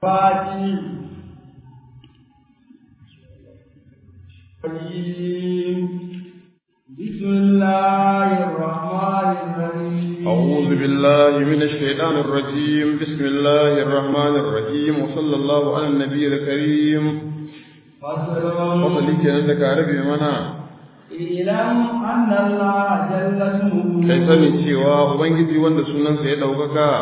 فاتي بسم الله الرحمن الرحيم أعوذ بالله من الشيطان الرجيم بسم الله الرحمن الرحيم وصلى الله على النبي الكريم فصل وصلي كأنك عربي منا اعلم أن الله جل اسمه kai sani cewa ubangiji wanda sunansa ya ɗaukaka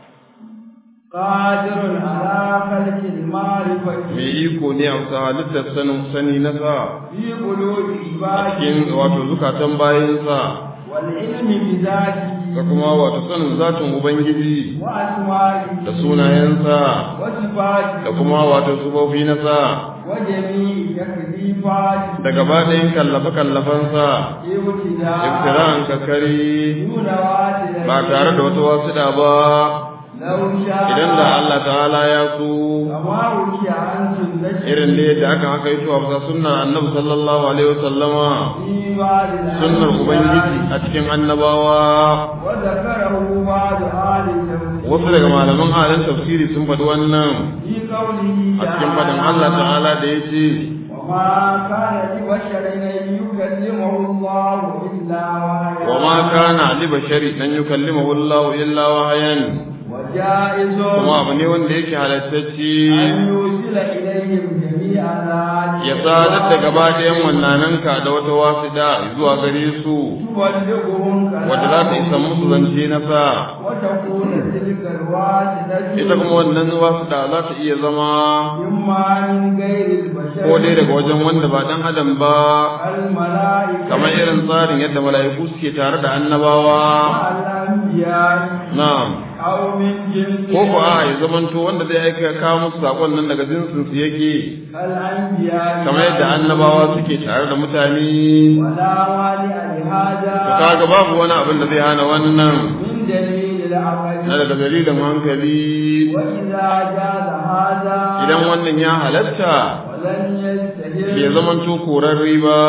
قادر على خلق المعرفة mai iko ne a bisa halittar sanin sani na sa في قلوب a cikin عباده wato zukatan bayansa والعلم بذاته da kuma wato sanin zatin ubangiji وأسمائه da sunayensa وصفاته da kuma wato sufofi na sa وجميع تكليفاته da gaba ɗayan kallafe-kallafensa ابتداء iftira'an kakari دون واسطة ba tare da wata wasuɗa ba لو شاء idan da Allah ta'ala ya so كما وكي عن سنته irin da yadda aka haka yi a bisa sunnar annabi sallallahu alaihi wasallama في بعض sunnar ubangiji الأنبياء a cikin annabawa وذكره بعض آل التفسير wasu daga malaman halin tafsiri sun faɗi wannan في قوله a cikin faɗin Allah ta'ala da ya ce وما كان لبشر أن يكلمه الله إلا وحيا wa ma kana li bashari dan yukallimahu Allah illa wahayan وجائز kuma abu ne wanda yake halattacce أن يوصل إليهم جميع ذلك ya sadar da gaba ɗayan wannananka da wata wasiɗa zuwa gare su تبلغهم wadda za ta isa musu zance na sa وتكون تلك الواسطة ita kuma wannan wasiɗa za ta iya zama إما من غير البشر ko dai daga wajen wanda ba ɗan adam ba الملائكة kamar irin tsarin yadda mala'iku suke tare da annabawa مع الأنبياء na'am أو من جنس ko ko a ya zamanto wanda zai aika kawo musu sakon nan daga jinsin su yake الأنبياء kamar yadda annabawa suke tare da mutane ولا مانع لهذا to kaga babu wani abin da zai hana wannan من دليل العقل na daga dalilin hankali وإذا جاز هذا idan wannan ya halatta ولن يستهل bai zamanto korarre ba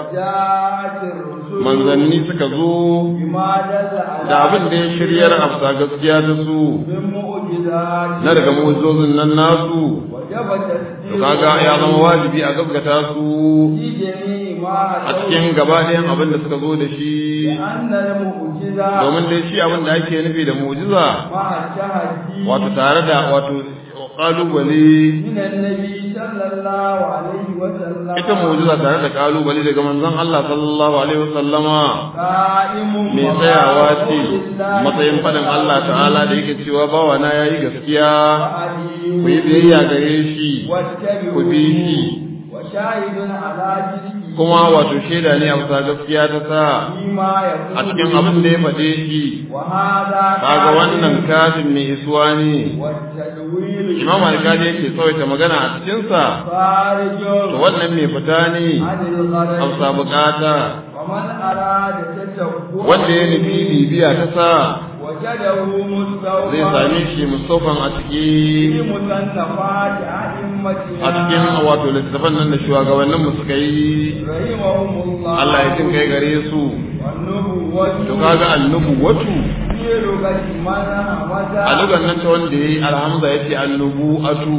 جاءت الرسل manzanni suka zo بما دل على da abin da ya shiryar afsa gaskiya da su من معجزات na daga mu'ujizozin nan nasu وجب to تسليم kaga ya zama wajibi a gaskata su في جميع ما a cikin gaba ɗayan abin da suka zo da shi لأن المعجزة domin dai shi abin da ake nufi da mu'jiza مع التحدي wato tare da wato kalubale من النبي صلى الله عليه وسلم ita mu'jiza tare da kalubale daga manzon Allah sallallahu alaihi wasallama قائم mai tsayawa ce matsayin faɗin Allah ta'ala da yake cewa bawa na yayi gaskiya ku yi biyayya gare shi ku bi shi وشاهد على جرمه kuma wato shaida ne a bisa gaskiya ta sa فيما يقول a cikin abin da ya faɗe shi وهذا kaga wannan kafin mai isuwa ne والتدوير imam alkali yake tsawaita magana a cikinsa خارج to wannan mai fita ne عن الغرض hausa bukata ومن أراد تتبع wanda ya nufi bibiya ta sa وجده مستوفى zai same shi mustafan a في ciki مصنفات أئمتنا a cikin wato littattafan nan da shugabannin mu suka yi رحمهم الله Allah ya jin kai gare su والنبوة to kaga annubu watu في لغة من همزة a lugan nan ta wanda yayi alhamza yace annubu atu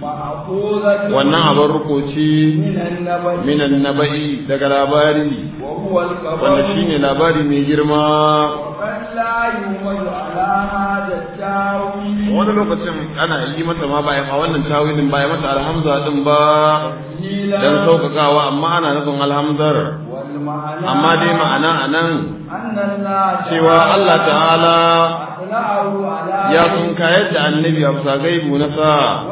مأخوذة wannan abin rukoci من النبي minan naba'i daga labari وهو الخبر wanda shine labari mai girma وقد لا يومد على هذا التاويل wani lokacin ana yi mata ma bayan a wannan tawilin bayan mata alhamza din ba تسجيلا dan sauƙaƙawa amma ana nufin alhamdar والمعنى amma dai ma'ana anan أن الله cewa Allah ta'ala أطلعه على ya kun kayar da annabi a bisa gaibu na sa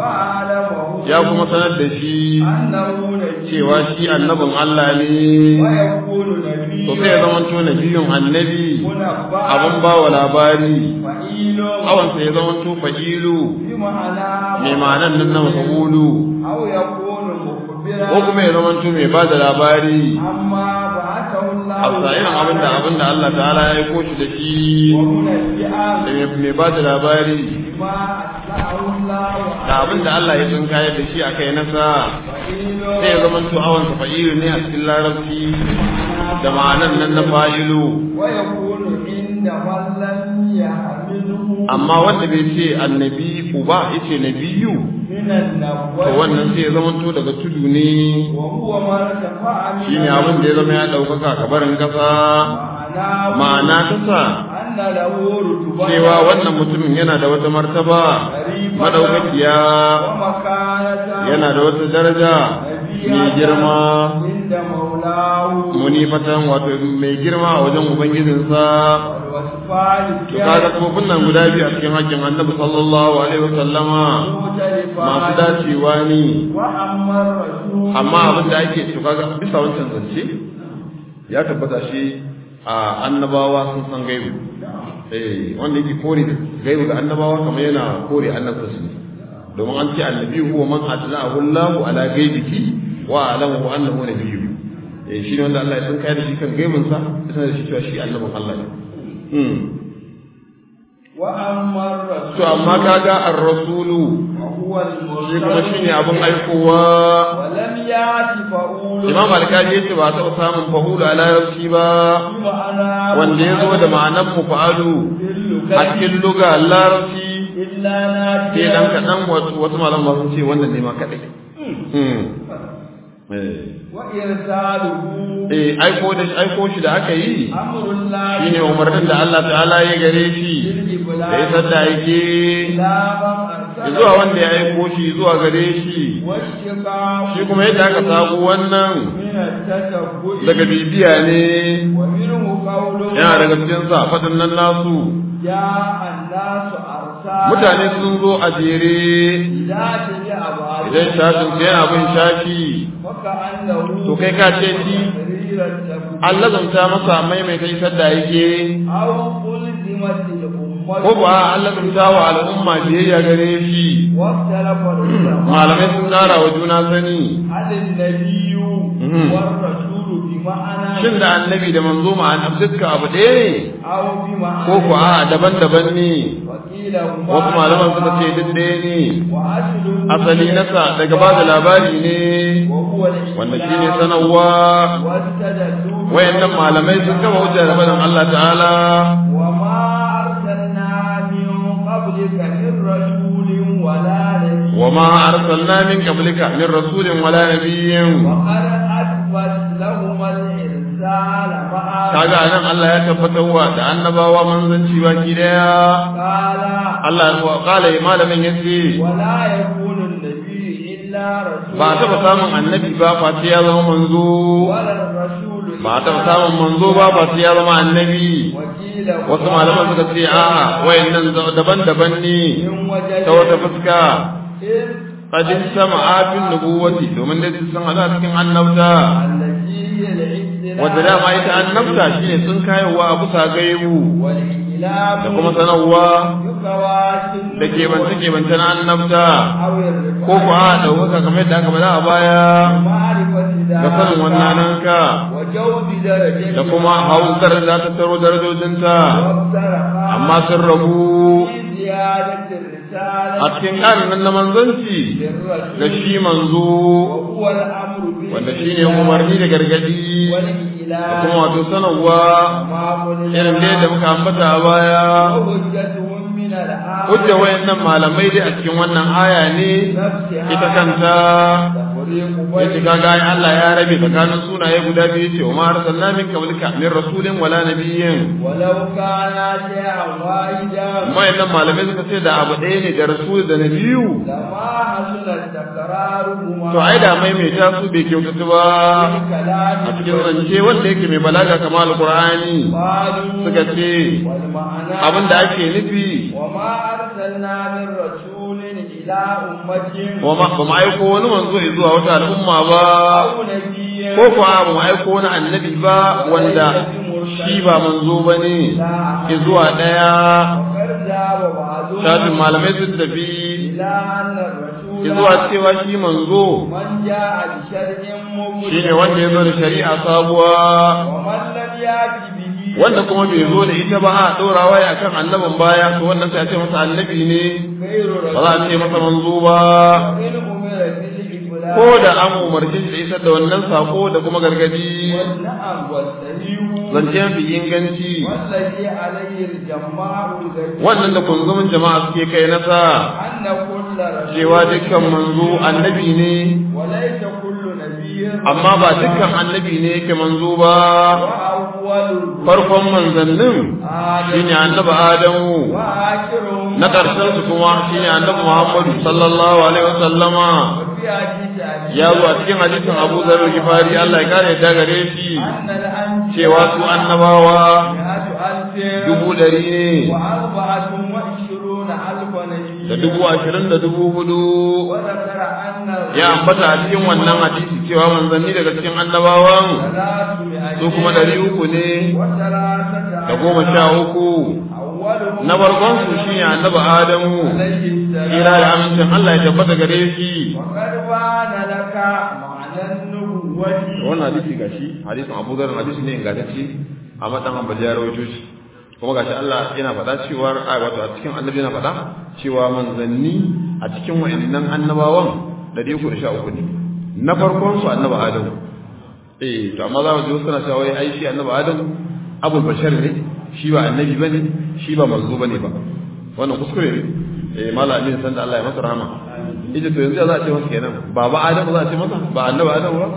وأعلمه ya kuma sanar da shi أنه نبي cewa shi annabin Allah ne ويكون نبي to sai ya zamanto nabiyun annabi منبأ abin ba wa labari فعيل awansa ya zamanto fa'ilu بمعنى mai ma'anan nan na mafulu أو يكون مخبرا ko kuma ya zamanto mai ba da labari عما بعثه الله a sa'irin abin da abin da Allah ta'ala ya aiko shi da shi ومنبئا da mai- mai ba da labari بما أطلعه الله da abin da Allah ya tsin kayar da shi a kai nasa فعيل sai ya zamanto awansa fa'ilu ne a cikin larabci da ma'anan nan na fa'ilu ويكون عند من لم يحمله amma wanda bai ce annabi uba yace nabiyu من to wannan sai ya zamanto daga tudu ne وهو ما ارتفع من shine abin da ya zama ya ɗaukaka kabarin ƙasa معناه ma'ana ta sa أن له رتبة cewa wannan mutumin yana da wata martaba madaukakiya ومكانة yana da wata daraja mai girma عند مولاه munifatan wato mai girma a wajen ubangijinsa والوصفان to kaga kofin nan guda biyu a cikin hakkin annabi sallallahu alaihi wasallama masu dacewa ne وأما الرسول amma abin da ake to kaga bisa wancan zance ya tabbata shi a annabawa sun san gaibu eh wanda yake kore gaibu ga annabawa kamar yana kore annabta su ne domin an ce annabi huwa man atlahu Allahu ala gaibihi wa alamu annahu nabiyyu eh shi ne wanda Allah ya san kai da shi kan gaibin sa sai da shi cewa shi annabin Allah ne hmm وأما الرسول to amma kaga ar-rasulu وهو shi kuma المرسل shine abin aikowa ولم يأت فأول imam alkaji yace ba taɓa samun fahulu a larabci ba بمعنى wanda ya zo da ma'anar mufa'alu a cikin luga larabci إلا sai dan ناديا kaɗan wasu wasu malaman sun ce wannan ne ma kaɗai Hmm. Eh. وإرساله eh aiko da aiko shi da aka yi أمر الله shine umarnin da Allah ta'ala ya gare shi da ya sadda yake إلى من أرسله zuwa wanda ya aiko shi zuwa gare shi والشقاء shi kuma yadda aka sabu wannan من التشبع daga bibiya ne ومنه قوله yana daga cikin sa fadin nan nasu جاء الناس أرسالا mutane sun zo a jere إذا تبع بعضهم idan shafin sai yana bin shafi وكأنه to kai ka ce shi تقرير التبويب Allah zanta masa maimaita isar da yake أو ألزمت الأمة ko ba Allah zanta wa al'umma biyayya gare shi واختلف العلماء malamai sun tsara wa juna sani هل النبي Mhm. والرسول بمعنى shin da annabi da manzo ma'ana dukkan abu ɗaya ne أو بمعنى ko ku a daban-daban ne وقيل هما wasu malaman suka ce duk ɗaya ne وأصله asali nasa daga ba da labari ne وهو الإسلام wanda shine sanarwa واستدلوا wayannan malamai sun gaba hujja da faɗin Allah ta'ala وما أرسلنا من قبلك من رسول ولا نبي wa ma arsalna min qablika min rasulin wala nabiyyin وقد أثبت لهما الإرسال مع kaga anan Allah ya tabbatar wa da annabawa manzanci baki daya قال Allah ya kala malamin yace ولا يكون النبي إلا رسول ba ta samun annabi ba face ya zama manzo ولا الرسول ba ta samun manzo ba face ya zama annabi وكيل wasu malaman suka ce a'a wayannan daban-daban ne من وجه ta wata fuska إذ qadin sama'atun nubuwati domin dai sun hada cikin annabta التي هي الاستلام wanda dama ita annabta shine sun kayowa a bisa gaibu والإعلام da kuma sanarwa بكواسم da kebance kebance na annabta أو الرفاق ko ku a ɗaukaka kamar yadda aka faɗa a baya معرفة da sanin wannan ذلك ka وجود درجة da kuma hausar da ta taro darajojinta وافترقا amma sun rabu في زيادة الرسالة a cikin ƙarin nan na manzanci للرسول da shi manzo وهو الأمر wanda shi ne umarni da gargadi da والإله kuma wato sanarwa ما قلنا irin dai da muka ambata a baya وحجتهم من الآية hujja wayannan malamai dai a cikin wannan aya ne نفسها ita kanta تفريق yace بين kaga ai Allah ya rabe tsakanin sunaye guda biyu yace wa ma arsalna min qablika min rasulin wala nabiyyin ولو كان شيئا واحدا wayannan malamai suka ce da abu ɗaya ne da rasul da nabiyu لما حصل تكرارهما to ai da maimaita su bai kyautatu ba في كلام a cikin zance wanda yake mai balaga kamar alqur'ani قالوا suka ce والمعنى abin da ake nufi وما أرسلنا من رسول إلى أمة wa ma ba mu aiko wani manzo zuwa wata al'umma ba أو نبي ko kuwa ba mu aiko wani annabi ba wanda shi ba manzo ba ne zuwa ɗaya وقد ذهب بعضهم shafin malamai sun tafi إلى أن الرسول zuwa cewa shi manzo من جاء بشرع مبين shine wanda ya zo da shari'a sabuwa ومن لم يأت به wanda kuma bai zo da ita ba a ɗorawa ya kan annabin baya to wannan sai a ce masa annabi ne غير ba za a ce masa manzo ba وإن أمر بالإبلاغ ko da an umarci shi da isar da wannan sako da kuma gargadi والنعم والسليم zance fi inganci والذي عليه الجماع الغيب wannan da kunzumin jama'a suke kai nasa أن كل رسول cewa dukkan manzo annabi ne وليس كل نبي amma ba dukkan annabi ne yake manzo ba وأول farkon manzannin shine annabi adamu وآخرهم na ƙarshen su kuma shine annabi muhammadu sallallahu alaihi wasallama وفي حديث أبي ya zo a cikin hadisin abu zarar gifari allah ya kare ta gare shi أن الأنبياء cewa su annabawa مئة ألف dubu ɗari ne وأربعة وعشرون ألف نبي da dubu ashirin da dubu hudu وذكر أن ya ambata a cikin wannan hadisi cewa manzanni daga cikin annabawan ثلاثمائة su kuma ɗari uku ne وثلاثة da goma sha uku أولهم na farkon su shine annabi adamu عليه السلام kira da amincin Allah ya tabbata gare shi وقد بان لك معنى النبوة wannan hadisi gashi hadisin Abu Dharr hadisi ne ingantacce a madan Ambali ya rawaito shi kuma gashi Allah yana faɗa cewa ai wato a cikin annabi yana faɗa cewa manzanni a cikin wayannan annabawan 313 ne na farkon su annabi Adamu eh to amma za mu ji wasu suna cewa wai ai shi annabi Adamu abul bashar ne shi ba annabi bane shi ba manzo bane ba wannan kuskure ne eh mallam amin san da Allah ya masa rahama ita to yanzu za a ce masa kenan baba Adamu za a ce masa ba annabi Adamu ba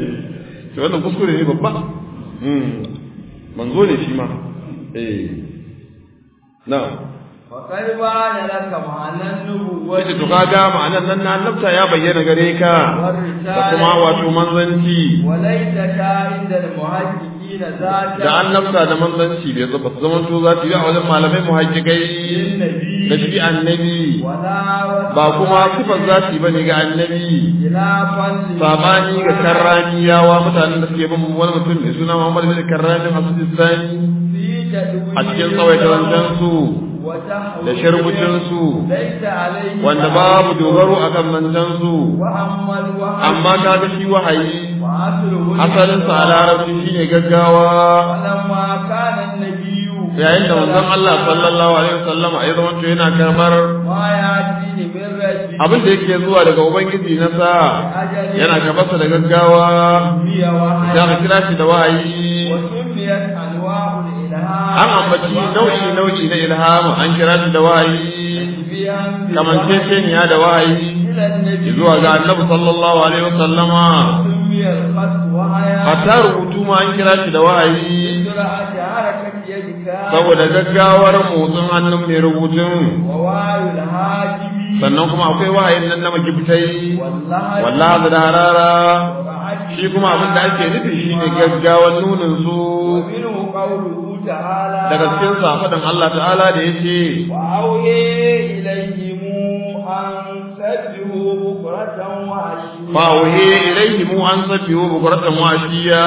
to wannan kuskure ne babba mm manzo ne shi ma eh na'am وقد بان لك معنى النبوة ita to kaga ma'anan nan na annabta ya bayyana gare ka da kuma wato manzanci وليس عند المحققين ذاك da annabta da manzanci bai zaba zaman to za su yi a wajen malamai muhajjikai da shi annabi ولا ba kuma sifar za su yi bane ga annabi خلافا sabani ga karraniyawa mutanen da suke bin wani mutum mai suna Muhammad bin Karrani Asudistani في تدوين a cikin tsawaita zancen su وتحويل da sharbucin su ليس عليه wanda babu dogaro akan zancen su وأما الوحي amma kaga shi wahayi وأصله asalin sa a larabci shine gaggawa فلما كان النبي yayin da manzon Allah sallallahu alaihi wasallam ya zama to yana karbar ما يأتيه من ربه abin da yake zuwa daga ubangiji na sa أجل yana gabansa da gaggawa سمي za وحي ka kira shi da wahayi وسميت أنواع الإلهام an ambaci nau'i nau'i na ilhama an kira shi da wahayi تشبيها kamanceceniya da wahayi إلى النبي zuwa ga annabi sallallahu alaihi wasallama سمي الخط وحيا hatta rubutu ma an kira shi da wahayi بسرعة حركة يدك saboda gaggawar motsin hannun mai rubutun ووعي الهاجم sannan kuma akwai wahayin nan na magibtai والله wallahi da harara ورعته shi kuma abin da ake nufi shine gaggawan nunin su ومنه قوله تعالى daga cikin safadan Allah ta'ala da yace وأوحي إليهم أن سبحوا بكرة وعشيا fa uhi ilayhim an sabbihu bukratan wa ashiya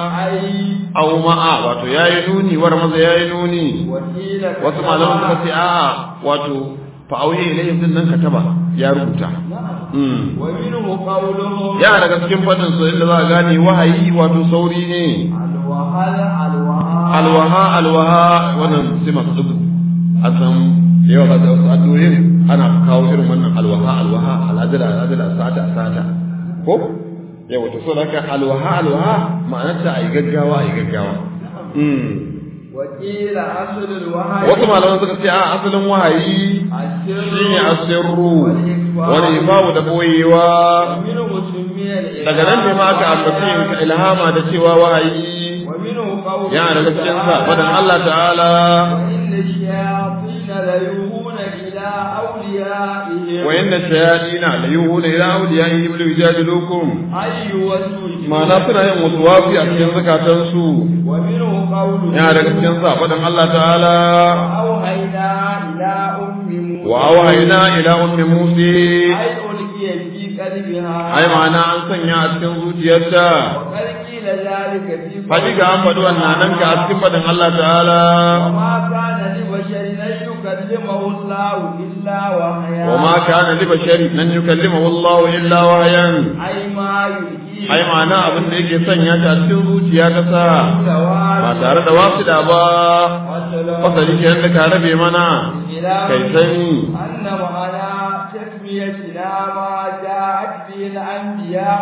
أي aw ma'a wato yayi nuni war maza yayi nuni وكيل wasu malaman suka ce a'a wato fa uhi ilayhim din nan kataba ya rubuta mm ومنه قولهم ya daga cikin fadin su inda za a gane wahayi wato sauri ne الوهل الوهال alwaha alwaha wannan sai masu dubu a san da yawa ba da wasu addu'o'in ana kawo irin wannan alwaha alwaha al'adala al'adala sata sata ko yawa to so da haka alwaha alwaha ma'anarta a yi gaggawa a yi gaggawa Mm. وقيل أصل الوهل wasu malaman suka ce a asalin wahayi السر shine asirru wani ifawu da boyewa ومنه سمي الإلهام daga nan ne ma aka ambaci ilhama da cewa wahayi ومنه قوله yana daga cikin sa fadan Allah ta'ala وإن الشياطين ليوحون إلى أوليائهم wa inna shayatina la yuhuna ila awliyaihim li yujadilukum أي وسوء ma'ana suna yin wasu wafi a cikin zakatan su ومنه قوله yana daga cikin sa fadan Allah ta'ala وأوحينا إلى أم موسى wa awhayna ila ummi musa أي ألقي في قلبها ai ma'ana an sanya a cikin zuciyarta وقد قيل ذلك في Hakika an faɗi wannan nan ka a cikin faɗin Allah ta'ala وما كان لبشر أن يكلمه الله إلا وحيا wa ma kana li bashari nan yukallimahu Allah illa wahyan أي ما يلقيه ai ma'ana abin da yake sanya ta a cikin zuciya ta sa ba الجوارح tare da wasida ba والسلام fasali kenan da ka rabe mana إلى kai sani أن معنى تسميتنا ما جاءت به الأنبياء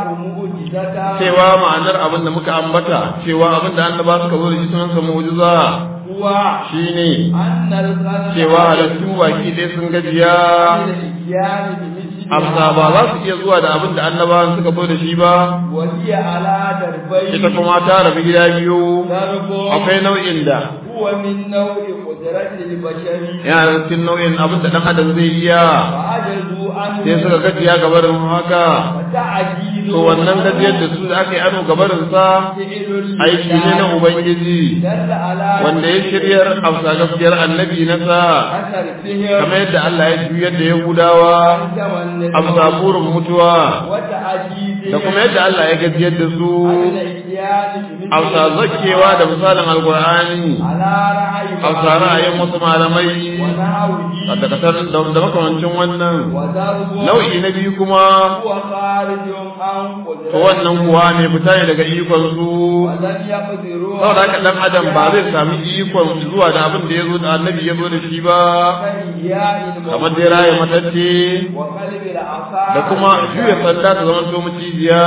معجزة cewa ma'anar abin da muka ambata cewa abin da annaba suka zo da shi sunan sa mu'jiza هو kuwa shine annal khalqa cewa halittu baki ɗaya sun gajiya al-iyani bi mithli amsa ba za su iya zuwa da abin da annabawan suka zo da shi ba wa hiya ala darbai ita kuma ta rabu gida biyu darbo akwai nau'in da huwa min naw'i qudrati al-bashari yana da cikin nau'in abin da ɗan adam zai iya fa ajazu an sai suka gajiya gabarin haka ta'jizu to wannan gajiyar da su da aka yi ano gabarinsa aiki ne na ubangiji dalla ala wanda ya shiryar amsa gaskiyar annabi na sa asar sihir kamar yadda Allah ya juyar da Yahudawa amsa burin mutuwa wata ajizi da kuma yadda Allah ya gajiyar da su amsa zakewa da misalin alkur'ani ala ra'ayi amsa ra'ayin wasu malamai wa nahwihi a dakatar da da makamancin wannan wa darbu nau'i na biyu kuma huwa kharijun an qudrati to wannan kuwa ne fita ne daga ikon su wa lam yaqdiru saboda haka dan adam ba zai sami ikon zuwa da abin da ya zo da annabi ya zo da shi ba kamar dai raye matacce wa qalbi al-asa da kuma juya sanda ta zama to macijiya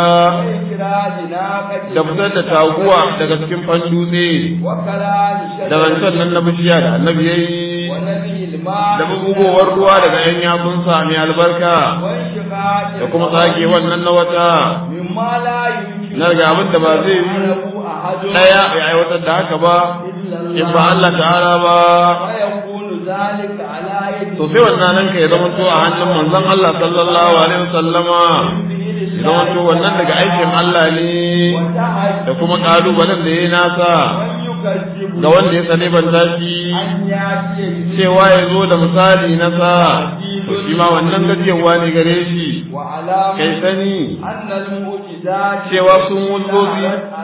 da fitar da taguwa daga cikin fan dutse wa kalami da rancen nan na bishiya da annabi ya yi wa nabi al-ma da bugowar ruwa daga yan yatsunsa mai albarka wa shiqaqi da kuma tsage wannan na wata mimma la yumkin na daga abin da ba zai yi ahadun ɗaya ya aiwatar da haka ba in ba Allah ta'ala ba wa yakunu zalika ala yadi to sai wannan nan ka ya zama to a hannun manzon Allah sallallahu alaihi wasallama ya zama to wannan daga aikin Allah ne da kuma kalubalen da ya yi nasa ga wanda ya tsane ban tashi cewa ya zo da misali na sa to shi ma wannan gajiyarwa ne gare shi kai sani cewa sun wuzozi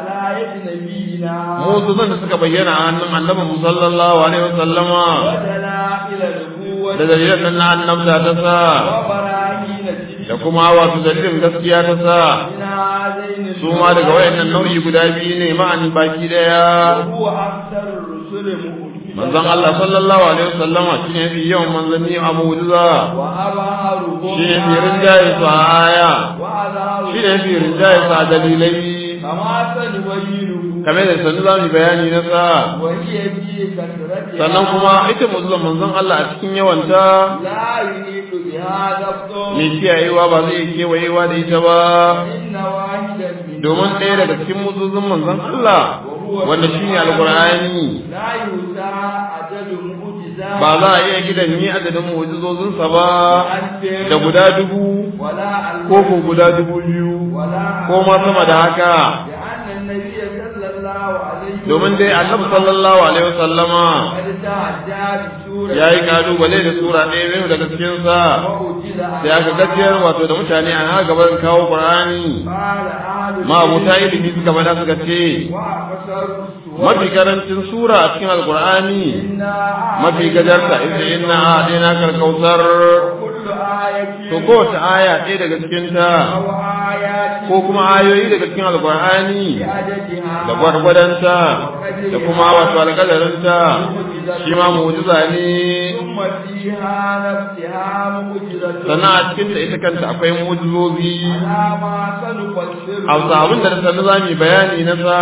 mutuzan da suka bayyana a hannun annabin mu sallallahu alaihi wasallama da dalilan nan na annabta ta sa da kuma wato dalilin gaskiya ta sa su ma daga wayannan nau'i guda biyu ne ma'an baki daya manzon Allah sallallahu alaihi wasallama shine yafi yawan manzanni a mu'jiza shine yafi rinjaye su a aya shine yafi rinjaye su a dalilai kamar da sanu za mu bayani na sa sannan kuma ita mu'jizar manzon Allah a cikin yawanta mai kiyayewa ba zai kewayewa da ita ba domin ɗaya daga cikin mu'jizun manzon Allah wanda shine alqur'ani ba za a iya gidan ni adadin mu'jizozinsa ba da guda dubu ko ko guda dubu biyu ko ma sama da haka domin dai annabi sallallahu alaihi wasallama ya yi kalubale da sura ɗaya biyu daga cikinsa sai aka gajiyar wato da mutane a haka gaban kawo qur'ani ma abuta ilimi suka bada suka ce mafi karancin sura a cikin alqur'ani mafi gajarta ita inna a ɗaya na karkautar to kowace aya ɗaya daga cikinta ko kuma ayoyi daga cikin alqur'ani da gwargwadonta da kuma wato alƙalarinta shi ma mu'jiza ne sannan a cikin da ita kanta akwai mu'jizozi a abin da sannu za mu yi bayani na sa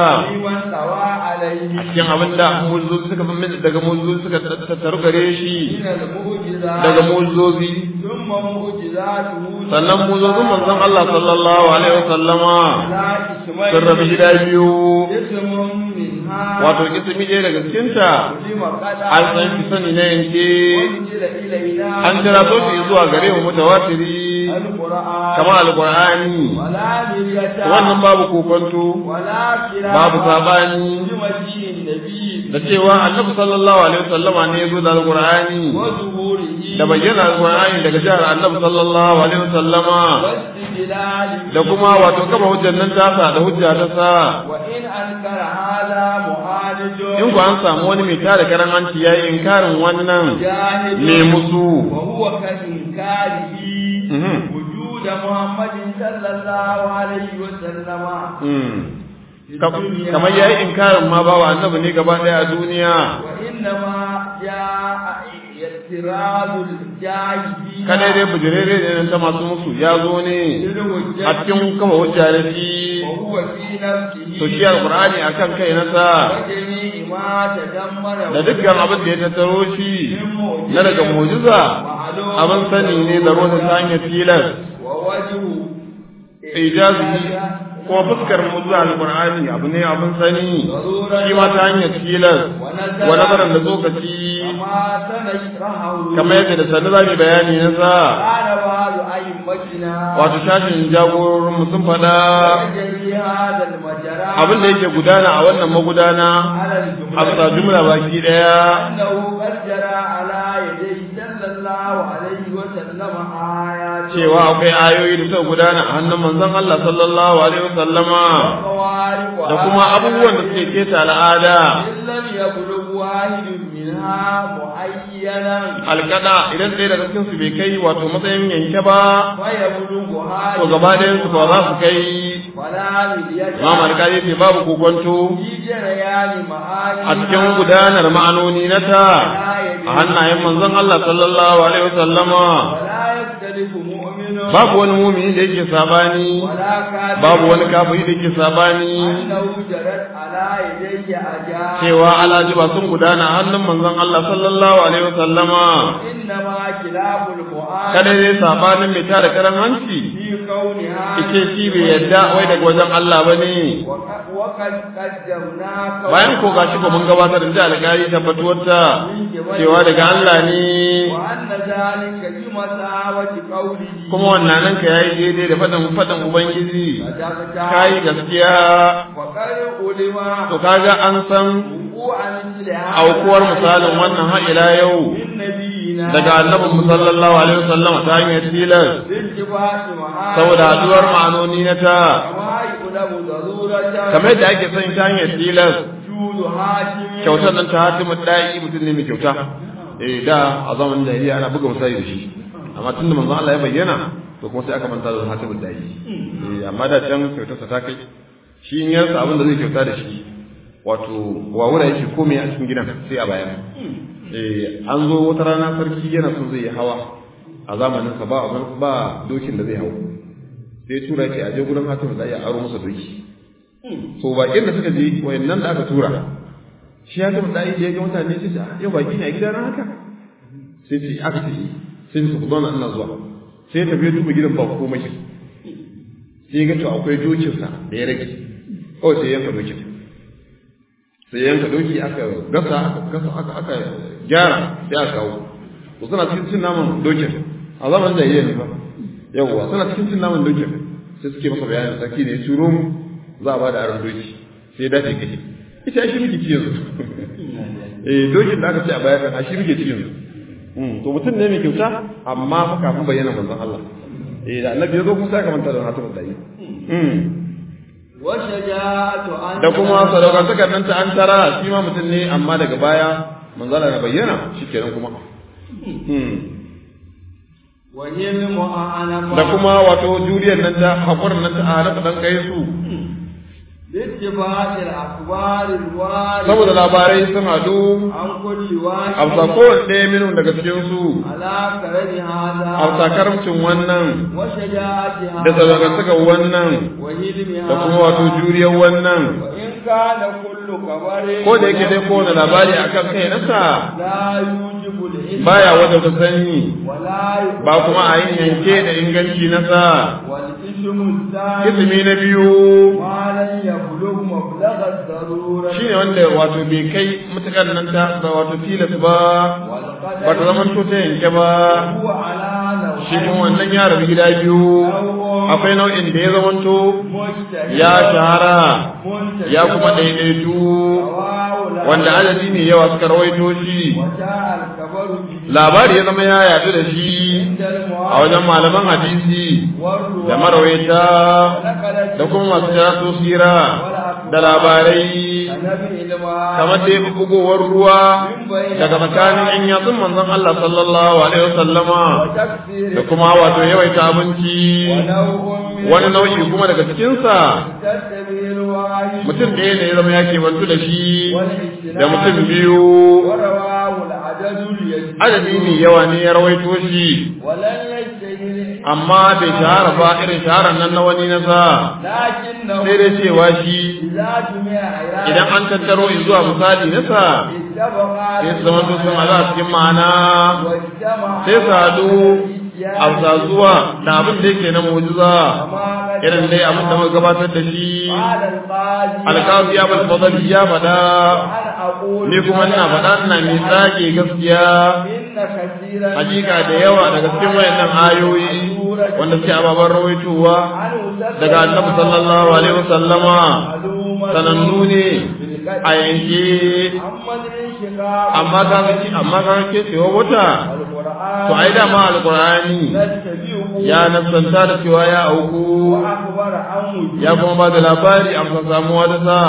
a cikin abin da mu'jizozi suka fi daga mu'jizozi suka tattaru gare shi daga mu'jizozi sannan mu'jizozin manzon Allah sallallahu alaihi wasallama sun rabu gida biyu wato kisimi ɗaya daga cikinta an san fi sani na yanke an jira so shi zuwa gare mu mutawatiri kamar alqur'ani wannan babu kokonto babu sabani da cewa annabi sallallahu alaihi wasallama ne ya zo da alqur'ani da bayyana alqur'ani daga jihar annabi sallallahu alaihi wasallama da kuma wato kama hujjar nan tasa da hujja ta sa in ku an samu wani mai tada karan hanci ya yi inkarin wannan ne musu wujuda muhammadin sallallahu alaihi wa sallama kamar ya yi inkarin ma ba wa annabi ne gaba ɗaya a duniya wa inna ma ya yatirazul jahili kada dai bujirere ne ta masu musu ya zo ne a cikin kama hujja da shi wa huwa fi nafsihi to shi alqur'ani akan kai na sa wa jami'i ما تدمر da dukkan abin da ya tattaro shi na daga mu'jiza abin sani ne da ruwan ta hanyar tilas ووجه ijazi ko fuskar mu'jiza alqur'ani abu ne abin sani shi ma ta hanyar tilas wa nazaran da tsokaci وما سنشرحه kamar yadda da sanu zamu bayani na sa قال بعض أئمتنا wato shashin jagororin mu sun faɗa يجري هذا المجرى abin da yake gudana a wannan magudana على a bisa الجملة jumla baki daya أنه قد جرى على يديه صلى الله عليه وسلم آيات cewa akwai ayoyi da suka gudana a hannun manzon Allah sallallahu alaihi wasallama وقوارب da kuma abubuwan da suke keta al'ada إن لم يبلغ واحد منها معينا alkada idan ɗaya daga cikin su bai kai wato matsayin yanke ba فيبلغها to gaba ɗayan su ba za su kai ولا مليت Imam Al-Qadi ce babu kokonto في جريان معاني a cikin gudanar ma'anoni na ta a hannayen manzon Allah sallallahu alaihi wasallama ولا يختلف مؤمن babu wani mumini da yake sabani ولا كافر babu wani kafiri da yake sabani أنه جرت على يديه أجال cewa alajiba sun gudana a hannun manzon Allah sallallahu alaihi wasallama إنما كلاب المؤمن kada dai sabanin mai tara karan hanci في كونها ike shi bai yadda wai daga wajen Allah bane وق- وقد قدمنا bayan ko gashi ko mun gabatar da alƙali tabbatuwar ta cewa daga Allah ne وأن ذلك بمساوة قوله kuma wannan nan ka yayi daidai da fadan fadan ubangiji صدقت kai gaskiya وقد علم to kaga an san وقوع مثل هذا aukuwar misalin wannan har ila yau من نبينا daga annabin mu sallallahu alaihi wasallam ta hanyar tilas بالاتفاق معاه saboda haduwar ma'anoni na ta كما يعلم ضرورة kamar yadda ake son ta hanyar tilas جود هاشم kyautar nan ta hatimu da'i mutum ne mai kyauta eh da a zamanin jahiliya ana buga misali da shi amma tun da manzon Allah ya bayyana to kuma sai aka manta da hatimu da'i eh amma da can kyautarsa ta kai shi in yarsa abin da zai kyauta da shi wato wawura yake komai a cikin gidan sai a bayan eh an zo wata rana sarki yana son zai yi hawa a zamanin sa ba ba dokin da zai hawo sai tura ke aje gurin hatimu da'i a aro masa doki so bakin da suka je wayannan da aka tura shi ya gama da ya ga mutane sai ce yau baki ne a gidana haka sai ce aka ce sai su zo ina zuwa sai tafi ya duba gidan ba komai sai ya ga to akwai dokin sa da ya rage kawai sai ya yanka dokin sai ya yanka doki aka gasa aka gasa aka aka gyara sai aka kawo to suna cikin cin naman dokin a zamanin jahiliya ne ba yawwa suna cikin cin naman dokin sai suke masa bayanin sarki ne ya turo mu za a ba da aron doki sai ya dace kai ita shi muke ci yanzu eh dokin da aka ce a baya kan shi muke ci yanzu to mutum ne mai kyauta amma fa kafin bayyana manzon Allah eh da annabi ya zo kuma sai ka manta da wani hatu da yi wa shaja'atu an da kuma sadaukantakar nan ta an tara shi ma mutum ne amma daga baya manzon Allah na bayyana shikenan kuma wa hilmu a'anama da kuma wato juriyar nan ta hakurin nan ta halafa dan kai su bittifaqil akhbaril wari saboda labarai sun hadu an kulli wahid a bisa kowane ɗaya minun daga cikin su ala karani hada a bisa karamcin wannan wa shaja'ati hada da sadaukantakar wannan wa hilmi da kuma wato juriyar wannan wa in kana kullu kabarin ko da yake dai kowane labari akan kai nasa la yujibu al-ilm baya wata sani wa la ba kuma a yin yanke da inganci nasa wal ismu thani ismi na biyu ma lan yablugh mablagha ad-darura shine wanda wato bai kai mutukar nan ta da wato tilas ba wal qadar ba ta zama to ta yanke ba huwa ala naw'ayn shi kuma wannan ya rabu gida biyu akwai nau'in da ya zamanto mujtahid ya shahara muntajid ya kuma daidaitu rawahu la wanda adadi ne yawa suka rawaito shi wa ja'a al-kabaru bi labari ya zama ya yadu da shi a wajen malaman hadisi da marawaita da kuma masu karatu sira da labarai kamar da ya fi bugowar ruwa daga tsakanin yan yatsun manzon Allah sallallahu alaihi wasallama da kuma wato yawaita abinci wani nau'i kuma daga cikinsa mutum ɗaya ne ya zama ya bantu da shi da mutum biyu adadi mai yawa ne ya rawaito shi ولن يجتهد amma bai shahara ba irin shaharar nan na wani nasa لكنه sai dai cewa shi إذا جمع عيانا idan an tattaro zuwa misali nasa اتفقا sai su zama sun haɗu a cikin ma'ana واجتمع sai su haɗu a zuwa da abin da yake na mu'jiza irin dai abin da muka gabatar da shi قال القاضي alƙazi ya bal fadali ya faɗa أنا أقول ni kuma ina faɗa ina mai tsage gaskiya إن كثيرا hakika da yawa daga cikin wayannan ayoyi wanda suke ababen rawaitowa daga annabi sallallahu alaihi wasallama sanannu ne a yanke amma ka ga amma ka ga cewa wata to ai da ma alqur'ani ya nasanta da cewa ya auku ya kuma ba da labari a bisa samuwa da sa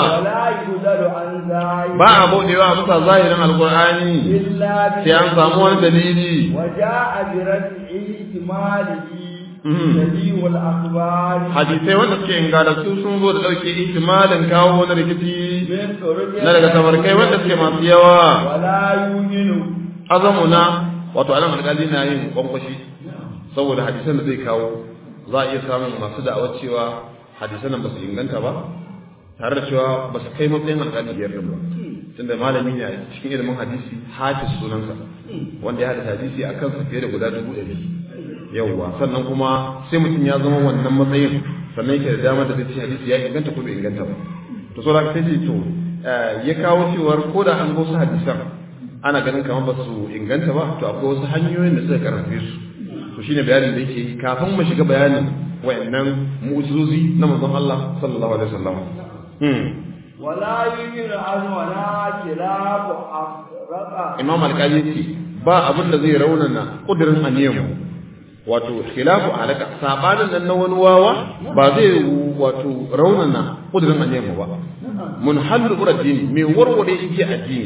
ba a buɗewa a bisa zahirin alqur'ani sai an samu wani dalili وجاء برفع احتماله نبي الأخبار hadisai wanda suke ingantattu sun zo da ɗauke ihtimalin kawo wani rikici من طرق na daga tabarkai wanda suke masu yawa ولا يؤمن azamuna wato anan alƙali na yin kwankwashi saboda hadisan da zai kawo za a iya samun masu da'awar cewa hadisan nan ba su inganta ba tare da cewa ba su kai matsayin alƙali biyar din ba tunda malami ne a cikin ilimin hadisi hafiz sunansa wanda ya haɗa hadisi a kansa fiye da guda dubu ɗari yauwa sannan kuma sai mutum ya zama wannan matsayin sannan yake da damar da zai ce hadisi ya inganta ko bai inganta ba to so da sai ce to ya kawo cewar ko da an go su hadisan ana ganin kamar ba su inganta ba to akwai wasu hanyoyin da suka karfafe su to shine bayanin da yake yi kafin mu shiga bayanin wayannan mu'jizozi na manzon Allah sallallahu alaihi wasallam hmm ولا يؤمن أن ولا كلاب أفرق Imam Al-Qadi ce ba abin da zai raunana kudirin aniyan wato khilafu alaka sabanin nan na wani wawa ba zai wato raunana kudirin aniyan ba mun hallu uraddini mai warware igiya addini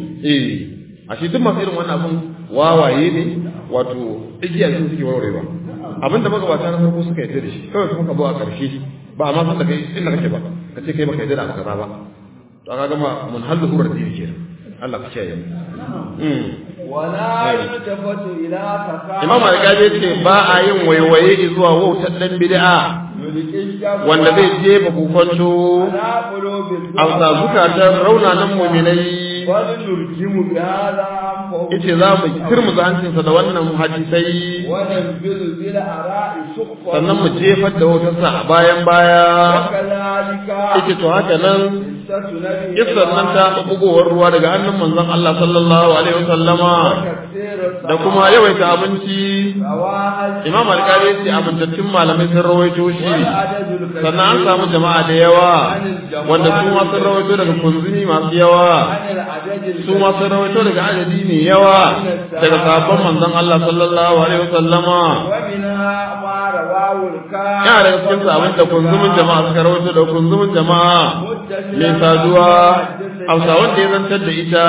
eh ashe duk masu irin wannan abun wawaye ne wato igiya sun suke warwarewa abin da magabata na farko suka yarda da shi kawai kuma ka zo a ƙarshe ba a ma san da kai inda kake ba ka ce kai baka yarda da abu kaza ba to aka gama mun hallu uraddini kenan Allah ku kiyaye mu Mm. ولا يلتفت إلى تكامل Imam Al-Qadi ce ba a yin waiwaye zuwa wautar dan bid'a wanda zai jefa kokonto على قلوب a sa zukatan raunanan mu'minai بل نرجم بهذا أنفه yace za mu kirmuza hancinsa da wannan hadisai وننبذ بالآراء سخفا sannan mu jefar da wutarsa a bayan baya وكذلك yace to haka nan قصة نبي kissar nan ta bugowar ruwa daga hannun manzon Allah sallallahu alaihi wasallama وتكثير da kuma yawaita abinci الرواحل Imam Al-Qadi yace amintattun malamai sun rawaito shi والعدد الكثير sannan an samu jama'a da yawa wanda su ma sun rawaito daga kunzumi masu yawa عن العدد su ma sun rawaito daga adadi mai yawa daga sabon manzon Allah sallallahu alaihi wasallama ومنها ما رواه الكافر yana daga cikin sabon da kunzumin jama'a suka rawaito da kunzumin jama'a mai saduwa hausa wanda ya zantar da ita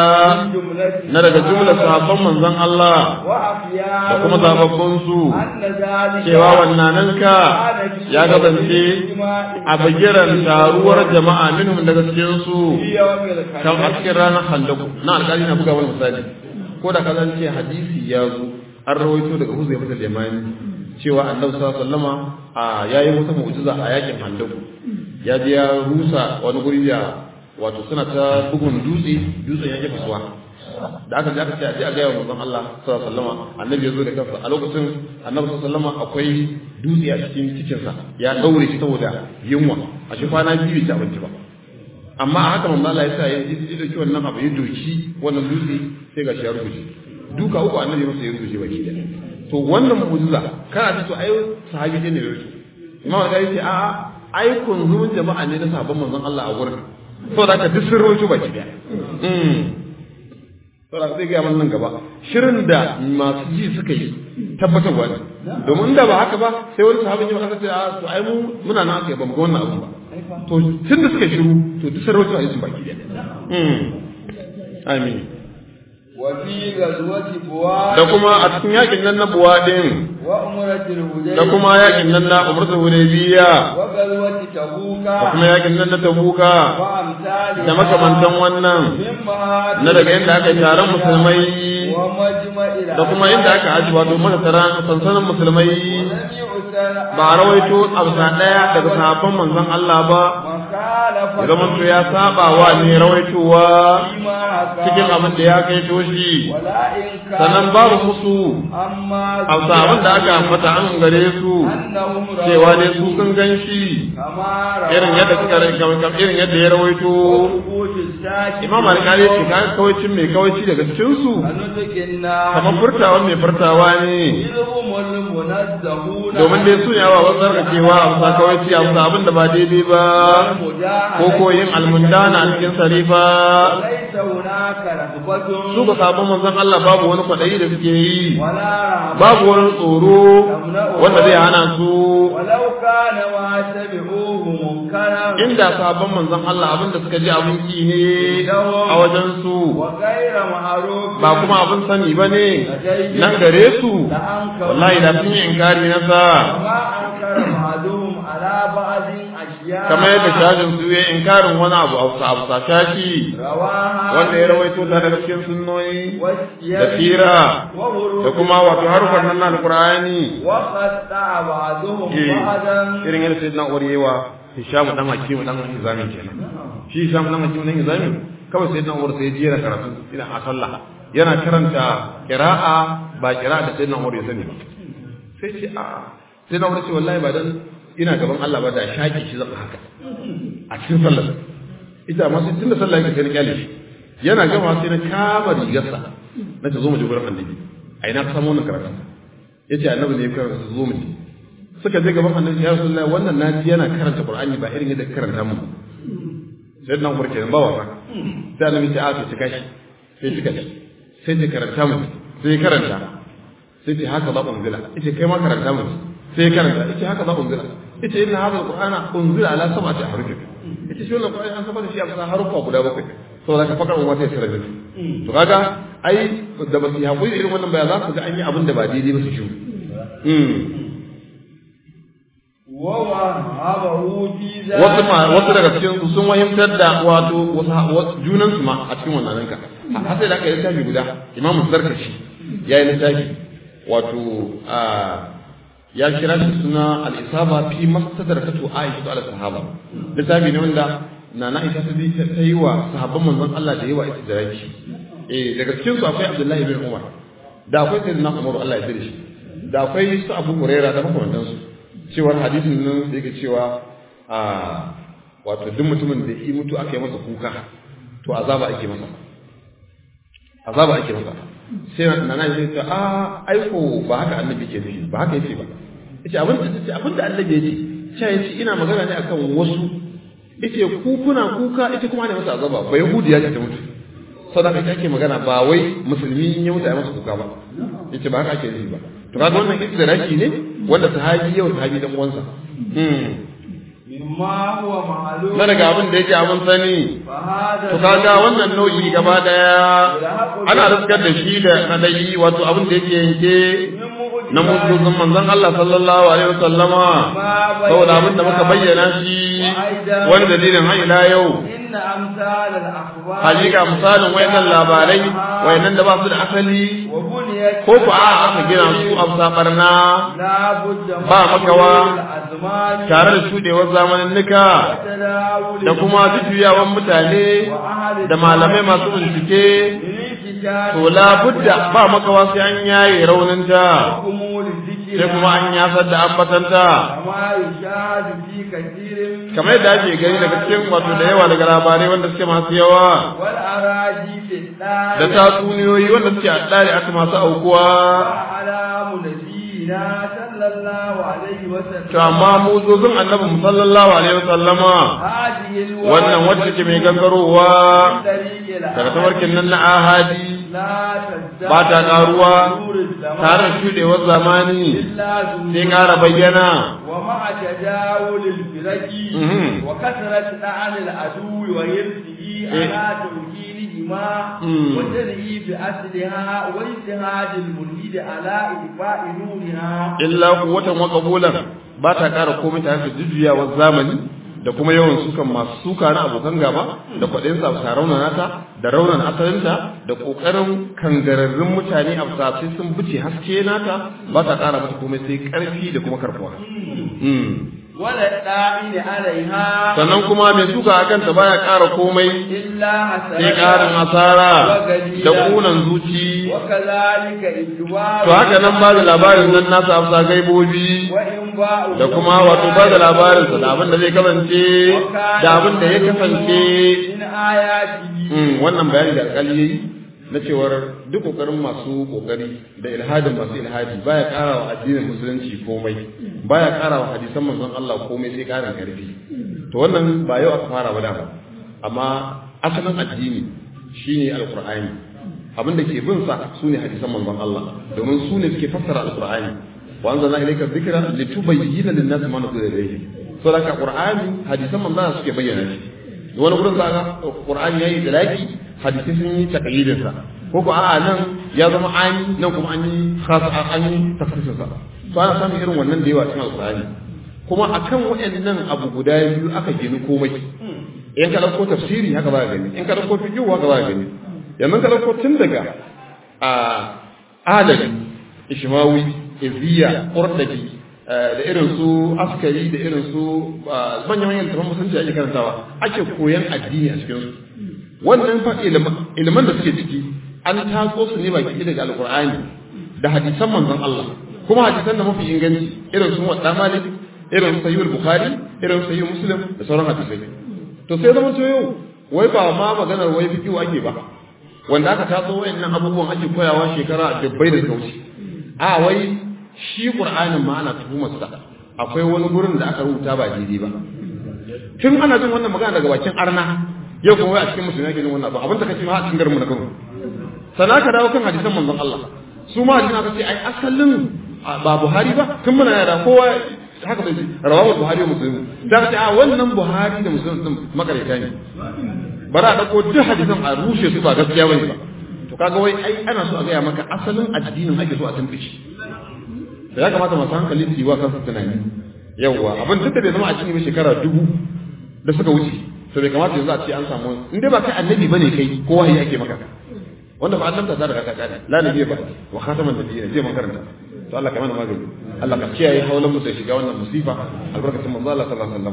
na daga jumlar sahabban manzon Allah da kuma zababbun su cewa wannan ka ya gabance a bagiran taruwar jama'a minhum daga cikin su kan a cikin ranar handaku na alƙali na buga wani misali ko da ka ce hadisi ya zo an rawaito daga huzai mata limani cewa annabi sallallahu alaihi wasallama a yayi wata mu'jiza a yakin handaku ya je ya rusa wani guri da wato suna ta bugun dutse dutsen ya jefa suwa da aka ji aka ce a je a gaya wa manzon Allah sallallahu alaihi wasallama annabi ya zo da kansa a lokacin annabi sallallahu alaihi wasallama akwai dutse a cikin cikinsa ya daure shi saboda yunwa a shi kwana biyu bai ci abinci ba amma a haka manzo Allah ya sa ya ji dauki wannan abu ya doki wannan dutse sai ga shi ya rubuce duka uku annabi masa ya rubuce baki da to wannan mu'jiza kana ta to ai sahabi ne ne rubuce imam ga yace a ai kun zuwan jama'a ne na sahabban manzon Allah a gurin to da ka duk sun rubuce baki da mm to da zai ga nan gaba shirin da masu ji suka yi tabbatarwa ne domin da ba haka ba sai wani sahabin ya faɗa sai a to ai mu muna nan aka yi ba mu ga wannan abu ba to tun da suka shiru to duk sarauta a yi baki da amin وفي غزوة بواد da kuma a cikin yakin nan na buwa din وأمرة الهديبية da kuma yakin nan na umratu hudaybiya وغزوة تبوك da kuma yakin nan na tabuka وأمثالها da makamantan wannan مما na daga inda aka yi taron musulmai ومجمع da kuma inda aka aji wato mana taron sansanin musulmai ولم يؤثر ba a rawaito absa daya daga sahabban manzon Allah ba مخالفة zaman to ya saba wa ne rawaitowa فيما حكى cikin abin da ya kai toshi ولا إنكار sannan babu musu أما absa abin da aka ambata an gare su أنهم cewa dai su sun gan shi كما روى irin yadda suka irin yadda ya rawaito ثبوت الساكت imam alƙali ce ka kawaicin mai kawaici daga cikin su ونطق النار kamar furtawa mai furtawa ne إذ هم المنزهون domin dai su ne awa wasu tsarkakewa a bisa kawaici a bisa abin da ba daidai ba ko ko yin almundana a cikin sarifa وليس هناك رغبة su ba sabon manzon Allah babu wani kwaɗayi da suke yi ولا رهبة babu wani tsoro wanda zai hana su ولو كان ما تبعوه منكرا inda sabon manzon Allah abin da suka ji abin ki ne a wajen su وغير معروف ba kuma abin sani ba ne nan gare su wallahi da sun yi inkari na sa وما أنكر بعضهم على بعض أشياء kamar yadda shajin su ya inkarin wani abu a abu sa shashi رواها wanda ya rawaito ta daga cikin sunnoyi da والسير fira وغروب da kuma wato harufan nan na alqur'ani وقطع بعضهم Eh, بعضا irin yadda sayyidina Umar yawa Hisham dan Hakim dan Hizami kenan shi Hisham dan Hakim dan Hizami kawai sayyidina Umar sai ya jera karatu ina a sallah yana karanta qira'a ba qira'a da sayyidina Umar ya sani ba sai ce a sayyidina Umar ce wallahi ba dan ina gaban Allah ba da shaki shi zan haka a cikin sallar ita amma sai tunda sallah yake sai na kyale shi yana gama sai na kama rigarsa na ce zo mu je gurin annabi a ina ka samu wannan karatu yace annabi ne ya karanta zo mu je suka je gaban annabi ya rasulullahi wannan naji yana karanta qur'ani ba irin yadda ka karanta mu sai dan umar kenan ba wasa sai annabi ya ce a cika shi sai cika shi sai ya karanta mu sai ya karanta sai ce haka za unzila yace kai ma karanta mu sai ya karanta yace haka za unzila yace inna hadha alqur'ana unzila ala sab'ati ahruf yace shi wannan qur'ani an saba da shi a bisa harufa guda bakwai saboda ka fakar umma sai ya sarrafa to kaga ai da ba su yi hakuri irin wannan baya za su ga an yi abin da ba daidai ba su shi ووهبه في ذلك wasu ma wasu daga cikin su sun wahimtar da wato wasu junan su ma a cikin wannan ranka har sai da aka yi littafi guda imam zarkashi ya yi littafi wato a ya kira shi suna al-isaba fi mastadrakatu aisha ala sahaba littafi ne wanda na na aisha ta bi ta yi wa sahabban manzon Allah da yawa istidraki eh daga cikin su akwai abdullahi bin umar da akwai sayyidina umar Allah ya tsare shi da akwai su abu hurairah da makamantansu cewar hadisin nan da yake cewa a wato duk mutumin da yi mutu aka yi masa kuka to azaba ake masa azaba ake masa sai na nan sai ta a aiko ba haka annabi ke nufi ba haka yake ba yace abin da yace abin da annabi yace sai yace ina magana ne akan wasu yace ku kuna kuka ita kuma ne masa azaba ba yahudiya ce ta mutu sadaka ake magana ba wai musulmi in ya mutu a masa kuka ba yace ba haka ake nufi ba to kaga wannan idraki ne wanda sahabi yau sahabi dan uwansa mimma huwa ma'lum na daga abin da yake abin sani fa hada to kaga wannan nau'i gaba daya ana riskar da shi da nadai wato abin da yake yanke na musulun manzon Allah sallallahu alaihi wasallama saboda abin da muka bayyana shi wani dalilin har ila yau inna amsal al akhbar hakika misalin wayannan labarai wayannan da ba su da asali wa buniyat ko ku a aka gina su a sabarna la budda ba makawa azman tare da shudewar zamaninnika tadawul da kuma jujjuyawan mutane da malamai masu bincike to la budda ba makawa sai an yaye rauninta sai kuma an yasar da ambatanta kama yushadu fi kathirin kamar yadda ake gani daga cikin wato da yawa daga labarai wanda suke masu yawa wal araji fi dar da tatsuniyoyi wanda suke a tsari aka masu aukuwa alamu nabiyina sallallahu alaihi wa sallam to amma muzozin annabi mu sallallahu alaihi wasallama hadhihi al wannan wacce ke mai gangarowa daga tabarkin nan na ahadi ba ta karuwa tare da shudewar zamani sai ƙara bayyana ومع تداول الفرق Mhm. وكثرة لعن العدو ويرسله على توكيلهما فيهما مم. وتنهي بأصلها واجتهاد الملحد على إطفاء نورها illa quwwatan wa qabulan ba ta ƙara komai tare da jujjuyawar zamani da kuma yawan sukan masu suka na abokan gaba da kwaɗin sa ta raunana ta da raunan asalinta da ƙoƙarin kangararrun mutane a sai sun bice haske nata ba ta ƙara mata komai sai ƙarfi da kuma karfuwa Mm. ولا الداعين عليها sannan kuma mai suka a kanta baya ƙara komai إلا sai ƙarin asara da ƙunan zuci وكذلك إدوار to haka nan ba da labarin nan nasa afsa gaibobi وإنباء da kuma wato ba da labarinsa da abin da zai kasance da abin da ya kasance من آياته Mm, wannan bayani da alƙali yayi na cewar duk kokarin masu kokari da ilhadin masu ilhadi baya ƙara wa addinin musulunci komai baya ƙara wa hadisan manzon Allah komai sai ƙarin karfi to wannan ba yau aka fara ba da ba amma asalin addini shine alqur'ani abin da ke bin sa sune hadisan manzon Allah domin su ne suke fassara alqur'ani wa anzalna ilayka dhikra litubayyana lin-nasi ma nuzila ilayhim saboda qur'ani hadisan manzon Allah suke bayyana shi wani gurin za ga qur'ani yayi dalaki hadisi sun yi taqyidin sa ko ko a'a nan ya zama ani nan kuma an yi khas an yi tafsirin sa to ana samun irin wannan da yawa cikin alqur'ani kuma akan waɗannan abu guda biyu aka gini komai in ka dauko tafsiri haka ba gani in ka dauko fiqh haka ba gani yanzu ka dauko tun daga a adali ishmawi iziya qurdabi da irin su askari da irin su manyan manyan littafan musulunci ake karantawa ake koyan addini a cikin su wannan fa iliman da suke ciki an taso su ne baki daga alqur'ani da hadisan manzon Allah kuma hadisan da mafi inganci irin su wadda malik irin su sahihul bukhari irin sahih muslim da sauran hadisai to sai zama to yau wai ba ma maganar wai fiqhu ake ba wanda aka taso wayannan abubuwan ake koyawa shekara dubbai da suka wuce a wai shi qur'anin ma ana tuhumar sa akwai wani gurin da aka rubuta ba daidai ba tun ana jin wannan magana daga bakin arna yau kuma wai a cikin musulmi ake jin wannan abu abin da kace ma a cikin garin mu na Kano sana ka dawo kan hadisan manzon Allah su ma hadisan aka ce ai asalin ba Buhari ba tun muna yara kowa haka bai rawahu Buhari wa Muslim da ka ce a wannan Buhari da Muslim din makareta ne bara a dauko duk hadisan a rushe su ba gaskiya bane ba to kaga wai ai ana so a gaya maka asalin addinin ake so a tantance da ya kamata masu hankali su yi wa kansu tunani yawwa abin duk da bai zama a cikin ba shekara dubu da suka wuce to bai kamata yanzu a ce an samu in dai ba kai annabi bane kai ko wahayi ake maka wanda ba annabta ta daga kaka la nabi ba wa khataman nabiyina je man karanta to Allah ka mana magani Allah ka kiyaye haulan mu sai shiga wannan musifa albarkatun manzo Allah sallallahu alaihi wasallam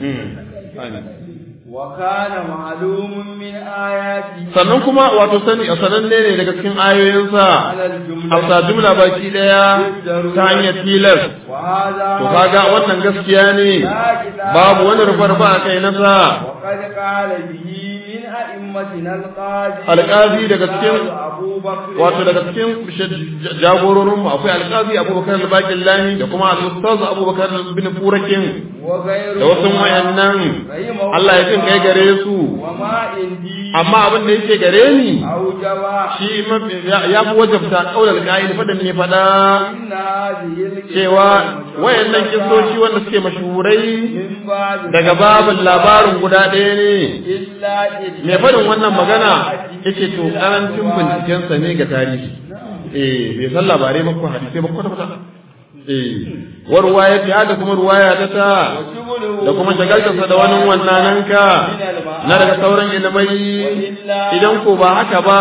amin وكان معلوم من آياته sannan kuma wato sani a sananne ne daga cikin ayoyinsa hausa jumla baki daya ta hanyar tilas وهذا to kaga wannan gaskiya ne babu wani rufar ba a kai nasa وقد قال به من أئمتنا القاضي alƙazi daga cikin أبو بكر wato daga cikin jagororin mu akwai alƙazi abubakar al-baqil lani da kuma al-ustaz abubakar bin furakin وغيره da wasu wayannan Allah ya jin kai gare su وما عندي amma abin da yake gare ni أوجب shi mafi ya fi wajabta kaular ka'il fadan ne fada إن هذه cewa wayannan kisoshi wanda suke mashuhurai من بعد daga babin labarin guda ɗaya ne إلا mai faɗin wannan magana yake to karancin bincikensa ne ga tarihi eh bai san labarai ba ko hadisai ba kwata kwata eh wa ruwaya ta da kuma ruwaya ta ta da kuma shagaltarsa da wani wannan ka na daga sauran ilimai idan ko ba haka ba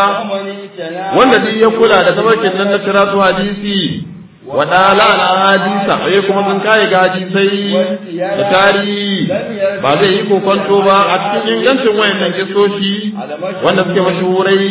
wanda duk ya kula da tabarkin nan na tira su hadisi wa dala al hadisa ai kuma sun kai ga hadisai da tarihi ba zai yi kokonto ba a cikin ingancin wayannan kisoshi wanda suke mashuhurai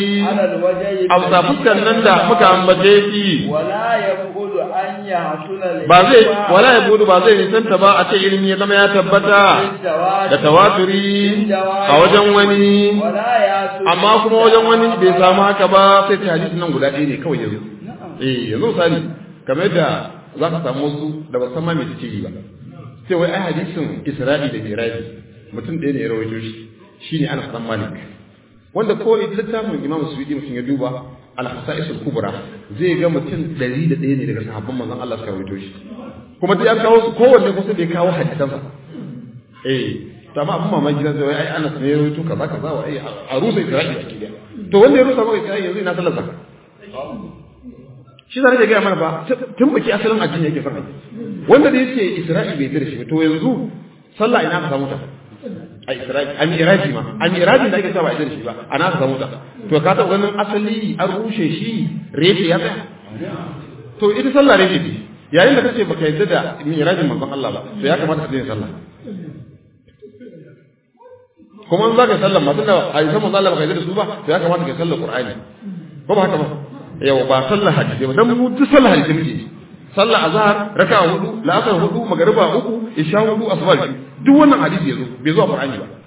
a bisa fuskan nan da muka ambace shi ولا يقول أن يحصل ba zai wala ya budu ba zai nisanta ba a ce ilimi ya zama ya tabbata da tawaturi a wajen wani ولا يحصل amma kuma wajen wani bai samu haka ba sai ta hadisi nan guda ɗaya ne kawai yanzu eh yanzu misali kamar yadda za ka samu wasu da ba san ma me suke yi ba sai wai ai hadisin Isra'i da Miraji mutum ɗaya ne ya rawaito shi shine Anas dan Malik wanda ko littafin Imam Suyuti mutum ya duba al-Hasa'is al-Kubra zai ga mutum ɗari da ɗaya ne daga sahabban manzon Allah suka rawaito shi kuma duk an kawo su kowanne kusa da ya kawo hadisansa eh to amma abin mamaki na zai ai Anas ne ya rawaito kaza kaza wa ai a rusa Isra'i a cikin to wanda ya rusa maka Isra'i yanzu ina sallar zaka shi zai ga mana ba tun baki asalin addini yake fara wanda da yake Isra'i bai tare shi to yanzu sallah ina ka samu ta a Isra'i a Miraji ma a Miraji da ake cewa ba a shi ba ana ka samu ta to ka taɓa ganin asali an rushe shi reshe ya tsaya to ita sallah reshe ce yayin da kace baka yadda da Mirajin manzon Allah ba to ya kamata ka daina sallah kuma in zaka sallah ma tunda hadisan manzon Allah baka yadda da su ba to ya kamata ka sallah Qur'ani ko ba haka ba yau ba sallah hadisi ba dan mu duk sallah hadisi muke sallah azhar raka'a hudu la'asar hudu magariba uku isha hudu asuba duk wannan hadisi yazo bai zo a Qur'ani ba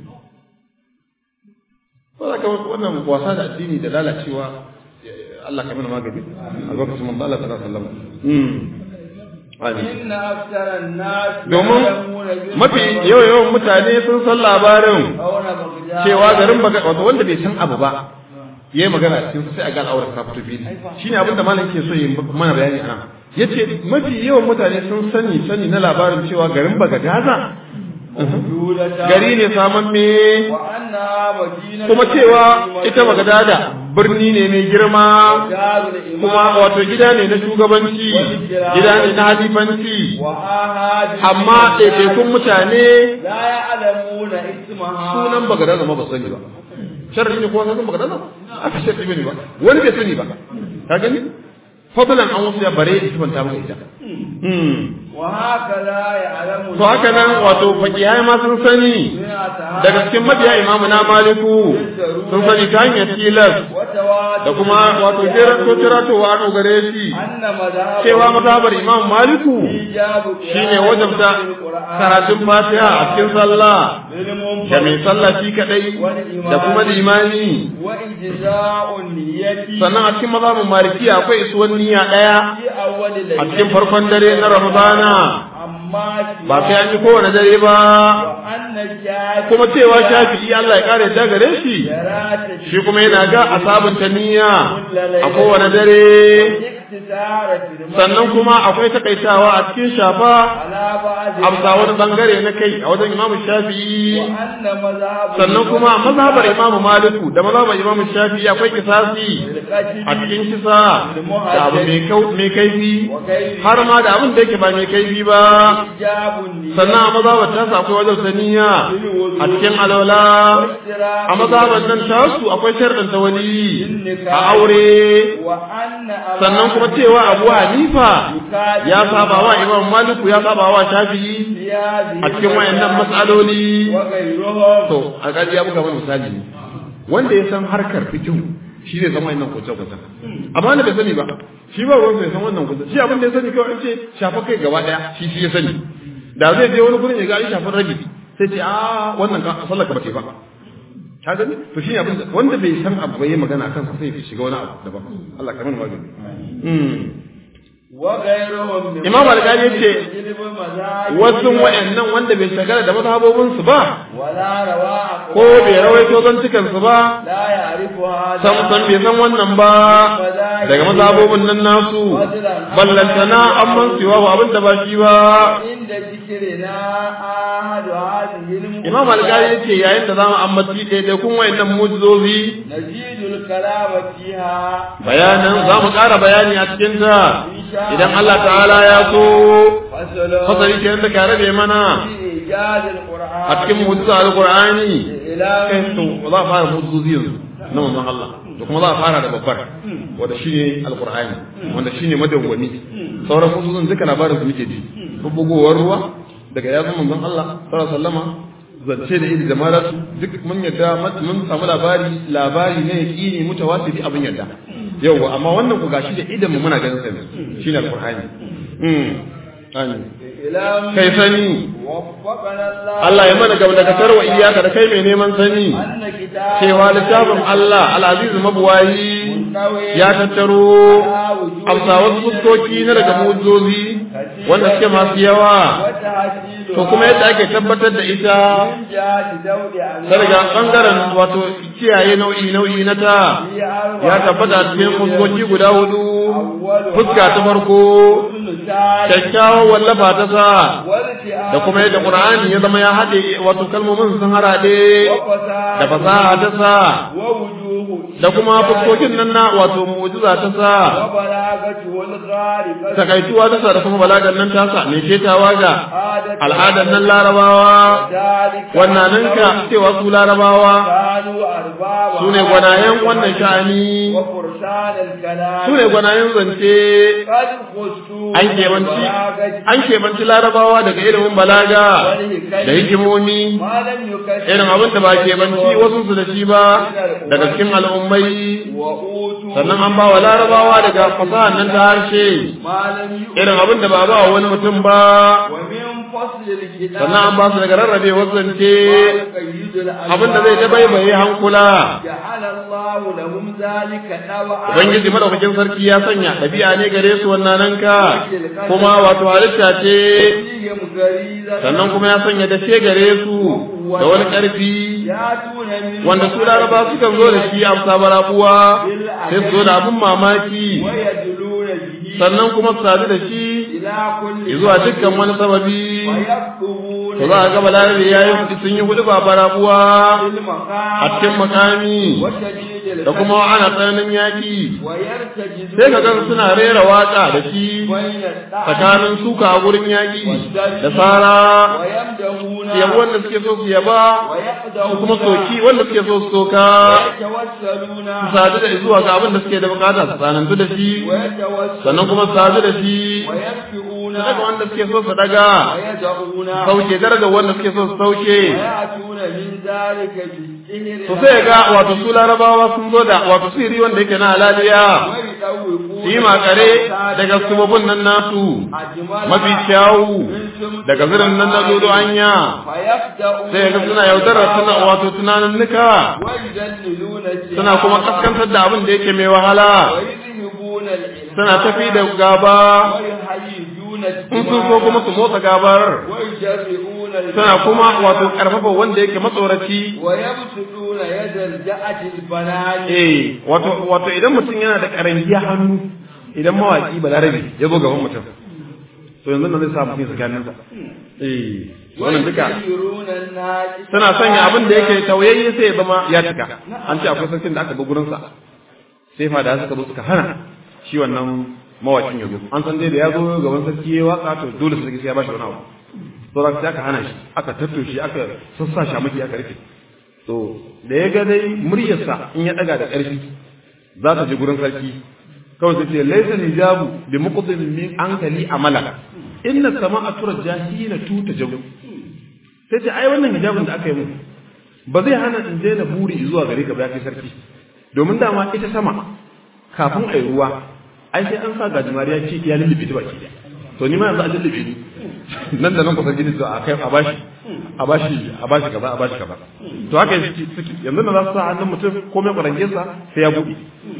Saboda ka wannan wasa da addini da lalacewa Allah ka mana magani a lokacin manzo Allah sallallahu alaihi wasallam. Inna aktaran nas Domin mafi yawan yawan mutane sun san labarin cewa garin baga wato wanda bai san abu ba yayi magana cikin sai a ga al'aurar ta fito fili shine abin da malam ke so yi mana bayani anan yace mafi yawan mutane sun sani sani na labarin cewa garin baga gaza gari ne saman me kuma cewa ita bagadada birni ne mai girma kuma wato gida ne na shugabanci gida ne na halifanci amma ɗaiɗaikun mutane sunan bagadada ma ba sani ba sharri ne kuma sunan bagadada aka shafi ne ba wani bai sani ba ka gani fadlan an wasu ya bare da sifanta maka ita to haka nan wato fakihai ma sun sani daga cikin mabiya imamu na maliku sun sani ta hanyar tilas da kuma wato jerato tiratowa an gare shi cewa mazhabar imam maliku shine wajabta karatun fatiha a cikin sallah da mai sallah shi kadai da kuma limani sannan a cikin mazhabin maliki akwai isuwan niyya daya a cikin farkon dare na ramadana ba sai an yi kowane dare ba kuma cewa shafi'i Allah ya kare da gare shi shi kuma yana ga a sabunta niyya a kowane dare sannan kuma akwai takaitawa a cikin shafa amsa wani bangare na kai a wajen imamu shafi'i sannan kuma mazhabar imamu maliku da mazhabar imamu shafi'i akwai kisasi a cikin kisa da abu mai kaifi har ma da abin da yake ba mai kaifi ba sannan a mazhabar ta sa akwai wajen saniya a cikin alwala a mazhabar nan tasu akwai sharɗin tawali a aure sannan kuma cewa abu hanifa ya saba wa imam maliku ya saba wa shafi'i a cikin wayannan matsaloli to a kaji ya buga mana misali ne wanda ya san harkar fikihu shi ne zama yannan kwace kwace amma wanda bai sani ba shi ba ruwan bai san wannan kwace shi abin da ya sani kawai an ce shafa kai gaba daya shi shi ya sani da zai je wani gurin ya ga shafin rabi sai ce a wannan ka sallar ka bace ba ka gani to shi abin da wanda bai san abu bai magana kansa sai ya shiga wani abu daban Allah ka mana magani Imam Al-Ghazali yace wasu wayannan wanda bai shagala da mazhabobin su ba ko bai rawaito zantukan su ba sam san bai san wannan ba daga mazhabobin nan nasu ballantana amman siwa ba abin da ba shi ba Imam Al-Ghazali yace yayin da zamu ambaci daidai kun wayannan mujizozi bayanan zamu ƙara bayani a cikin ta idan Allah ta'ala ya so fasari ke da kare bai mana a cikin mujiza al-Qur'ani kai to za a fara mujizozi yanzu na manzon Allah da kuma za a fara da babbar wanda shine al-Qur'ani wanda shine madawwami sauran mujizozin duka labarin su muke ji bugowar ruwa daga yazun manzon Allah sallallahu alaihi wasallama zance da iri da maratu duk mun yadda mun samu labari labari ne yaqini mutawatiri abin yadda yawa amma wannan ku gashi da idan mu muna ganin sa shine alqur'ani mm amin kai sani Allah ya mana gaba daga tarwa iyaka da kai mai neman sani cewa littafin Allah al-aziz mabuwayi ya tattaro amsa wasu fuskoki na daga mujozi wanda suke masu yawa ta'kidu to kuma yadda ake tabbatar da ita min jihati dawdi an ta daga bangaren wato kiyaye nau'i nau'i na ta ya tabbata a cikin fuskoki guda hudu fuska ta farko kyakkyawan wallafa ta sa da kuma yadda qur'ani ya zama ya haɗe wato kalmomin sun harade da fasaha ta sa wa wujuhu da kuma fuskokin nan na wato mu'jiza ta sa wa balagatu wal gharibatu takaituwa ta sa da kuma balagan nan ta sa me ketawa ga adatu al'adar nan larabawa dalika wannan ninka cewa su larabawa kanu arbaba su ne gwanayen wannan sha'ani wa fursan al kalam su ne gwanayen zance qad khustu an kebanci an kebanci larabawa daga ilimin balaga da hikimomi ma lam yukash irin abin da ba kebanci wasu su da shi ba daga cikin al'ummai wa utu sannan an ba wa larabawa daga fasahar nan ta harshe ma lam yu irin abin da ba ba wa wani mutum ba wa min fasl al kitab sannan an ba su daga rarrabe zance qayyid al abin da zai dabaibaye hankula ja'ala Allah lahum zalika dawa ubangiji madaukakin sarki ya sanya ɗabi'a ne gare su wannan nan ka kuma wato halitta ce fihim gariza sannan kuma ya sanya dashe gare su da wani ƙarfi ya tuna min wanda su laraba sukan zo da shi a sabarabuwa sai su zo da abin mamaki wa yadluna bihi sannan kuma su sadu da shi ila kulli zuwa dukkan wani sababi wa yaktubuna to za a ga balarabe ya yi sun yi hudu ba barabuwa fil maqam a cikin makami wa shadid al da kuma ana tsananin yaƙi wa yartajizu sai ka gan suna rera waƙa da shi bayna tsakanin suka a gurin yaƙi da tsara wa yamdahuna su yabi wanda suke so su yaba wa su yaqdahuna kuma soki wanda suke so su soka yatawassaluna su sadu da zuwa ga abin da suke da bukata su tsanantu da shi wa yatawassaluna sannan kuma su sadu da shi wa yakfiuna su daga wanda suke so su daga wa yad'una sauke darajar wanda suke so su sauke ويأتون من ذلك بالسحر to sai ga wato su larabawa sun zo da wato siri wanda yake na halaliya ويطوقون su yi makare daga subabun nan nasu mafi kyawu daga zirin nan na dodo anya فيخدعون sai ga suna yaudarar suna wato tunaninnika ويذللون suna kuma kaskantar da abin da yake mai wahala ويذهبون العلم suna tafi da gaba ويحيدون in sun so kuma su motsa gabar ويجرؤون suna kuma wato karfafa wanda yake matsoraci ويبسطون يد الجأة البنان eh wato wato idan mutum yana da karangiya hannu idan mawaki balarabe ya zo gaban mutum to yanzu nan zai sa mutum tsakaninsa eh wannan duka ويغيرون الناس suna sanya abin da yake tauyayye sai ya zama ya cika an ce akwai sarkin da aka bi gurinsa sai fa da suka zo suka hana shi wannan mawakin ya zo an san dai da ya zo gaban sarki ya waka to dole sarki sai ya bashi wani abu to da sai aka hana shi aka tattoshi aka sassa shi maki aka rufe to da ya ga dai muryarsa in ya daga da ƙarfi za ta je gurin sarki kawai sai ce laysa hijabu bi muqdim min ankali amala inna sama'a turja hina tuta jabu sai ce ai wannan hijabin da aka yi mu ba zai hana in daina buri zuwa gare ka ba ya kai sarki domin dama ita sama kafin ai ruwa ai sai an sa gajimari ya ce ya lullube ta baki to ni ma yanzu an lullube ni nan da nan ku sarki ne to a kai a bashi a bashi a bashi kaza a bashi kaza to haka suke yanzu da za su sa hannun mutum komai kwarangensa sai ya buɗe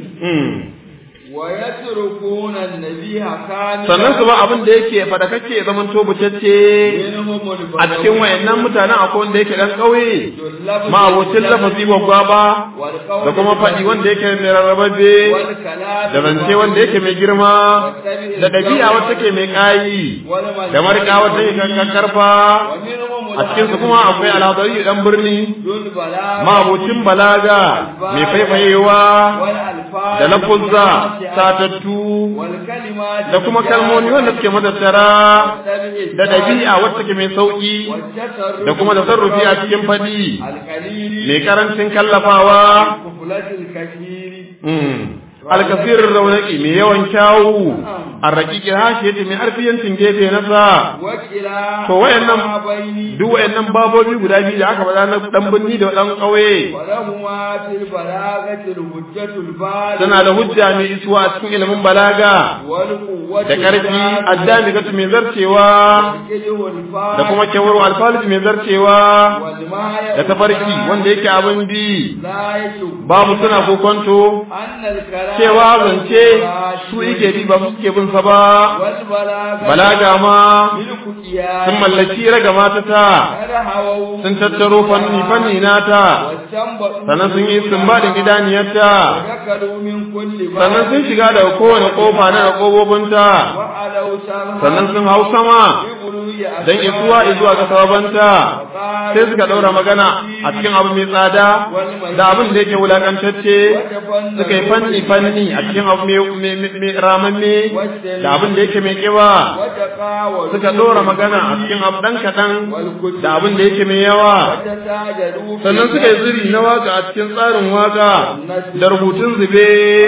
ويتركون النبي كاملا sannan su ba abin da yake fadakakke ya zaman to bucacce منهم a cikin wayannan mutanen akwai wanda yake dan kauye البدو ma abocin lafazi babba ba da kuma faɗi wanda yake mai rarrababe والكلام da zance wanda yake mai girma da ɗabi'a wacce take mai ƙayi da marika wacce take kankan karfa ومنهم a cikin su kuma akwai alhadari dan birni ذو البلاغة ma abocin balaga mai faifayewa والألفاظ da lafuzza satattu والكلمات da kuma kalmomi wanda suke matattara والتبع da ɗabi'a wacce take mai sauƙi والتصرف da kuma tasarrufi a cikin faɗi القليل mai karancin kallafawa كفلة الكثير alkasirin raunaki mai yawan kyawu a raƙiƙi hashi yace mai arfiyancin gefe na sa وكلا To wayannan ما بيني duk wayannan babobi guda biyu da aka faɗa na dan birni da dan ƙauye ولهما في البلاغة الحجة البالغة suna da hujja mai isuwa a cikin ilimin balaga والقوة da ƙarfi addami gatu mai zarcewa da kuma kyawar alfaliji mai zarcewa da tafarki wanda yake abin bi babu suna kokonto cewa zance su ike bi ba su suke bin sa ba balaga ma sun mallaki raga mata ta sun tattaro fanni fanni nata sannan sun yi sumbaɗin idaniyarta sannan sun shiga daga kowane kofa na ƙofofin sannan sun hau sama don isuwa izuwa ga sababanta sai suka ɗaura magana a cikin abu mai tsada da abin da yake wulakantacce suka yi fanni fanni a cikin abu mai ramamme da abin da yake mai kiba suka ɗora magana a cikin abu ɗan kaɗan da abin da yake mai yawa sannan suka yi zuri na waka a cikin tsarin waka da rubutun zube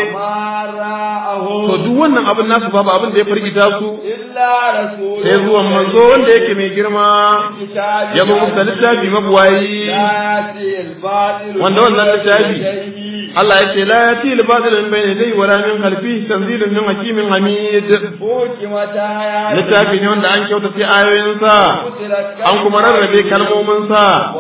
to duk wannan abin nasu babu abin da ya firgita su sai zuwan manzo wanda yake mai girma ya zo musu da littafi mabuwayi wanda wannan littafi Allah ya ce la ya ti libatil min bayni dai wala min khalfi tanzilun min hakimin hamid littafi ne wanda an kyauta sai ayoyin sa an kuma rarrabe kalmomin sa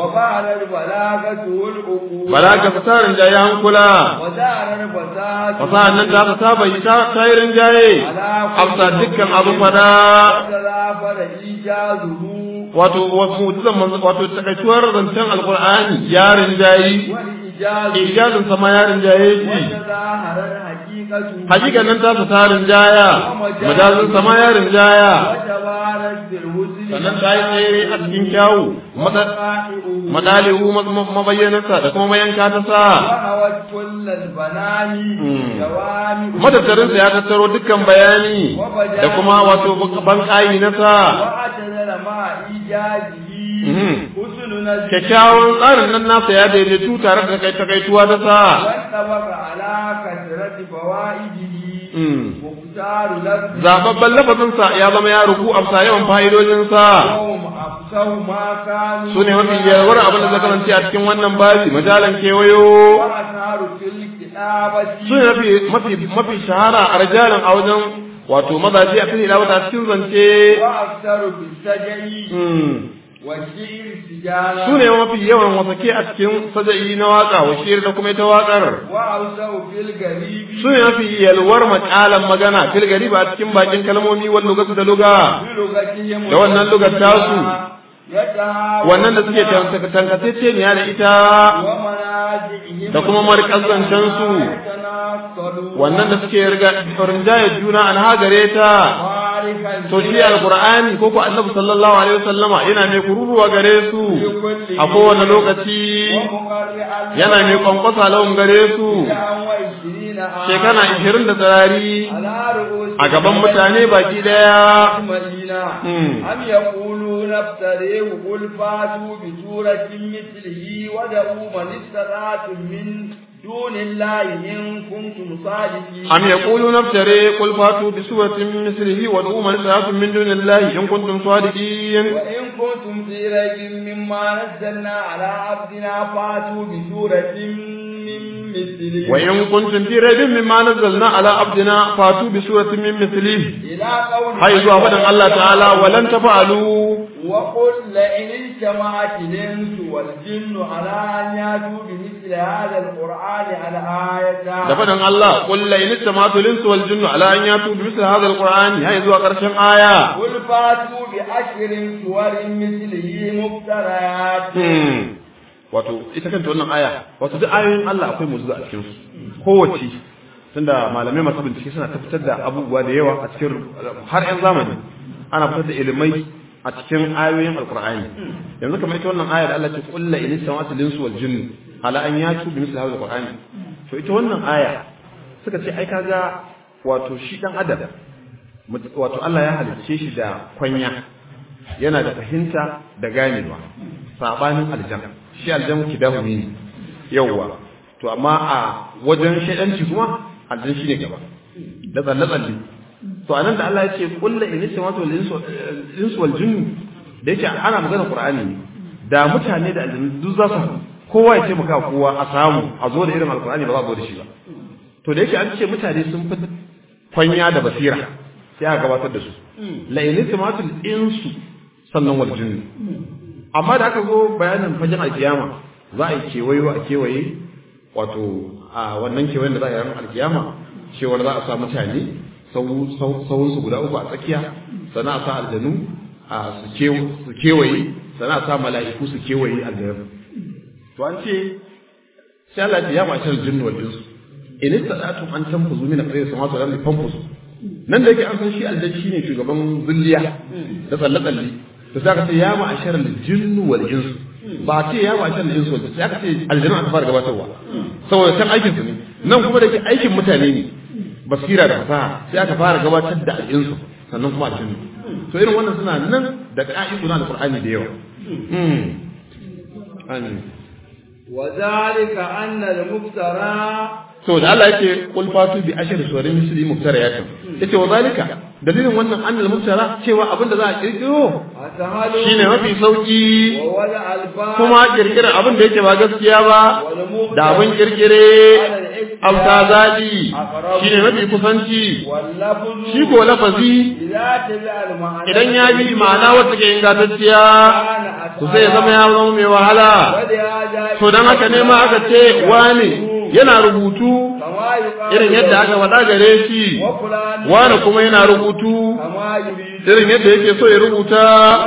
balaga fasarin jaye hankula fasahan nan ta ta bai ta tayirin jaye afsa dukkan abu fada wato mu'jizan manzo wato takaituwar zancen alqur'ani yarin jayi ijazin sama yarin jaye shi hakikan nan ta tarin jaya majazin sama yarin jaya sannan ta yi tsere a cikin kyawu madalihu mabayyanarsa da kuma mayanka ta sa matattarinsa ya tattaro dukkan bayani da kuma wato ban ƙayi na sa kyakkyawan tsarin nan nasa ya daidaitu tare da kai takaituwa ta sa zababban lafazinsa ya zama ya ruku a yawan fa'idojinsa su ne mafi yawar abin da zaka a cikin wannan babi majalan kewayo su ne mafi shahara a rajalin a wajen wato mazaje a kan ilawata cikin zance su ne mafi yawan wasake a cikin saja'i na waka wa shir da kuma ita wakar su ne mafi yalwar makalan magana fil gari ba cikin bakin kalmomi wani lugatu da luga da wannan lugar tasu wannan da suke tankatacce ne da ita da kuma marƙazancen su wannan da suke rinjaye juna an hagare ta to shi alqur'ani ko ko annabi sallallahu alaihi wasallama yana mai kururuwa gare su a kowane lokaci yana mai kwankwasa lawan gare su shekara ishirin da tsirari a gaban mutane baki daya am yaqulu naftarehu qul fatu bi suratin mithlihi wa da'u man istata'tum min دون الله إن كنتم صادقين أم يقولون افتري قل فاتوا بسورة مثله وادعوا من استطعتم من دون الله إن كنتم صادقين وإن كنتم في ريب مما نزلنا على عبدنا فاتوا بسورة من مثله وإن كنتم في ريب مما نزلنا على عبدنا فاتوا بسورة من مثله إلى قوله حيث أبدا الله تعالى ولن تفعلوا وقل لئن اجتمعت الإنس والجن على أن يأتوا بمثل هذا القرآن على آية da faɗin Allah qul la in istamatu linsu wal jinnu ala an yatu bi misli hadha alqur'ani hay zuwa ƙarshen aya قل فاتوا بعشر سور مثله مفتريات wato ita kanta wannan aya wato duk ayoyin Allah akwai mu'jiza a cikin su kowace tunda malamai masu bincike suna tabbatar da abubuwa da yawa a cikin har yan zamani ana fitar da ilimai a cikin ayoyin alqur'ani yanzu kamar ita wannan aya da Allah ce qul la in istamatu linsu wal jinnu ala an yatu bi misli hadha alqur'ani to ita wannan aya suka ce ai kaga wato shi dan adam wato Allah ya halicce shi da kwanya yana da fahimta da ganewa sabanin aljanna shi aljanna kidahu ne yawwa to amma a wajen shaidanci kuma aljan shi ne gaba da tsalle tsalle to anan da Allah ya ce kullu in samatu wal insu wal jinnu da yake ana magana qur'ani ne da mutane da aljannu duk za su kowa ya taimaka kowa a samu a zo da irin alqur'ani ba za a zo da shi ba to da yake an ce mutane sun fi kwanya da basira sai aka gabatar da su la iltimatul insu sannan wal jinni amma da aka zo bayanin fagen alkiyama za a yi kewayo a kewaye wato a wannan kewayen da za a yi ranar alkiyama cewar za a sa mutane sauran su guda uku a tsakiya sannan a sa aljanu a su kewaye sannan a sa mala'iku su kewaye aljanu to an ce sai Allah ya ma shar jinnu wal insu in istadatu an tanfuzu min aqdari samawati wal ardi fanfuzu nan da yake an san shi aljanni shine shugaban zulliya da tsalle tsalle to sai aka ce ya ma ashar jinnu wal insu ba ce ya ma ashar insu wal sai aka ce aljanna aka fara gabatarwa saboda can aikin su ne nan kuma da ke aikin mutane ne basira da fasaha sai aka fara gabatar da al'insu sannan kuma aljinnu to irin wannan suna nan da ka'idu na alqur'ani da yawa وذلك أن المفترى to da Allah yake qul fatu bi ashri suwarin misli muftariyatin yace wa zalika dalilin wannan annal muftara cewa abin da za a kirkiro shine mafi sauki kuma kirkirar abin da yake ba gaskiya ba da abin kirkire auta zali shine mafi kusanci shi ko lafazi idan ya bi ma'ana wacce ke ingantacciya to sai ya zama ya zama mai wahala to dan haka ne ma aka ce wani yana rubutu irin yadda aka faɗa gare shi wani kuma yana rubutu irin yadda yake so ya rubuta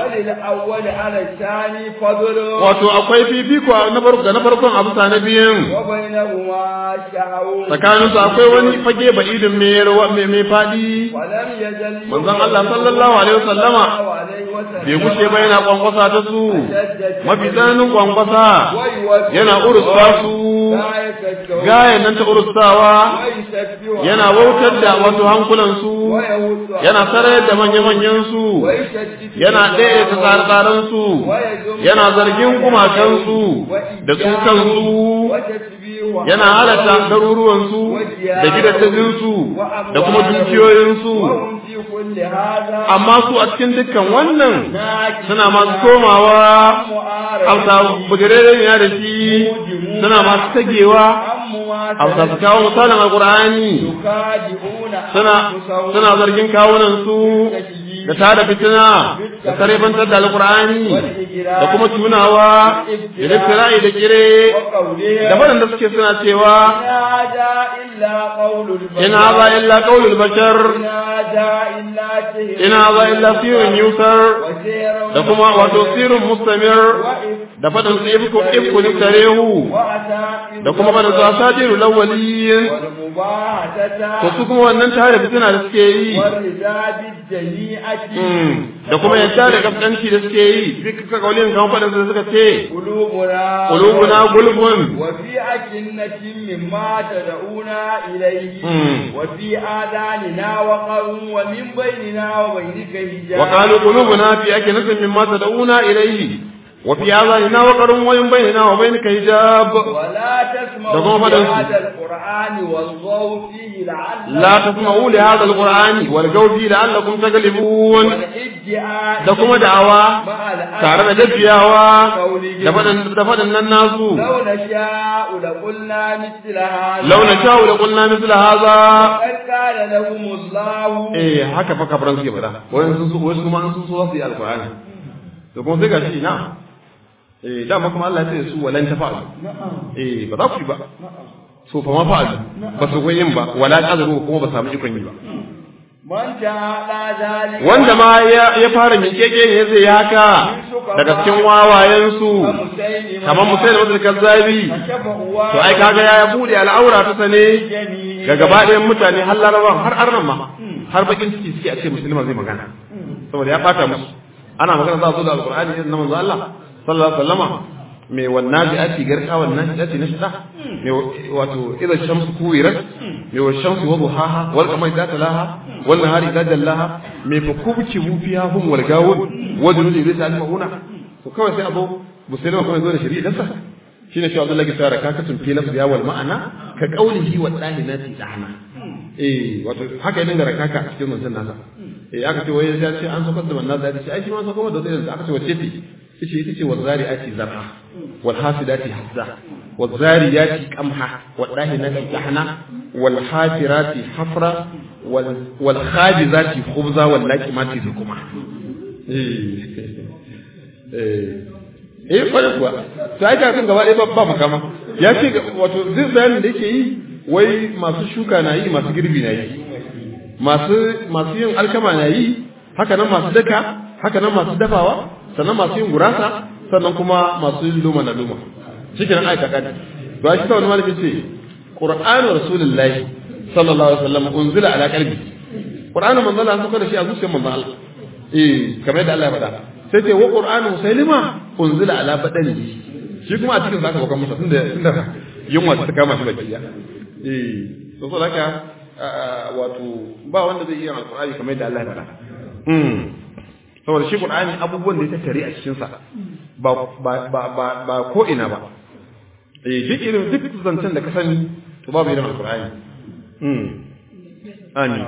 wato akwai fifiko na farko na farkon abu sa na biyun tsakaninsu akwai wani fage ba idin mai mai faɗi manzon Allah sallallahu alaihi wasallama bai gushe ba yana kwankwasa ta su mafi tsananin kwankwasa yana urusta su gayan nan ta urustawa yana wautar da wasu hankulansu yana sarayar da manya-manyansu yana ɗaya ta tsare-tsarensu yana zargin gumakansu da su kansu yana halatta garuruwansu da gidajensu da kuma dukiyoyinsu amma su a cikin dukkan wannan suna masu komawa hausa bugirere ya da shi suna masu tagewa hausa su kawo misalin alkur'ani suna suna zargin kawunan su da tada fitina da karebantar da alkur'ani da kuma tunawa da liftira'i da kire da waɗanda suke suna cewa in haza illa qaulul bashar in haza illa sirrun yusar da kuma wato sirrun mustamir da faɗin su ifku ifku niftarehu da kuma faɗin su asadiru lawwaliyin to su kuma wannan tare fitina da suke yi da kuma yadda da kaskanci da suke yi duk ka kaulin kan faɗin su suka ce qulubuna gulbun wa fi akinnatin mimma tad'una ilayhi wa fi adanina wa qarun wa min bainina wa bainika hijab wa qalu qulubuna fi akinnatin mimma tad'una ilayhi وفي آذاننا وقر وين بيننا وبينك حجاب ولا تسمعوا لهذا القرآن والغوا فيه لعلكم لا تسمعوا لهذا القرآن والغوا فيه لعلكم تغلبون da kuma da'awa tare da gajiyawa da faɗin nan nasu لو نشاء لقلنا مثل هذا lau na sha'u da kulna misla haza قد قال لهم الله eh haka fa kafiran suke faɗa wayan sun so wasu kuma sun so su yi alqur'ani to kuma sai gashi na eh dama kuma Allah ya ce su walan tafa'u eh ba za ku yi ba so fa ma fa'alu ba su ga yin ba wala qadru kuma ba samu ikon yi ba من جعل ذلك wanda ma ya ya fara miƙeƙe ne zai yi haka daga cikin wawayensu kamar musailama da kazzabi to ai kaga ya bude al'aura ta sane ga gaba ɗayan mutane har larabawan har arnan ma har bakin ciki suke a ce musulman zai magana saboda ya fata musu ana magana za su da alqur'ani irin na manzo Allah sallallahu alaihi wasallama mai wannan bi ati garka wannan bi ati nashda mai wato idza shamsu kuwirat mai wa shamsu wa duhaha wal qamari idza talaha wal nahari idza jallaha mai fa kubci mu fiha hum wal gawun wa dunud iblis al-mauna to kawai sai abu musulman kuma zo da shari'a sa shine shi Abdullah ke tsara kakatun fi lafzi wal ma'ana ka qaulihi wa dahinati dahna eh wato haka idan da rakaka a cikin wannan nasa eh aka ce wai ya ce an sokar da wannan da ce ai shi ma sokar da wannan aka ce wace ce yace ita ce wazari'ati zar'a wal hasidati hazza wazariyati qamha wal dahinati dahna wal hafirati hafra wal wal khadizati khubza wal laqimati kuma eh eh kwarai kuwa to ai kan gaba ɗaya ba makama ya ce wato zai bayanin da yake yi wai masu shuka na yi masu girbi na yi masu masu yin alkama na yi haka nan masu daka haka nan masu dafawa sannan masu yin gurasa sannan kuma masu yin luma na luma cikin aika kadi ba shi ta wani malami ce qur'anu rasulullahi sallallahu alaihi wasallam unzila ala qalbi qur'anu manzo Allah saka da shi a zuciyar manzo Allah eh kamar yadda Allah ya faɗa sai ce wa qur'anu musailima unzila ala badani shi kuma a cikin zaka bakon masa tunda tunda yunwa ta kama shi baki ya eh to so haka wato ba wanda zai iya alqur'ani kamar yadda Allah ya faɗa mm saboda shi qur'ani abubuwan da ya tattare a cikin sa ba ba ba ba ko ina ba eh duk irin duk zancen da ka sani to babu irin alqur'ani mm amin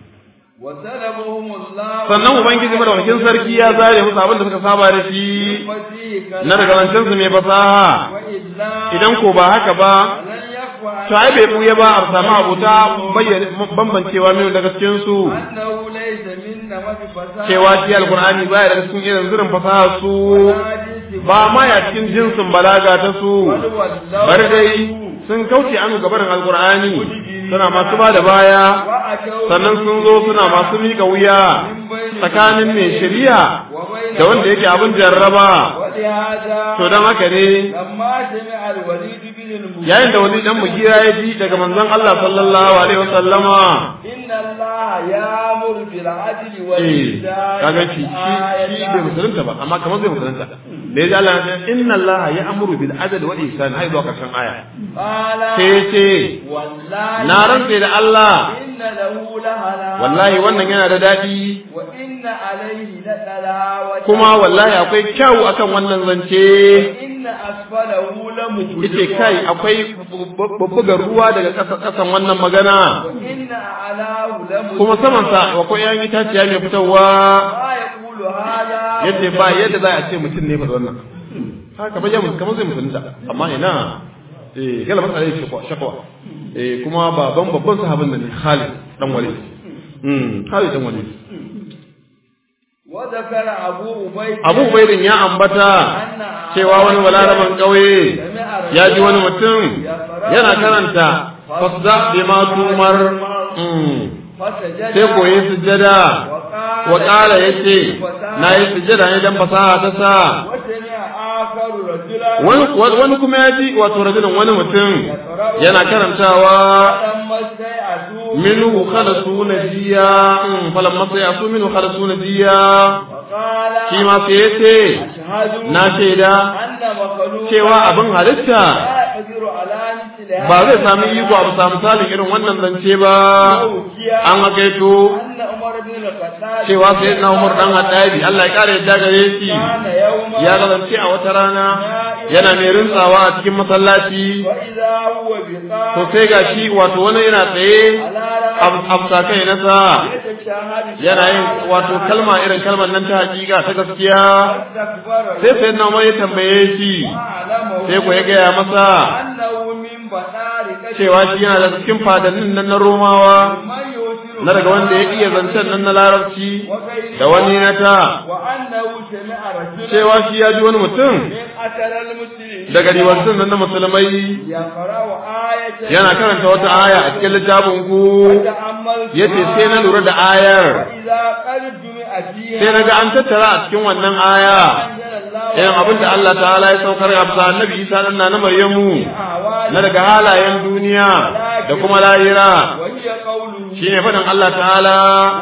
sannan ubangiji madaukakin sarki ya zare musu abin da suka saba da shi na daga zancen su mai fasaha idan ko ba haka ba to ai bai buye ba a samu abuta bayyana bambancewa min daga cikin su cewa shi alqur'ani baya daga cikin irin zirin fasaha su ba ma ya cikin jinsin balaga ta su bar dai sun kauce anu gabarin alqur'ani suna masu ba da baya sannan sun zo suna masu miƙa wuya tsakanin mai shari'a da wanda yake abin jarraba to don haka ne yayin da wani dan mugira ya ji daga manzon Allah sallallahu alaihi wasallama inna Allah ya'muru bil adli wal ihsan kaga shi shi bai musulunta ba amma kamar zai musulunta da ya ji Allah ya inna Allah ya'muru bil adli wal ihsan ai zuwa karshen aya sai ce na rantse da Allah inna lahu lahala wallahi wannan yana da daɗi wa inna alaihi la kuma wallahi akwai kyau akan wannan zance inna asfalahu la yace kai akwai bubbugar ruwa daga ƙasa ƙasan wannan magana inna alahu la kuma saman sa akwai yan itaciya mai fitowa ma yaqulu hada yace ba yadda za a ce mutum ne fa wannan haka ba jamus kamar zai mutunta amma ina eh galaba sai shakwa shakwa eh kuma baban babban sahabin da ne Khalid dan Walid mm Khalid dan Walid wa zakara abu ubayd Abu Ubaidin ya ambata cewa wani balaraban kauye ya ji wani mutum yana karanta fasda bima tumar mm sai koyi sujjada wa qala yace nayi sujjada ne dan fasaha ta sa wani wani kuma ya ji wato rajulun wani mutum yana karantawa minhu khalasu najiya falamma sayasu minhu khalasu najiya shi ma sai yace na shaida cewa abin halitta ba zai sami iko abu samu misalin irin wannan zance ba an hakaito cewa sai na umar dan haddabi Allah ya kare yadda gare shi ya kasance a wata rana yana mai rintsawa a cikin masallaci to sai ga shi wato wani yana tsaye a kai nasa yana yin wato kalma irin kalmar nan ta hakika ta gaskiya sai sai na umar ya tambaye shi sai ku ya gaya masa cewa shi yana da cikin fadannin nan na romawa na daga wanda ya iya zancen nan na larabci da wani na ta cewa shi ya ji wani mutum daga riwancin nan na musulmai yana karanta wata aya a cikin littafin ku ya ce sai na lura da ayar sai na ga an tattara a cikin wannan aya irin abin da Allah ta'ala ya saukar a bisa annabi Isa dan na Maryamu na daga halayen duniya da kuma lahira shine faɗin Allah ta'ala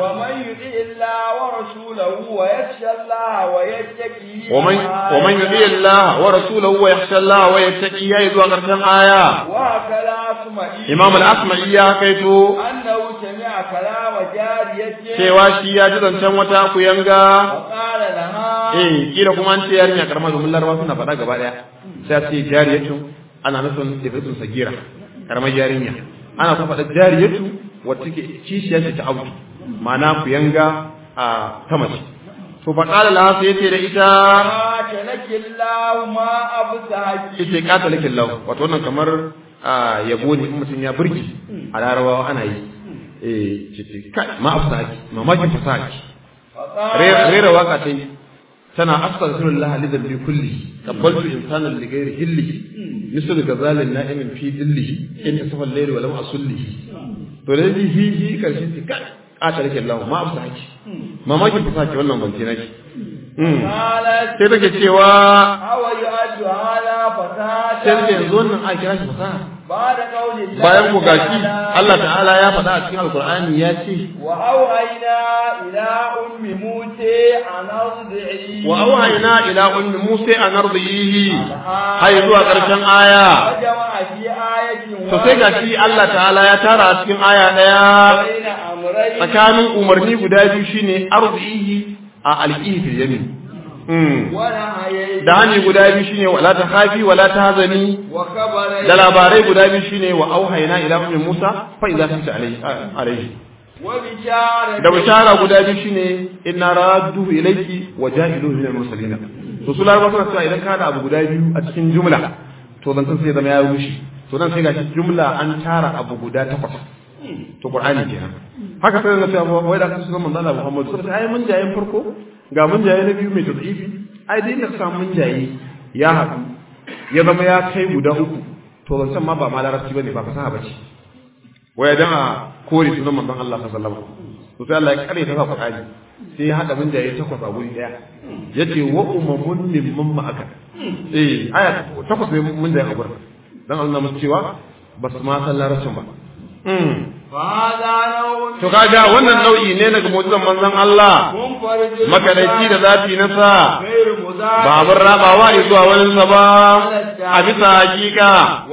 ومن ومن يطيع الله ورسوله ويخشى الله ويتقي يا ذو قرشن آية إمام الأسمعي يا كيتو أنه سمع كلام جاريته cewa shi ya ji zancen wata kuyanga وقال لها eh kila kuma an ce yarinya karama domin larabawa suna faɗa gaba ɗaya sai a ce jariyatu ana nufin ibratun sagira karamar yarinya ana kuma faɗa jariyatu wacce ke kishiya ce ta auki ma'ana kuyanga a ta mace to fa qala la sai yace da ita قاتلك الله ما أبصحك yace qatalakin law wato wannan kamar a yabo ne in mutum ya burge a larabawa ana yi eh ce ce kai ma afsaki mamakin fasaki فقال rera waka ta yi tana astaghfirullah li dhanbi kulli qabbaltu insanan li ghairi hillihi misal gazalin na'imin fi dillihi in asfa al-layl wa lam asullihi to dai hi hi hi karshe ce kai a tarike Allah ma afsaki mamakin fasaki wannan bance nake Mm. قالت sai take cewa أو يؤد هذا sai فتاة take yanzu wannan a kira shi fasaha بعد قول الله bayan ku gashi تعالى Allah ta'ala ya faɗa a cikin alkur'ani ya ce وأوحينا إلى أم موسى أن أرضعيه wa auhayna ila ummi musa an ardihi hay zuwa karshen aya وجمع في آية to sai gashi Allah ta'ala ya tara a cikin aya daya بين أمرين tsakanin umarni guda biyu shine ardihi a alqihi fil yamin Mm. ونهيين da hani guda biyu shine wala ta khafi wala ta hazani وخبرين da labarai guda biyu shine wa auhayna ila ummi musa fa idza kunta alayhi alayhi وبشارة da bishara guda biyu shine inna radduhu ilayki wa ja'iluhu minal mursalin to su laraba suna cewa idan ka da abu guda biyu a cikin jumla to zan san sai zama ya rushe to nan sai gashi jumla an tara abu guda takwas to qur'ani kenan haka sai na cewa wai da kasu zaman Allah Muhammad sai ai mun jayen farko ga mun jaye na biyu mai tadhifi ai dai ka samu mun jaye ya haɗu ya zama ya kai guda uku to zan san ma ba ma larabci bane ba fasaha bace waya dan a kore sunan manzon Allah sallallahu alaihi wasallam to sai Allah ya kare ta sa Qur'ani sai ya hada minjaye takwas a guri daya yace wa umamun mimman ma'aka eh aya takwas ne minjaye a gurin dan Allah musu cewa ba su ma san larabcin ba mm فهذا نوع to kaga wannan nau'i ne daga mu'jizan manzon Allah منفرد makadaici da zafi na sa غير مضاف ba abin rabawa ne zuwa wani sa ba a bisa hakika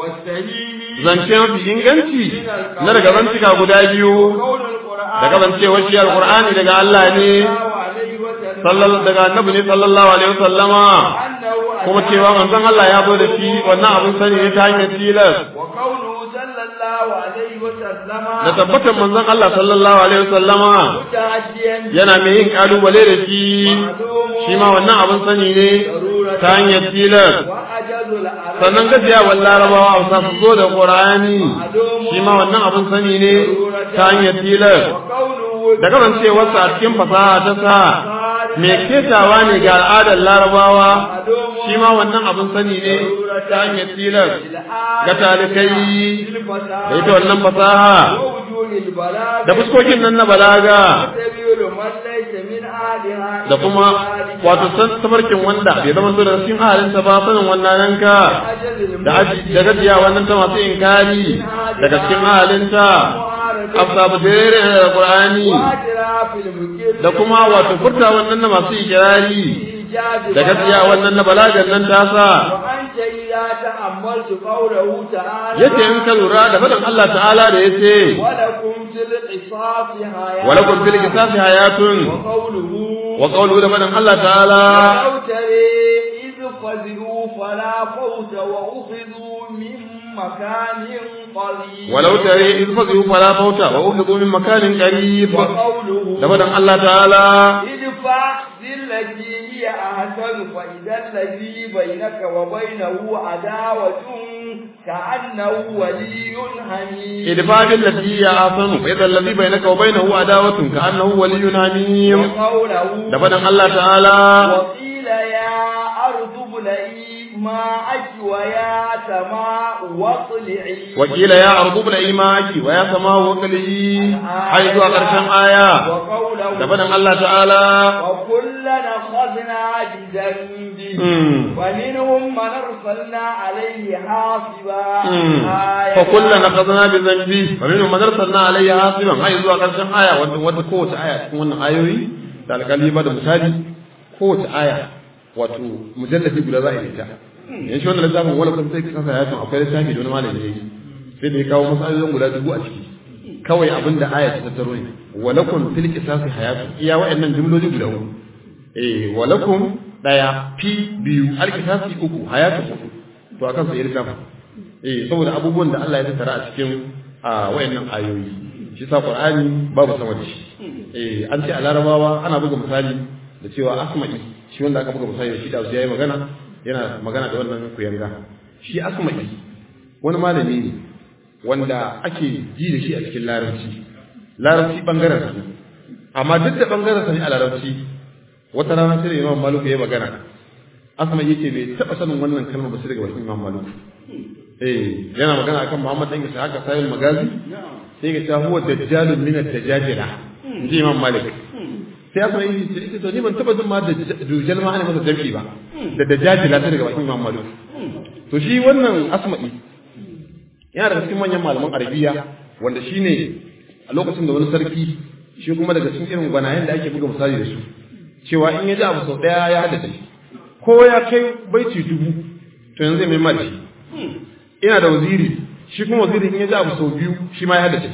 والسليم zance mafi inganci na daga zantuka guda biyu قول القرآن da kasancewar shi alqur'ani daga Allah ne الله عليه وسلم sallallahu daga annabi ne sallallahu alaihi wasallama أنه kuma cewa manzon Allah ya zo da shi wannan abin sani ne ta hanyar tilas وقوله صلى الله عليه وسلم da tabbatar manzon Allah sallallahu alaihi wasallama متعديا yana mai yin kalubale da shi shi ma wannan abin sani ne ta hanyar tilas وأجل العرب sannan gajiya wa larabawa hausa su zo da qur'ani shi ma wannan abin sani ne ta hanyar tilas وقوله da kasancewarsa a cikin fasaha ta sa mai ketawa ne ga al'adar larabawa shi ma wannan abin sani ne ta hanyar tilas ga talikai da ita wannan fasaha ووجوه البلاغ da fuskokin nan na balaga سبيل من ليس من أهلها da kuma wato san tabarkin wanda bai zama so da cikin halinta ba sanin wannan nanka أجل da aji da gajiya wannan ta masu inkari daga cikin halinta afsa bujere da qur'ani واعتراف المكر da kuma wato furta wannan na masu ikirari إيجاد da gajiya wannan na balagan nan tasa وأنت إذا تأملت قوله تعالى yace in ka lura da faɗin Allah ta'ala da yace ولكم في القصاص حياة walakum fil qisasi hayatun وقوله wa qawluhu da faɗin Allah ta'ala ولو ترى إذ فزعوا فلا فوت وأخذوا من مكان قريب walau tare iz fazu fala fauta wa ukhidhu min makanin qarib وقوله da faɗin Allah ta'ala ادفع بالتي هي أحسن فإذا الذي بينك وبينه عداوة كأنه ولي حميم idfa bil lati ya asanu fa idha alladhi bainaka wa bainahu adawatun ka annahu waliyyun hamim وقوله da faɗin Allah ta'ala وقيل يا أرض ابلعي ماءك ويا سماء واطلعي wakila ya ardu bil imaki wa ya sama wa qali hay zuwa karshen aya وقوله da faɗin Allah ta'ala وكلنا أخذنا بذنبه Hmm. ومنهم من أرسلنا عليه حاصبا Hmm. آية fa kullana qadna bi dhanbi wa minhum man arsalna alayhi hasiban hay zuwa karshen aya wanda wata kowace aya cikin wannan ayoyi da alƙali ba da misali kowace aya wato mujalladi guda za a yi ta yanzu wannan littafin wala kun sai kasa ya akwai littafi da wani malami ne sai da ya kawo masalolin guda dubu a ciki kawai abin da aya ta tattaro ne walakum fil qisasi hayatu iya wa'annan jumloli guda uku eh walakum daya fi biyu al qisasi uku hayatu uku to akan sai littafin eh saboda abubuwan da Allah ya tattara a cikin a wayannan ayoyi shi sa Qur'ani babu sama da shi eh an ce a Larabawa ana buga misali da cewa asma'i shi wanda aka buga misali da shi da yayi magana yana magana da wannan kuyanga shi asma'i wani malami ne wanda ake ji da shi a cikin larabci larabci bangaren sa amma duk da bangaren sa ne a larabci wata rana sai da imam malik ya magana asma yace bai taba sanin wannan kalmar ba sai daga bakin imam malik eh yana magana akan muhammad dan isa haka sayin magazi sai ga ta huwa dajjalun min ad-dajajila inji imam malik sai asma yace to ni ban taba jin ma da dujal ma ana masa jami'i ba da dajajila sai daga bakin imam malik to shi wannan asma'i yana daga cikin manyan malaman arabiya wanda shine a lokacin da wani sarki shi kuma daga cikin irin gwanayen da ake buga misali da su cewa in ya ji abu sau ɗaya ya haddace ko ya kai baiti dubu to yanzu zai mai mali ina da waziri shi kuma waziri in ya ji abu sau biyu shi ma ya haddace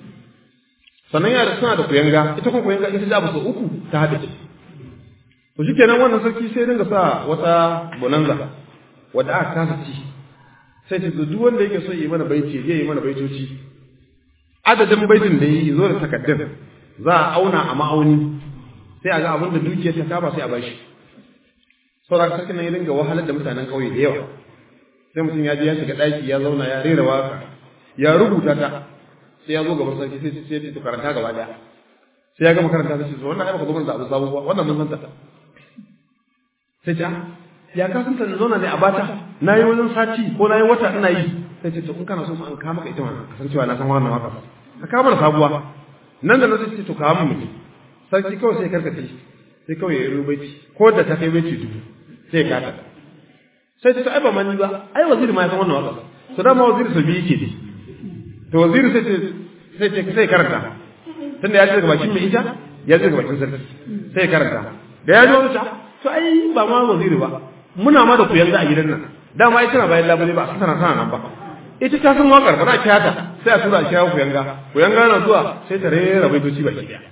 sannan yana da suna da kuyanga ita kuma kuyanga in ta ji abu sau uku ta haddace to shi kenan wannan sarki sai dinga sa wata bonanza wadda aka kasa ci sai ce duk wanda yake so yi mana baiti zai yi mana baitoci adadin baitin da yi zo da takaddun za a auna a ma'auni sai a ga abin da dukiyar ta kaba sai a bashi saboda sarkin nan ya dinga wahalar da mutanen ƙauye da yawa sai mutum ya je ya shiga ɗaki ya zauna ya rera waka ya rubuta ta sai ya zo gaban sarki sai sai ya karanta gaba daya sai ya gama karanta sai ce wannan ai baka zo mana da abu sabo ba wannan mun san ta sai ta ya ka san ta zauna ne a bata na yi wajen sati ko na yi wata ina yi sai ce to in kana so an kama ka ita ma kasancewa na san wannan waka ka kama da sabuwa nan da nan sai ce to kawo mu sarki kawai sai karkace sai kawai ya yi baiti ko da ta kai baiti dubu sai ka ta sai ta ai ba mani ba ai waziri ma ya san wannan waka to dama waziri sabi yake ne to waziri sai ce sai ce sai karanta tunda ya ji daga bakin mai ita ya ji daga bakin sarki sai karanta da ya ji wani ta to ai ba ma waziri ba muna ma da ku yanzu a gidan nan dama ita na bayan labule ba a tana tana nan ba ita ta san wakar ba za a kira ta sai a tura a kira ku yanga ku yanga na zuwa sai ta rera baitoci baki daya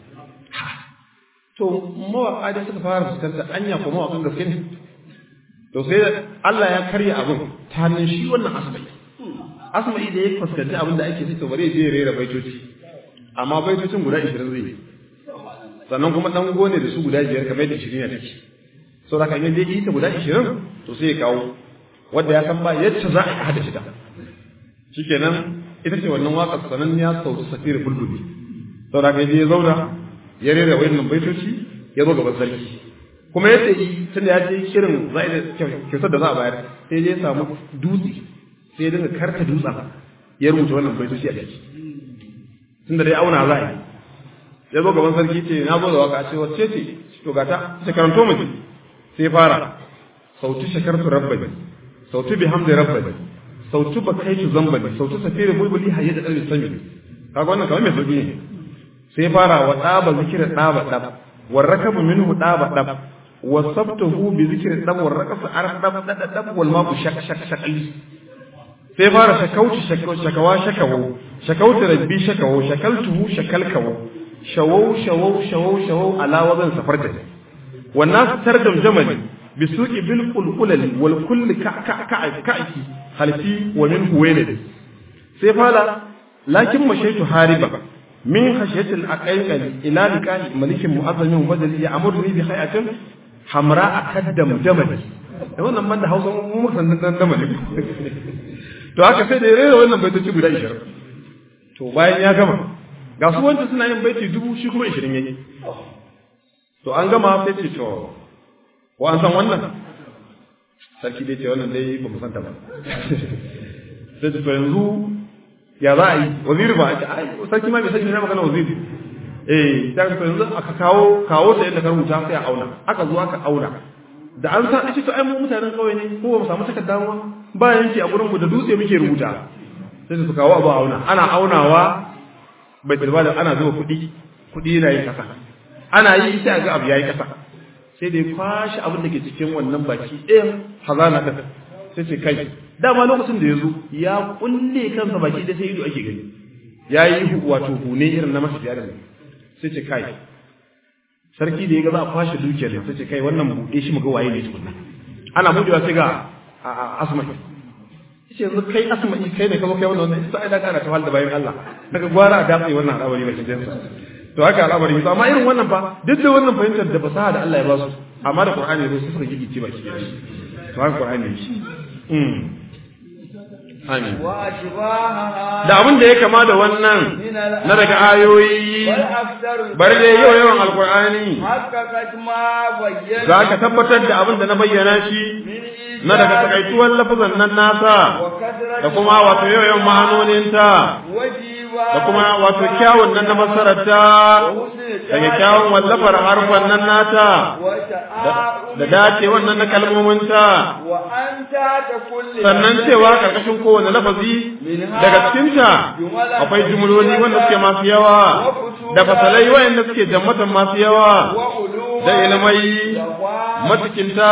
to mawaƙa da suka fara fuskantar anya ko mawaƙan gaske ne to sai Allah ya karya abin ta hannun shi wannan asma'i asma'i da ya fuskanci abin da ake to bare je rera baitoci amma baitocin guda 20 zai yi sannan kuma dan gone da su guda biyar kamar da 20 ne take so da kan yaje ita guda 20 to sai ya kawo wanda ya san ba yadda za a hada shi ta shikenan ita ce wannan waƙar sananniya sautu safir bulbuli sau da kan yaje ya zauna ya rera wayannan baitoci ya zo gaban sarki kuma yadda yi tun da ya ce shirin za a kyautar da za a bayar sai ya samu dutse sai ya dinga karta dutsen ya rubuta wannan baitoci a ciki tun da dai auna za a yi ya zo gaban sarki ce na zo da waka ce wacce ce to gata ta karanto mu sai fara sautu shakartu rabbani sautu bihamdi rabbani sautu bakaitu zambani sautu safiri bulbuli hayya da dalil sami kaga wannan kamar mai sauki ne sai fara wa ɗaba zikira ɗaba ɗab wa rakabu minhu ɗaba ɗab wa sabtahu bi zikri ɗab wa raqasa arf ɗab ɗab ɗab wal ma'u shak shak shakali sai fara shakauci shakawa shakawo shakauti rabbi shakawo shakaltuhu shakalkawo shawau shawau shawau shawau ala wazan safarta wannan tardam jamali bisuqi bil qulqulali wal kulli ka ka ka ka'iki halfi wa min huwailid sai fara lakin mashaitu hariba من خشية الأقيقل إلى لقاء ملك مؤظم وبدل يأمرني بخيئة حمراء كدم جمل wannan man da hausa mu muka san dan damali to haka sai da rera wannan baitoci guda 20 to bayan ya gama ga su wanda suna yin baiti dubu shi kuma 20 yayi to an gama sai ce to ko an san wannan sarki dai ce wannan dai ba mu san ta ba sai to yanzu ya za a yi waziri ba a sarki ma bai sani na magana waziri eh ta ga yanzu aka kawo kawo ta yadda ka rubuta sai a auna aka zo aka auna da an san ce to ai mu mutanen kawai ne ko ba mu samu takarda ba ba yanki a gurin mu da dutse muke rubuta sai su kawo abu auna ana aunawa bai tilba da ana zuba kuɗi kuɗi yana yi kasa ana yi sai ga abu yayi kasa sai dai kwashi abin da ke cikin wannan baki ɗayan hazana ɗin sai ce kai dama lokacin da ya zo ya kulle kansa baki da sai ido ake gani ya yi wato hune irin na masu yaran sai ce kai sarki da ya ga za a kwashe dukiyar sai ce kai wannan buɗe shi muga waye ne tukunna ana buɗewa sai ga asma'i ce yanzu kai asma'i kai ne ka zo kai wannan wannan sai da kana ta da bayan Allah daga gwara a dafe wannan al'amari ba kidan sa to haka al'amari ne amma irin wannan fa duk da wannan fahimtar da fasaha da Allah ya ba su amma da Qur'ani ne sai suka gigice baki da shi to haka Qur'ani ne shi amin وأشباهها da abin da ya kama da wannan من na daga ayoyi بل أكثر bari dai yau yawan alkur'ani حققت ما بين za ka tabbatar da abin da na bayyana shi من na daga takaituwar lafazan nan nasa وكثرة da kuma wato yau yawan ma'anoninta وجيبا da kuma wato kyawun nan na masararta daga kyawun wallafar harfan nan nata da dace wannan na kalmominta وأنت تقول sannan cewa karkashin kowane lafazi daga cikinta akwai jumloli wanda suke masu yawa da fasalai wayanda suke jammatan masu yawa da ilmai matukinta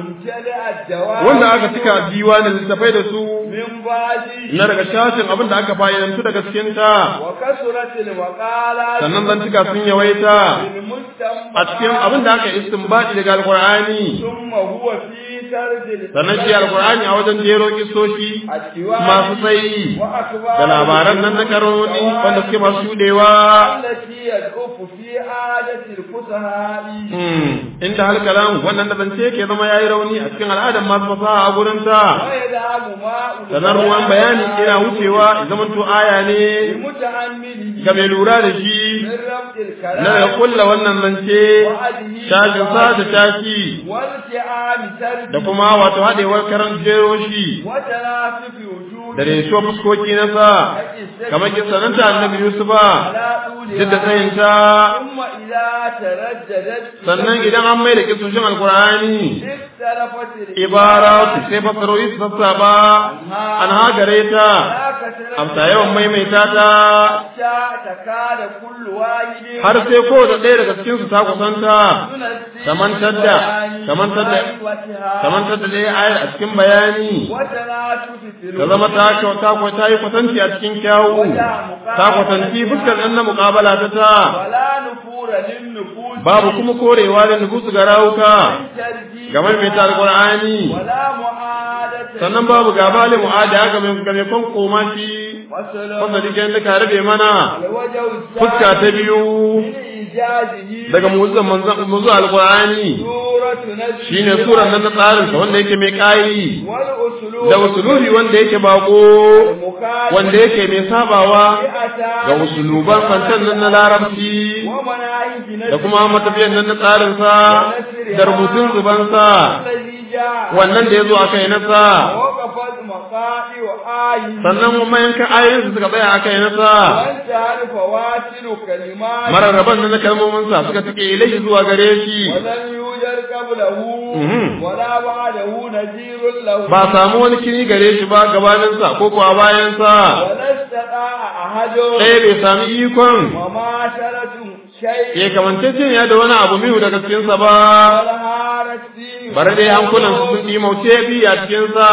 wanda aka cika diwanin littafai da su من بعد na daga shashin abin da aka fayyantu daga cikinta وكثرت المقالات sannan zan cika sun yawaita المستنبطات a cikin abin da aka istinbadi daga alkur'ani ثم هو في سرد sannan shi alkur'ani a wajen jero kisoshi السواء masu tsayi وأخبار da labaran nan na karoni wanda suke masu shudewa التي يدعف في عادة الفصحاء Hmm, inda halkalan wannan da zance ke zama yayi rauni a cikin al'adar masu fasaha a gurin ta ويذهب ماء sanar ruwan bayani ina wucewa ya zama to aya ne المتعمد ga mai lura da shi من ربط na daga الكلام kulla wannan zance tashin sa da tashi والتئام سرد da kuma wato haɗewar karan jero shi وتناسف وجود da resho fuskoki na sa kamar kisananta annabi yusufa على duk da طولها tsayinta ثم إذا ترددت sannan idan an mai da kisoshin alkur'ani اختلفت ibara su sai fasarori su sassaba an hagare ta amsa yawan maimaita ta حتى تكاد كل واحد har sai ko da ɗaya daga cikin su ta kusanta kamantar da kamantar da kamantar da ɗaya ayar a cikin bayani وتناسف في ta zama ta kyau ta kwa ta yi kwatanci a cikin kyawu ta kwatanci fuskar ɗan na muƙabala ta ta ولا نفور للنفوس babu kuma korewa da nufusu ga rawuka ترجيح game mai ta alƙur'ani ولا معادة sannan babu gaba da mu'ada ga mai ga mai kon koma shi وسلام wanda dike da ka rabe mana الوجه fuska الثاني ta biyu من إيجازه daga mu'uzzan manzon mu'uzzu alqur'ani سورة نجم shine suran nan na tsarin sa wanda yake mai kai والأسلوب da usulubi wanda yake bako المخالف wanda yake mai sabawa بأساس ga usuluban fantan nan na larabci ومناهج نجم da kuma matafiyan nan na tsarin sa da rubutun zuban sa الذي جاء wannan da yazo akai na sa وقفت مقاطع آيه sannan kuma yankan ayoyin su suka tsaya akai na sa وانتهى فواصل كلمات mararraban nan na kalmomin sa suka tike ilai zuwa gare shi ولم يوجد قبله Mhm. ولا بعده نذير له ba samu wani kini gare shi ba gabanin sa ko kuwa bayan sa ولا استطاع أحد ɗaya bai sami ikon وماشرة شيء ya kamance ya da wani abu mihu daga cikinsa ba والهارت فيه bare dai hankulan su sun ɗimauce bi a cikinsa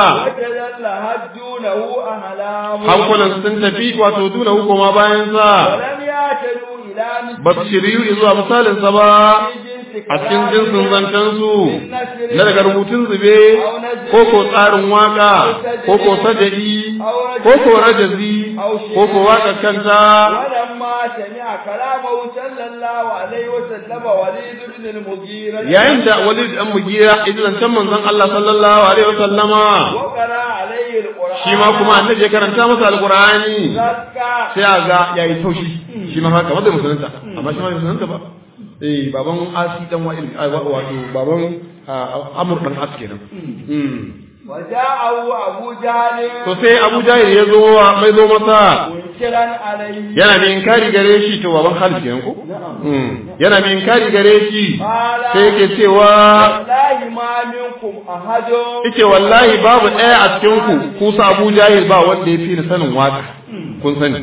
وتجلهت دونه أهلام hankulan su sun tafi wato duna hukuma bayansa ولم يعتدوا إلى مثل ba su shiryu zuwa misalinsa ba جنس a cikin jinsin zancensu النسر na daga rubutun zube ko ko tsarin waka ko ko sajadi ko ko rajazi ko ko waka kanta ولما سمع كلامه صلى الله عليه وسلم وليد بن المغيرة yayin da walid dan mugira idan zancen manzon Allah sallallahu alaihi wasallama وقرأ عليه القرآن shi ma kuma annabi ya karanta masa alqur'ani زكى sai a ga yayi taushi shi ma haka wanda musulunta amma shi ma bai musulunta ba eh baban asi dan wa'il ai, wa- wato baban ah, amr dan as kenan Mm. وجاءه أبو جهل to sai abu jahil ya zo wa- mai zo masa منكرا عليه yana mai inkari gare shi to baban Khalid kenan ko Mm. yana mai inkari gare shi قال sai yake cewa والله ما منكم أحد yace wallahi babu ɗaya a cikin ku ku sa Abu Jahil ba wanda ya fi ni sanin waka kun sani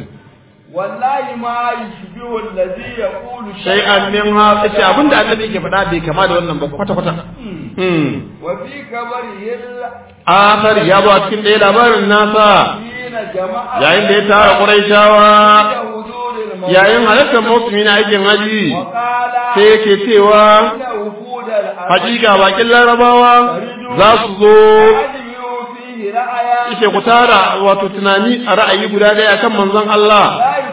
والله ما يشبه الذي يقول sai an min ha yace abinda annabi yake faɗa bai kama da wannan ba kwata kwata mm وفي كبره akhar ya zo a cikin ɗaya labarin nasa الذين جمع yayin da ya tara Qurayshawa حضور الموت yayin halartar mawsumi na aikin haji وقال sai yake cewa إن وفود الأرض hakika bakin larabawa za su zo أجمعوا فيه رأيا yace ku tara wato tunani a ra'ayi guda ɗaya kan manzon Allah لا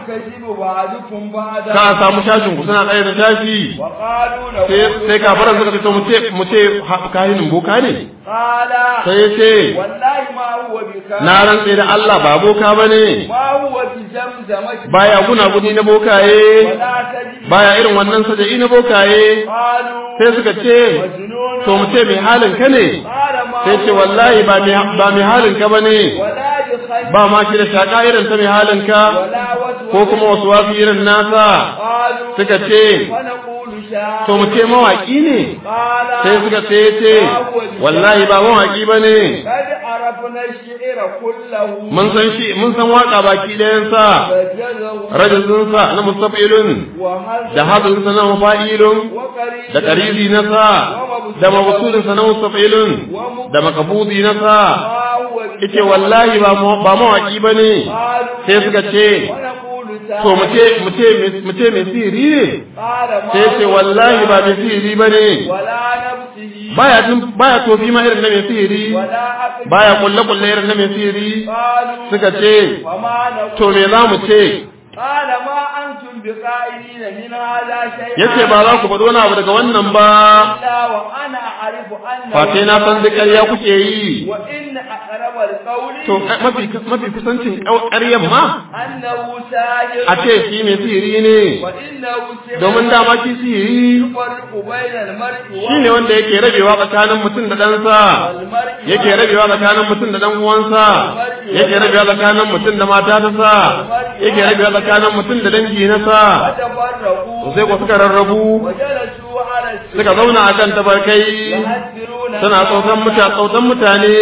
يكذب بعضكم بعضا ka samu shashin ku suna tsaye da shashi وقالوا sai له sai kafaran suka ce to mu ce mu ce ha- kahinin boka ne قال sai ya ce والله ما هو بكاهن na rantse da Allah ba boka bane ما هو بزمزمة baya guna guni na bokaye ولا تجد baya irin wannan saja'i na bokaye قالوا sai suka ce مجنون to mu ce mai halin ka ne قال ما sai ce هو wallahi ba mai ba mai halin ka bane ولا بخير ba ma shi da shaka irin ta mai halin ka ولا وسوس ko kuma wasu wasu irin nasa قالوا suka ce ونقول شاعر to mu ce mawaki ne قال sai suka ce ce wallahi ba mawaki bane قد عرفنا الشعر كله mun san shi mun san waka baki ɗayan sa فجزه rajulun sa na mustafilun وهذا da hadin sa na mafa'ilun وقريب da qaribi na sa da mabsudin sa na mustafilun da makabudi na sa ما هو yace wallahi ba ma- ba mawaki bane قالوا sai suka ce ونقول to mu ce mu ce mu ce mai sihiri ne قال ما sai ce هو wallahi ba mai sihiri bane ولا نفسه baya jin baya tofi ma irin na mai sihiri ولا عقل baya kulle kulle irin na mai sihiri قالوا suka ce وما نقول to me za mu ce قال ما أنتم بقائلين من هذا شيئا yace ba za ku faɗi wani abu daga wannan ba إلا وأنا أعرف أنه fa sai na san duk ƙarya kuke yi وإن أقرب القول to mafi mafi kusancin ƙaryan ma أنه ساجر a ce shi mai sihiri ne وإنه سحر domin dama shi sihiri يفرق بين المرء shi ne wanda yake rabewa tsakanin mutum da ɗansa والمرء yake rabewa tsakanin mutum da ɗan uwansa yake rabewa tsakanin mutum da mata ta sa yake rabewa tsakanin mutum da dangi na sa وتفرقوا to sai ku suka rarrabu وجلسوا على suka zauna akan tabarkai يهذرون suna tsautan mutane tsautan mutane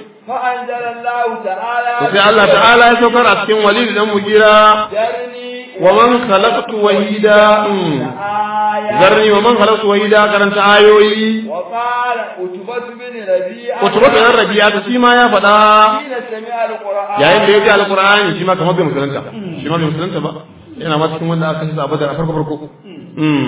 فأنزل الله تعالى to sai Allah ta'ala ya saukar a cikin walid dan mugira ذرني wa man khalaqtu wahida mm. آية zarni wa man khalaqtu wahida karanta ayoyi وقال عتبة بن ربيعة utubatu dan rabi'a ta shi ma ya faɗa حين سمع القرآن yayin da ya ji alqur'ani shi ma kamar bai musulunta shi ma bai musulunta ba yana ma cikin wanda aka shi a badar a farko farko mm.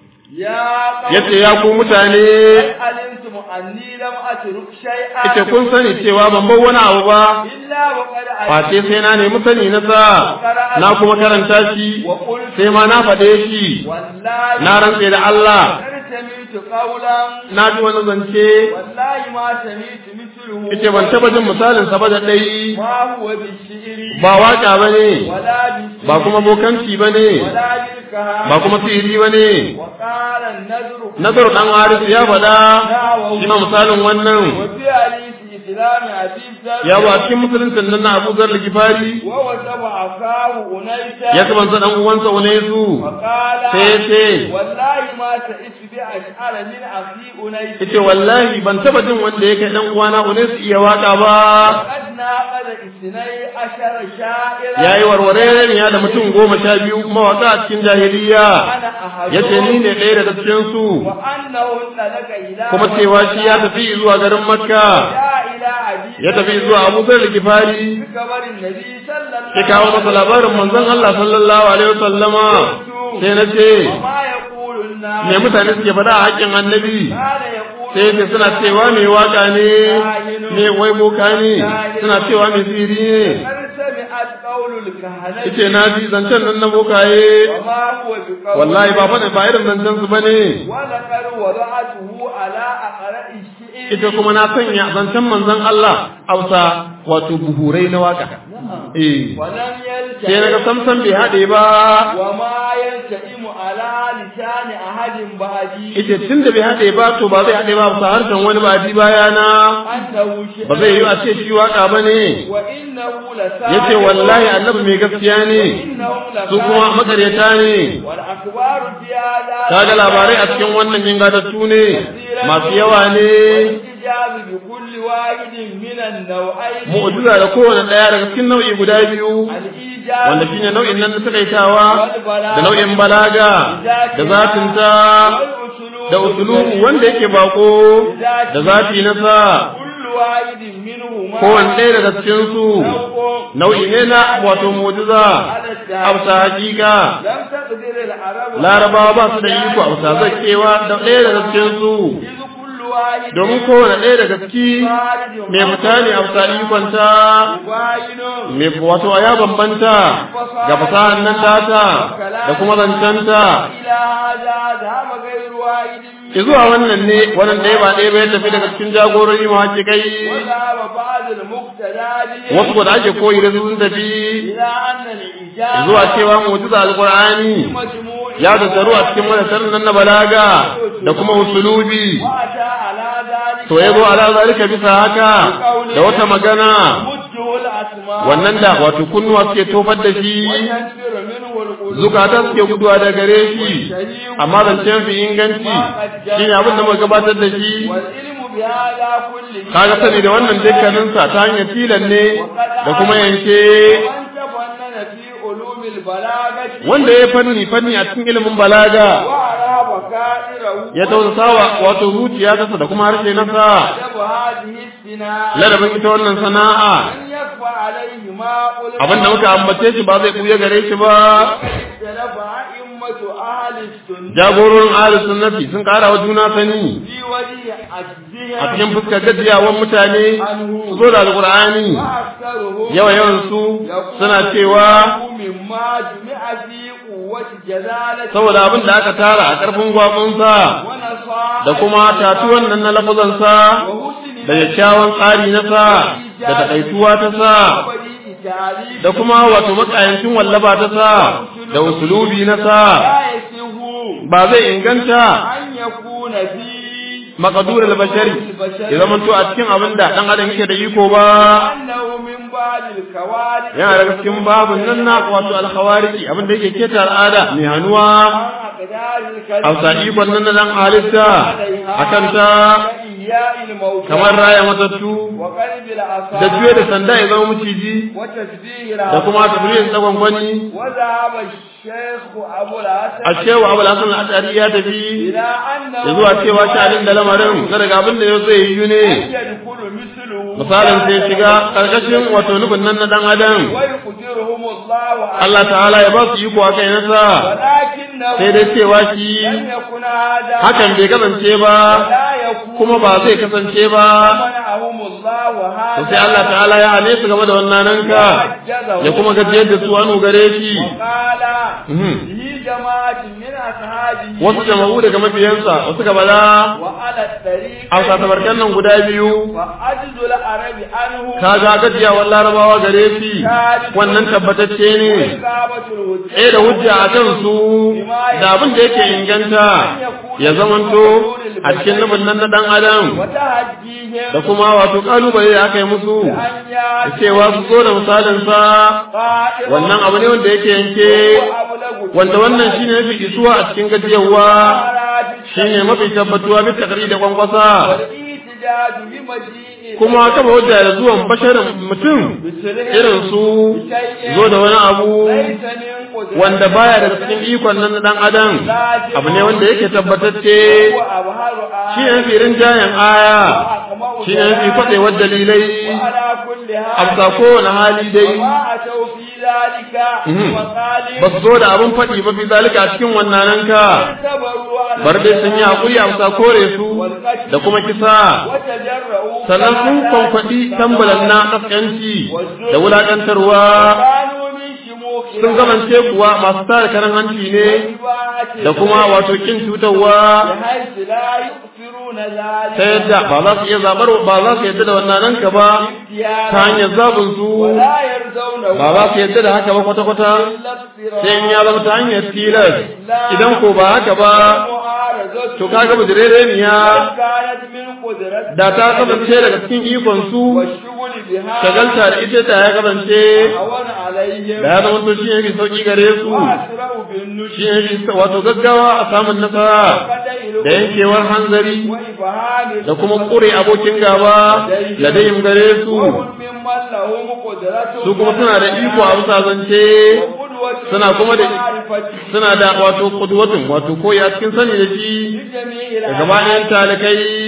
يا قوم yace ya ku mutane علمتم أني لم أترك شيئا ita kun sani cewa ban bar wani abu ba إلا وقد face sai na nemi sani na sa na kuma karanta shi وقلت sai ma na faɗe shi والله na rantse da Allah قد سمعت قولا na ji wani zance والله ما سمعت مثله yace ban taba jin misalin sa ba da dai ما هو بالشعر ba waka bane ولا بالسحر ba kuma bokanci bane ولا بالكهانة ba kuma sihiri bane وقال النذر nazaru dan haris ya faɗa shi ma misalin wannan وفي حديث إسلام عزيز ذر ya ba cikin musuluncin nan na Abu Zar Gifari ووسب أخاه أنيسا ya sabanta dan uwansa Unaisu وقال sai ce والله ما تئس بأشعر من أخي أنيس yace wallahi ban taba jin wanda yake dan uwana Unaisu iya waka ba وقد ناقض اثني عشر شاعرا yayi warware ne ya da mutum goma sha biyu mawaka a cikin jahiliya أنا أحدهم yace ni ne ɗaya daga cikin su وأنه انطلق إلى kuma cewa shi ya tafi zuwa garin Makka جاء إلى أبي ya tafi zuwa Abu Zar Gifari بخبر النبي صلى الله ya kawo masa labarin manzon Allah sallallahu alaihi wasallama sai na ce وما يقول الناس me mutane suke faɗa a haƙƙin annabi كان يقول sai ce suna cewa mai waka ne mai wai boka ne suna cewa mai siri ne قد سمعت قول الكهنة yace na ji zancen nan na bokaye وما هو بقول wallahi ba faɗin ba irin zancen su bane ولقد وضعته على أقرأ الشعر ita kuma na sanya zancen manzon Allah Hausa wato buhurai na waka eh ولم sai naga يلتئم samsam bai haɗe ba وما يلتئم على لسان أحد بعدي ita tun da bai haɗe ba to ba zai haɗe ba sa harshen wani ba ji bayana أنه شعر ba zai yi a ce shi waka bane وإنه لسان yace wallahi annabi mai gaskiya ne وإنهم su kuma لسان makaryata ne والأخبار في هذا kaga labarai a cikin wannan jingatattu ne masu yawa ne والإجاب بكل واحد من النوعين mu'jiza da kowane ɗaya daga cikin nau'i guda biyu الإيجاب wanda shine nau'in nan na takaitawa والبلاغة da nau'in balaga da zatinta والأسلوب da usulubu wanda yake bako da zati na sa كل واحد منهما kowane ɗaya daga cikin su نوع nau'i ne na wato mu'jiza على التعبير amsa hakika لم تقدر العرب larabawa ba su da iko amsa zakkewa da ɗaya daga cikin su إذ كل واحد domin kowane ɗaya daga ciki mai fita ne a bisa ikonta واحد mai wato ya bambanta ga fasahan nan tata da kuma zancenta إلى هذا ذهب غير واحد ki zuwa wannan ne wannan ɗaya ba ɗaya ba ya tafi daga cikin jagorori mahakikai وذهب بعض المقتدى wasu ko da ake koyi da su sun tafi إلى أن الإجابة zuwa cewa mu'jiza alqur'ani مجموع ya tattaru a cikin madatar nan na balaga da kuma usulubi وأتى على ذلك to ya zo ala zalika bisa haka da wata magana مده الأسماء wannan da wato kunnuwa suke tofar da shi وينفر منه القلوب zukata suke guduwa da gare shi amma zancen fi inganci shine abin da muka gabatar da shi والعلم بهذا كله kaga sani da wannan dukkaninsa ta hanyar tilan ne da kuma yanke ومن تفنن في علوم البلاغة wanda ya fanni fanni a cikin ilimin balaga وعلى بكائره ya tausasawa wato zuciya tasa da kuma harshe nasa أدب هذه السنة ladabin ita wannan sana'a أن يخفى عليه ما قل abinda muka ambace shi ba zai buya gare shi ba اختلف أئمة أهل السنة jagororin ahlus sunnati sun kara wa juna sani في وجه عجزهم a cikin fuskar gajiyawan mutane su zo da alqur'ani وأكثرهم yawa yawan su suna cewa مما جمع في قوة جلالة saboda abin da aka tara a karfin gwabinsa ونصاحة da kuma tatuwan nan na lafazansa وحسن da kyakkyawan tsari na sa da takaituwa ta sa بديع تعريف da kuma wato makayancin wallaba ta sa da usulubi na sa لا يسه ba zai inganta أن يكون في makadur al-bashari ya zama to a cikin abin da dan adam yake da iko ba أنه من بعد الكوارث yana daga cikin babun nan na wato al-khawariji abin da yake keta al'ada mai hanuwa عن أقدار الكذب hausa ikon nan na dan halitta akan ta كإياء الموتى kamar raya matattu وقلب العصا da juye da sanda ya zama maciji وتشبيه da kuma tafiyin tsagon kwani وذهب الشيخ أبو الحسن a cewa abu lasan al'adari ya tafi إلى أنه da zuwa cewa sha'anin da lamarin na daga abin da ya zai yi ne يدخل مثله misalin sai shiga karkashin wato nufin nan na dan adam ويقدرهم الله عليه Allah ta'ala ya ba su iko a kai nasa ولكنه sai dai cewa shi لم يكن هذا hakan bai kasance ba ولا يكون kuma ba zai kasance ba منعهم الله to هذا sai Allah ta'ala ya hane su game da wannan nanka ya kuma gajiyar da su anu gare shi وقال Mhm. به جماعة من أصحابه wasu jama'u daga mafiyansa wasu gabala وعلى الطريق a satabarkan nan guda biyu وعجز العرب عنه kaga gajiyawar larabawa gare shi wannan tabbatacce ne وإقامة الهجة eh da hujja a kan su da abin da yake inganta ya zamanto a cikin nufin nan na dan adam وتهجيهم da kuma wato kalubale da aka yi musu أن da يأتي cewa su zo da misalin sa قائما wannan abu ne wanda yake yanke وأبلغ wanda wannan shine mafi isuwa a cikin gajiyarwa shine mafi tabbatuwa bisa takari da kwankwasa والاحتجاج بمجيء kuma kama hujja da zuwan basharin mutum irin su zo da wani abu ليس من قدرته wanda baya da cikin ikon nan na dan adam abu ne wanda yake tabbatacce وأبهر shi ne firin jayan aya وأقمع shi ne fi kwaɗewar dalilai وعلى كل a حال bisa kowane hali dai وما أتوا في ذلك Mhm. وقالوا ba su zo da abin faɗi ba fi zalika a cikin wannan ka اعتبروا على bar dai sun yi haƙuri a bisa kore su da kuma kisa وتجرؤوا sannan sun kwankwaɗi tambalan na ƙasƙanci da wulaƙantarwa كانوا من شموخ sun gamance kuwa masu tara karan hanci ne الإباحة da kuma wato kin cutarwa بحيث لا يؤثرون ذلك ta yadda ba za su iya zabar ba za su yadda da wannan ranka ba ta hanyar zabin su ولا يرضونه ba za su yadda da haka ba kwata-kwata إلا اضطرارا sai in ya zama ta hanyar tilas idan ko ba haka ba ومعارضته to kaga bujirereniya كانت من قدرته da ta kasance daga cikin ikon su والشغل بها shagalta da ita ta ya kasance أهون عليهم da ya zama to shi ne fi sauki gare su وأسرع بالنشر shi ne fi wato gaggawa a samun nasara da yankewar hanzari وإبهام da kuma ƙure abokin gaba da dayin gare su وهم ممن لهم قدرة su kuma suna da iko a bisa zance وقدوة suna kuma da معرفة suna da wato kudwatin wato koyi a cikin sani da shi لجميع da gabanin talikai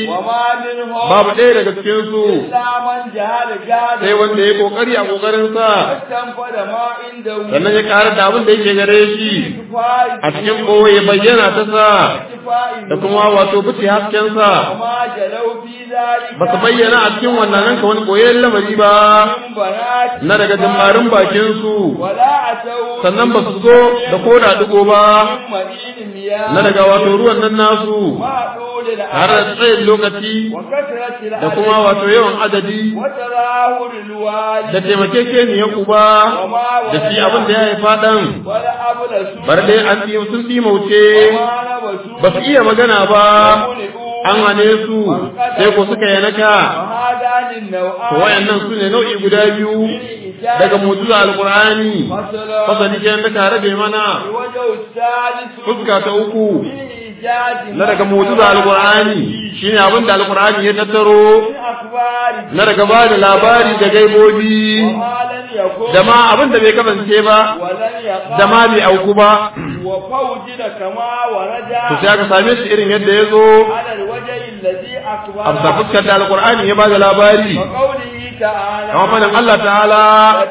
وما منهم babu ɗaya daga cikin su إلا من جهل جهل sai wanda ya kokari a kokarin sa واستنفذ ما عنده sannan ya ƙara da abin da yake gare shi كفاية a cikin ɓoye bayyana ta sa كفاية da kuma wato fice hasken sa وما جلوا في ذلك ba su bayyana a cikin wannan ranka wani koyon lamari ba من بنات na daga jimmarin bakin su ولا أتوا sannan ba su zo da koda digo ba من مدين مياه na daga wato ruwan nan nasu ما طول har da العدد tsayin lokaci وكثرة da kuma العدد wato yawan adadi وتظاهر الوالد da taimakekeniyar uba وما da shi ولد abin da ya haifa ɗan ولا أبلس bar dai an ɗi sun ɗimauce وما نبسوا ba su iya magana ba ومنعوا an hane su sai ko suka yanaka وهذان to النوعان wayannan su ne nau'i guda biyu daga mutuza alqur'ani فصلا fasali kenan da ka rabe mana الوجه الثالث fuska ta uku من إيجاد na daga mutuza alqur'ani shine abin da alqur'ani ya tattaro من أخبار na daga ba da labari da gaibobi وما لم يكن da ma abin da bai kasance ba ولن يقع da ma bai auku ba وفوجد كما ورد to sai aka same shi irin yadda ya zo على الوجه الذي أخبر a bisa fuskar da alqur'ani ya ba da labari وقوله تعالى kamar fadin Allah ta'ala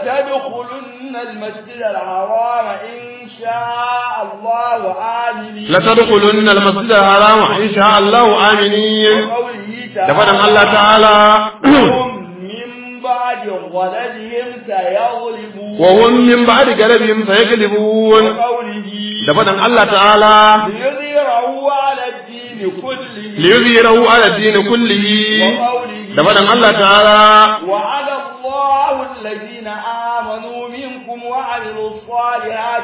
لتدخلن المسجد الحرام إن شاء الله آمنين la tadkhulunna al-masjid al-haram in sha Allah aminin وقوله da تعالى fadin Allah ta'ala هم من بعد ولدهم سيغلبون wa hum min ba'di galabihim sayaglibun وقوله da fadin Allah ta'ala ليظهره على الدين كله liyuzhirahu ala ad-din kullihi وقوله da fadin Allah ta'ala وعلى الله الذين آمنوا منكم وعملوا الصالحات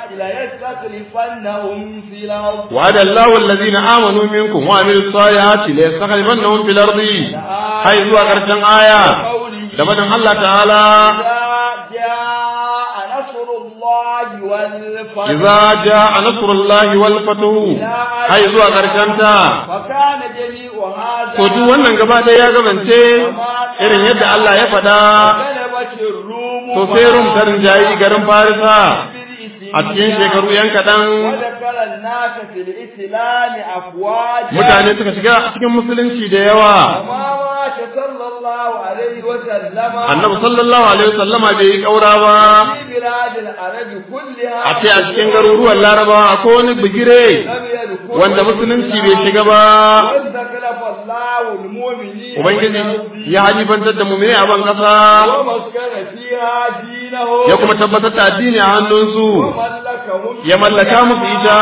ليستخلفنهم في الأرض وعد الله الذين آمنوا منكم وعملوا الصالحات ليستخلفنهم في الأرض هاي zuwa ƙarshen aya وقوله da fadin Allah ta'ala إذا جاء نصر الله والفتح idza jaa nasrullahi wal fatuh hai zuwa ƙarshen ta فكان جميع هذا to duk wannan gaba ɗaya ya gabance irin yadda Allah ya faɗa غلبت الروم to sai rum ta rinjayi garin Farisa بالإسلام a cikin shekaru yan kaɗan ودخل الناس في الإسلام أفواجا mutane suka shiga cikin musulunci da yawa وما مات صلى الله عليه وسلم annabi sallallahu alaihi wasallama bai yi ƙaura ba في بلاد العرب كلها a ce a cikin garuruwan larabawa akwai wani bigire لم يدخل wanda musulunci bai shiga ba واستخلف الله المؤمنين ubangiji والأرض ya halifantar da mu'mini a ban ƙasa ومسكن فيها دينه ya kuma tabbatar da addini a hannunsu وملكهم ya mallaka musu ita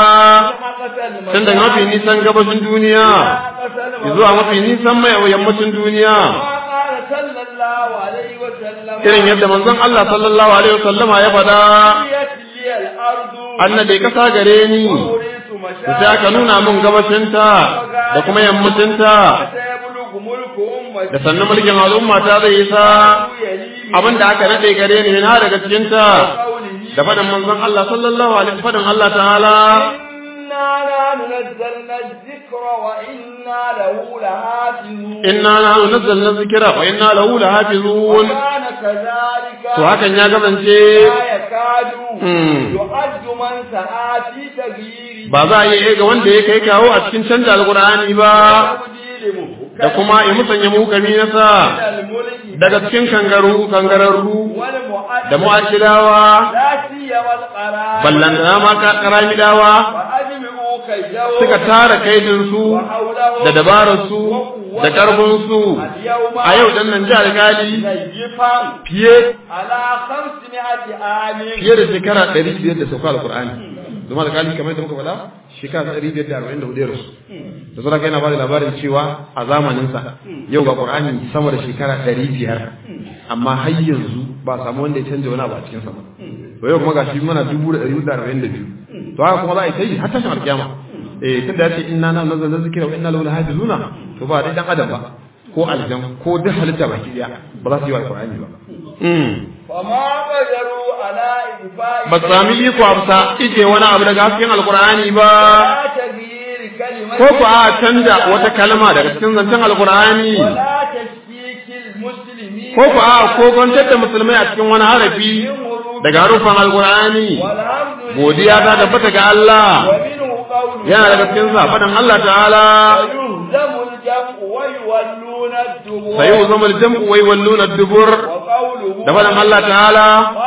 tun daga mafi nisan gabashin duniya zuwa mafi nisan mai yammacin duniya قال صلى الله عليه وسلم irin yadda manzon Allah sallallahu alaihi wasallama ya faɗa قضيت لي الأرض annade kasa gare ni وأريت da sai aka nuna mun gabashinta da kuma yammacinta سيبلغ ملك أمتي da sannan mulkin al'umma ta zai isa abin da aka nade gare ni na daga cikinta قوله da faɗin manzon Allah sallallahu alaihi faɗin Allah ta'ala إنا لا نزلنا الذكر وإنا له لحافظون inna nahnu nazzalna dhikra wa inna lahu lahafizun وكان كذلك to hakan ya gabance لا يكاد Hmm. يعد من سعى في تغيير ba za a iya ga wanda ya kai kawo a cikin canja alqur'ani ba تبديل محكم da kuma ya musanya muhukami na sa من الملك daga cikin kangaru kangararru والمؤدب da mu'ajilawa لا سيما القرار ballan da ma karamidawa وأجمعوا كيده suka tara kaidinsu وحوله da dabararsu da ƙarfinsu اليوم a yau dan nan ji alƙali زيفا fiye على خمسمائة عام fiye da shekara ɗari biyar da sauka alƙur'ani zama alƙali kamar yadda muka faɗa shekara ɗari biyar da arba'in da hudu ya rasu da sauran yana ba da labarin cewa a zamaninsa yau ga ƙur'ani sama da shekara ɗari biyar amma har yanzu ba a samu wanda ya canja wani abu a cikinsa ba to yau kuma gashi mana dubu da ɗari hudu da arba'in da biyu to haka kuma za a yi ta yi har tashin alƙiyama eh tun da ya ce inna na nazzalna zikra wa inna lahu lahafizuna to ba dai dan adam ba ko aljan ko duk halitta baki daya ba za su yi wa alƙur'ani ba فما قدروا على إنفاء ba su sami iko amsa ije wani abu daga hasken alkur'ani ba ولا تغيير كلمة ko ku a canja wata kalma daga cikin zancen alkur'ani ولا تشكيك المسلمين ko ku a ko kwantar da musulmai a cikin wani harafi من حروف daga harufan alkur'ani والحمد godiya ta tabbata ga Allah ومنه قوله yana daga cikin sa faɗin Allah ta'ala ويهزم الجمع ويولون الدبر سيهزم الجمع ويولون الدبر وقوله da faɗin Allah ta'ala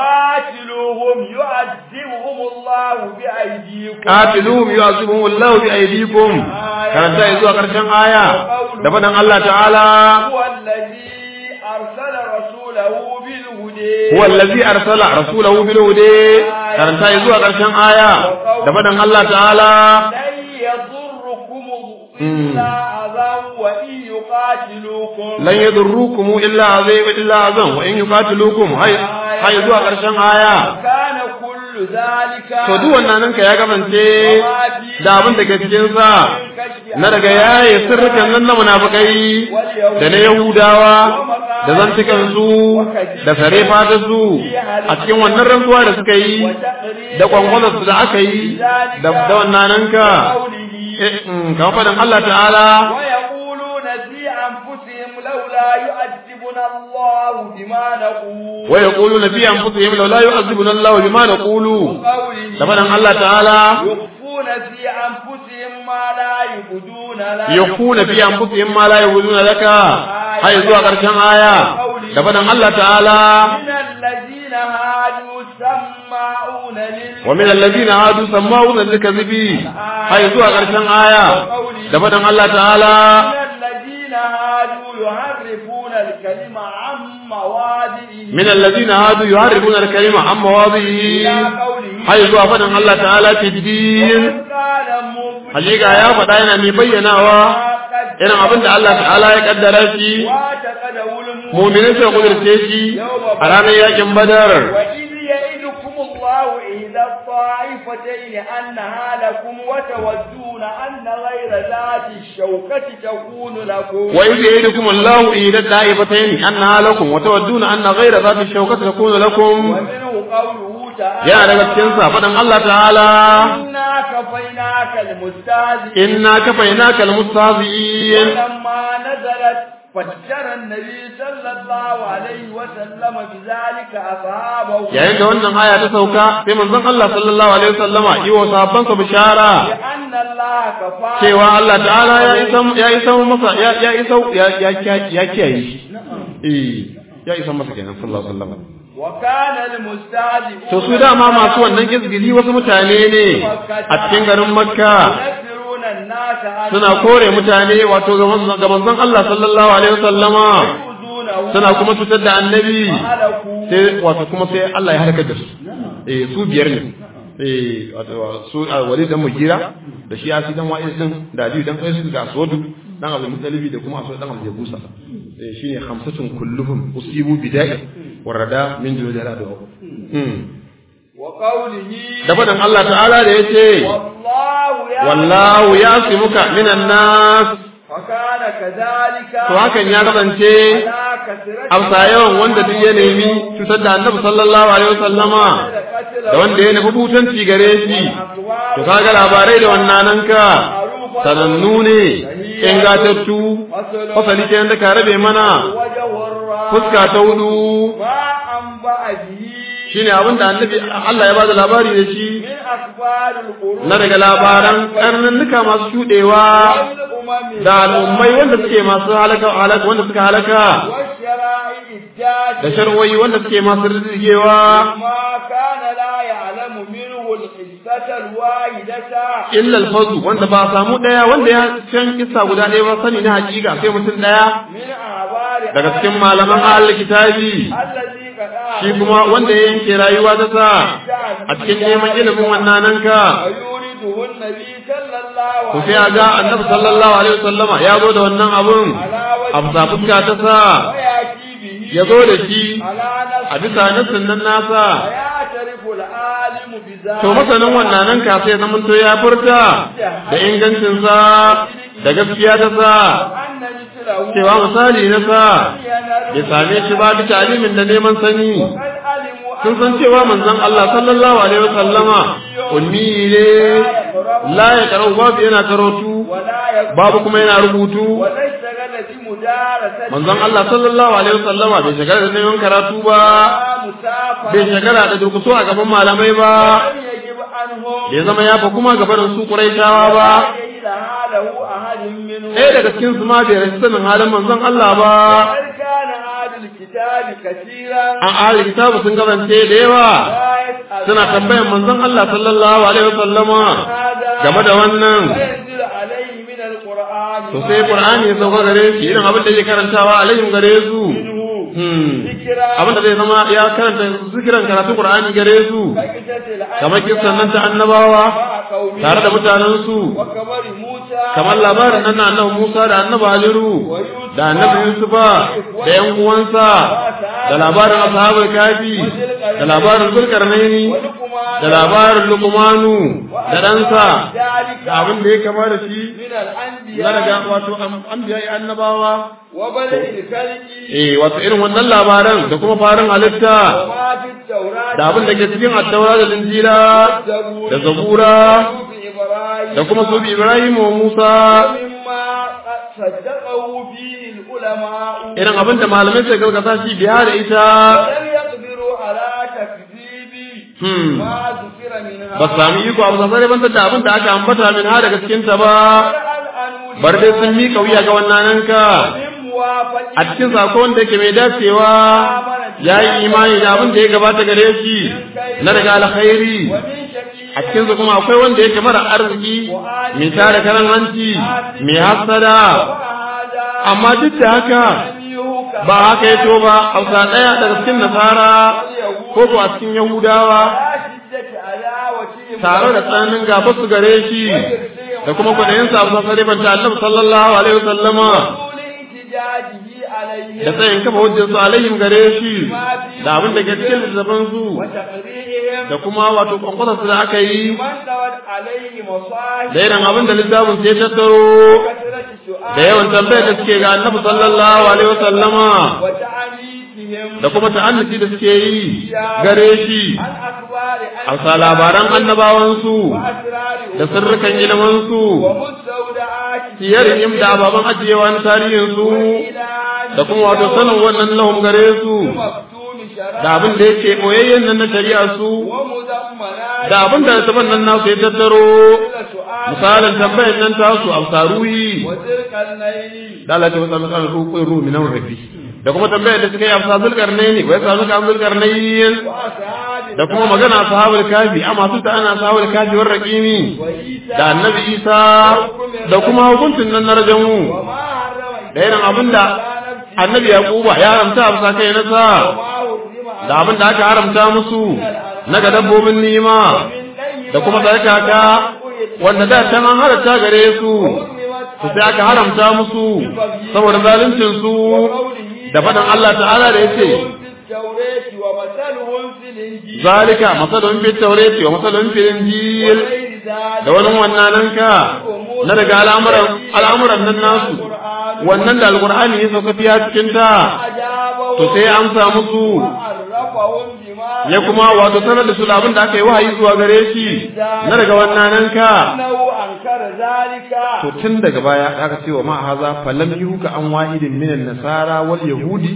قاتلوهم يعذبهم الله بأيديكم qatiluhum yu'azibuhum Allahu bi aydikum karanta zuwa karshen aya da faɗin Allah ta'ala هو الذي أرسل رسوله بالهدى huwa allazi arsala rasulahu bil huda karanta zuwa karshen aya da faɗin Allah ta'ala لن يضركم إلا أذى وإن يقاتلوكم lan yadurrukum illa azab illa azam wa in yuqatilukum hay hay zuwa karshen aya كان كل ذلك to duk wannan nan ka ya gabance da abin da ke cikin sa na daga yaye sirrukan nan na munafikai da na yahudawa da zantukan su da sare fata su a cikin wannan rantsuwa da suka yi da kwangwazar su da aka yi da da wannan nan ka eh, mm, kamar faɗin Allah ta'ala ويقولون في أنفسهم لولا يؤدبنا الله بما نقول wa yaquluna fi anfusihim law la yu'adhibuna Allahu bima naqulu قوله da faɗin Allah ta'ala يخفون في أنفسهم ما لا يبدون لك yakuna fi anfusihim ma la yaquluna laka hay zuwa karshen aya da faɗin Allah ta'ala من الذين هادوا سماعون لل wa min alladhina hadu sama'una likazibi hay zuwa karshen aya da faɗin Allah ta'ala من الذين هادوا يحرفون الكلمة عن مواضعه min alladhina hadu yuharrifuna al-kalima an mawadhihi إلى قوله hay zuwa faɗin Allah ta'ala tidin وإذ قال مبين hakika ya faɗa yana mai bayyanawa irin abin da Allah ta'ala ya kaddara shi واعتقده المؤمن mu'minin sai kudurce shi a ranar yakin badar وإذ يئدكم الله إحدى الطائفتين أنها لكم وتودون أن غير ذات الشوكة تكون لكم وإذ يعدكم الله إلى الدائفتين أنها لكم وتودون أن غير ذات الشوكة تكون لكم ومنه قوله تعالى يا daga cikin sa faɗin Allah ta'ala إنا كفيناك المستهزئين inna kafaynaka almustahzi'in ولما نزلت فجر النبي صلى الله عليه وسلم بذلك أصحابه yayin da wannan aya ta sauka sai manzon Allah sallallahu alaihi wasallama yi wa sahabbansa bishara لأن الله كفى cewa Allah ta'ala ya isa ya isa masa ya ya isa ya ya ya kiyaye shi eh ya isa masa kenan sallallahu alaihi wasallam وكان المستهزئون to su dama masu wannan izgili wasu mutane ne a cikin garin Makka ينفرون الناس عن suna kore mutane wato ga manzon ga manzon Allah sallallahu alaihi wasallama يؤذونه suna kuma cutar da annabi وهلكوا sai wato kuma sai Allah ya halaka da su eh su biyar ne eh wato su a Walid dan Mugira da shi Asi dan Wa'il din da Ali dan Qais da Aswadu dan Abdul Muttalib da kuma Aswad dan Abdul Yabusa eh shine khamsatun kulluhum usibu bida'i warada min jawdara da hmm وقوله da fadan Allah ta'ala da yace والله يعلم wallahu yasimuka minan nas فكان كذلك to hakan ya kasance على كثرة amsa yawan wanda duk ya nemi cutar da Annabi sallallahu alaihi wasallama da wanda ya nufi butanci gare shi to kaga labarai da wannan nan ka sanannu ne ingatattu fasali kenan da ka rabe mana وجه الرا fuska ta hudu ما أنبأ به shine abin da annabi Allah ya bada labari da shi من أخبار القرون na daga labaran karnannuka masu shudewa والأمم da al'ummai wanda suke masu halaka halaka wanda suka halaka والشرائع الجاج da sharwoyi wanda suke masu rigewa ما كان لا يعلم منه القصة الواحدة illa alfazu wanda ba a samu daya wanda ya san kissa guda ɗaya ba sani na hakika sai mutum daya من أعبار daga cikin malaman ahlul kitabi الذي قد shi kuma wanda ya yanke rayuwa ta sa a cikin neman ilimin wannan nan ka ويورده النبي صلى الله to عليه sai a ga annabi sallallahu alaihi wasallama ya zo da wannan abun a bisa fuska ta sa ويأتي به ya zo da shi على a نفسه bisa nassin nan nasa ويعترف العالم بذلك to masanin wannan nan ka sai zaman to ya furta da ingancin sa da gaskiya ta sa وأن مثله cewa misali na sa ينال bai same shi ba bisa alimin da neman sani وقد علموا sun san cewa manzon Allah sallallahu alaihi wasallama ummi ne la ya karau babu yana karatu ولا يكون babu kuma yana rubutu ولا اشتغل بمدارسة manzon Allah sallallahu alaihi wasallama bai shagara da neman karatu ba مسافة bai shagara da durkusu a gaban malamai ba لم يجب عنهم bai zama ya fa kuma gaban su Quraishawa ba إلى جهل حاله أحد منهم ɗaya daga cikin su ma bai rasu sanin halin manzon Allah ba وقد كان أهل الكتاب كثيرا an ahli kitabu sun kasance da yawa لا يسأل suna tambayan manzon Allah sallallahu alaihi wasallama هذا game da wannan وينزل عليه من القرآن to sai Qur'ani ya sauka gare shi irin abin da yake karantawa alaihim gare su منه hmm ذكرى abin da zai zama ya karanta zikiran karatu Qur'ani gare su كقصة الأنبياء kamar kissan nan ta annabawa مع قومه tare da mutanen su وكبر موسى kamar labarin nan na annabi Musa da annabi Haliru da annabi Yusufa da yan uwansa da labarin ashabul kafi da labarin zulkarnaini ولقمان da labarin luqmanu da ɗansa ذلك da abin da ya kama da shi من na daga الأنبياء wato anbiya annabawa وبدأ الخلق eh wato irin wannan labaran da kuma farin halitta وما في التوراة da abin da ke cikin attaura da linjila والزبور da zabura وصحف إبراهيم da kuma su Ibrahim wa Musa ومما صدقه فيه العلماء irin abin da malamai suka gaskata shi biya da ita ولم يقدروا على تكذيب hmm ما ذكر منها ba su sami iko abu sasare bantar da abin da aka ambata min ha daga cikin ta ba والأنور bar dai sun miƙa wuya ga wannan ka ومن موافقة a cikin sako wanda yake mai dacewa ya yi imani da abin da ya gabata gare shi na daga alkhairi ومن شقي a cikin su kuma akwai wanda yake mara arziki mai tare karan hanci mai hasada وهذا amma duk da haka لم يهك ba haka ya to ba hausa ɗaya daga cikin nasara ko ko a cikin yahudawa لا شدة عداوتهم tare da tsananin gaba su gare shi da kuma kwaɗayin sa abu sarifanta annabi sallallahu alaihi wasallama طول احتجاجه عليهم da tsayin kafa hujjar su alaihim gare shi da abin da ke cikin littattafan su وتقريرهم da kuma wato kwankwasar su da aka yi من دوت عليه مصاحب da irin abin da littafin su ya tattaro كثرة سؤال da yawan tambayar da suke ga annabi sallallahu alaihi wasallama وتعنيفهم da kuma ta'annuci da suke yi gare shi عن أخبار a sa labaran annabawansu وأسرار da sirrukan ilimansu ومستودعات siyarin da ababen ajiyewa na tarihinsu da kuma wato sanin wannan lahum gare su مكتوم شرائع da abin da yake boyayyen nan na shari'a su ومضمنات da abin da saban nan nasu ya tattaro سؤال misalin tambayar nan tasu a saruhi وتلك الليل da Allah ta wasa misalin ruƙun ruhu minan rafi da kuma tambayar da suka yi a fasa zulkarnaini wai sa suka zulkarnaini وأصحاب da kuma magana sahabul kafi amma su ta ana sahabul kafi war raqimi وعيسى da annabi isa da kuma hukuncin nan na rajamu وما حرم da irin abin da annabi yaquba ya haramta a bisa kai nasa وما حرم da abin da aka haramta musu na ga dabbobin nima da kuma tsarkaka wanda da can an halatta gare su su sai aka haramta musu saboda zaluncin su da faɗin Allah ta'ala da yace التوراة ومثلهم في الإنجيل zalika masalun fi tawrati wa masalun fi injil وغير ذلك da wani wannan nan ka na daga al'amuran al'amuran nan nasu wannan da alqur'ani ya sauka fiya cikin ta أجابهم to sai ya amsa musu وعرفهم بما ya kuma wato sanar da su da abin da aka yi wahayi zuwa gare shi na daga wannan nan ka أنه أنكر ذلك to tun daga baya aka ce wa ma haza falam yuka an wahidin minan nasara wal yahudi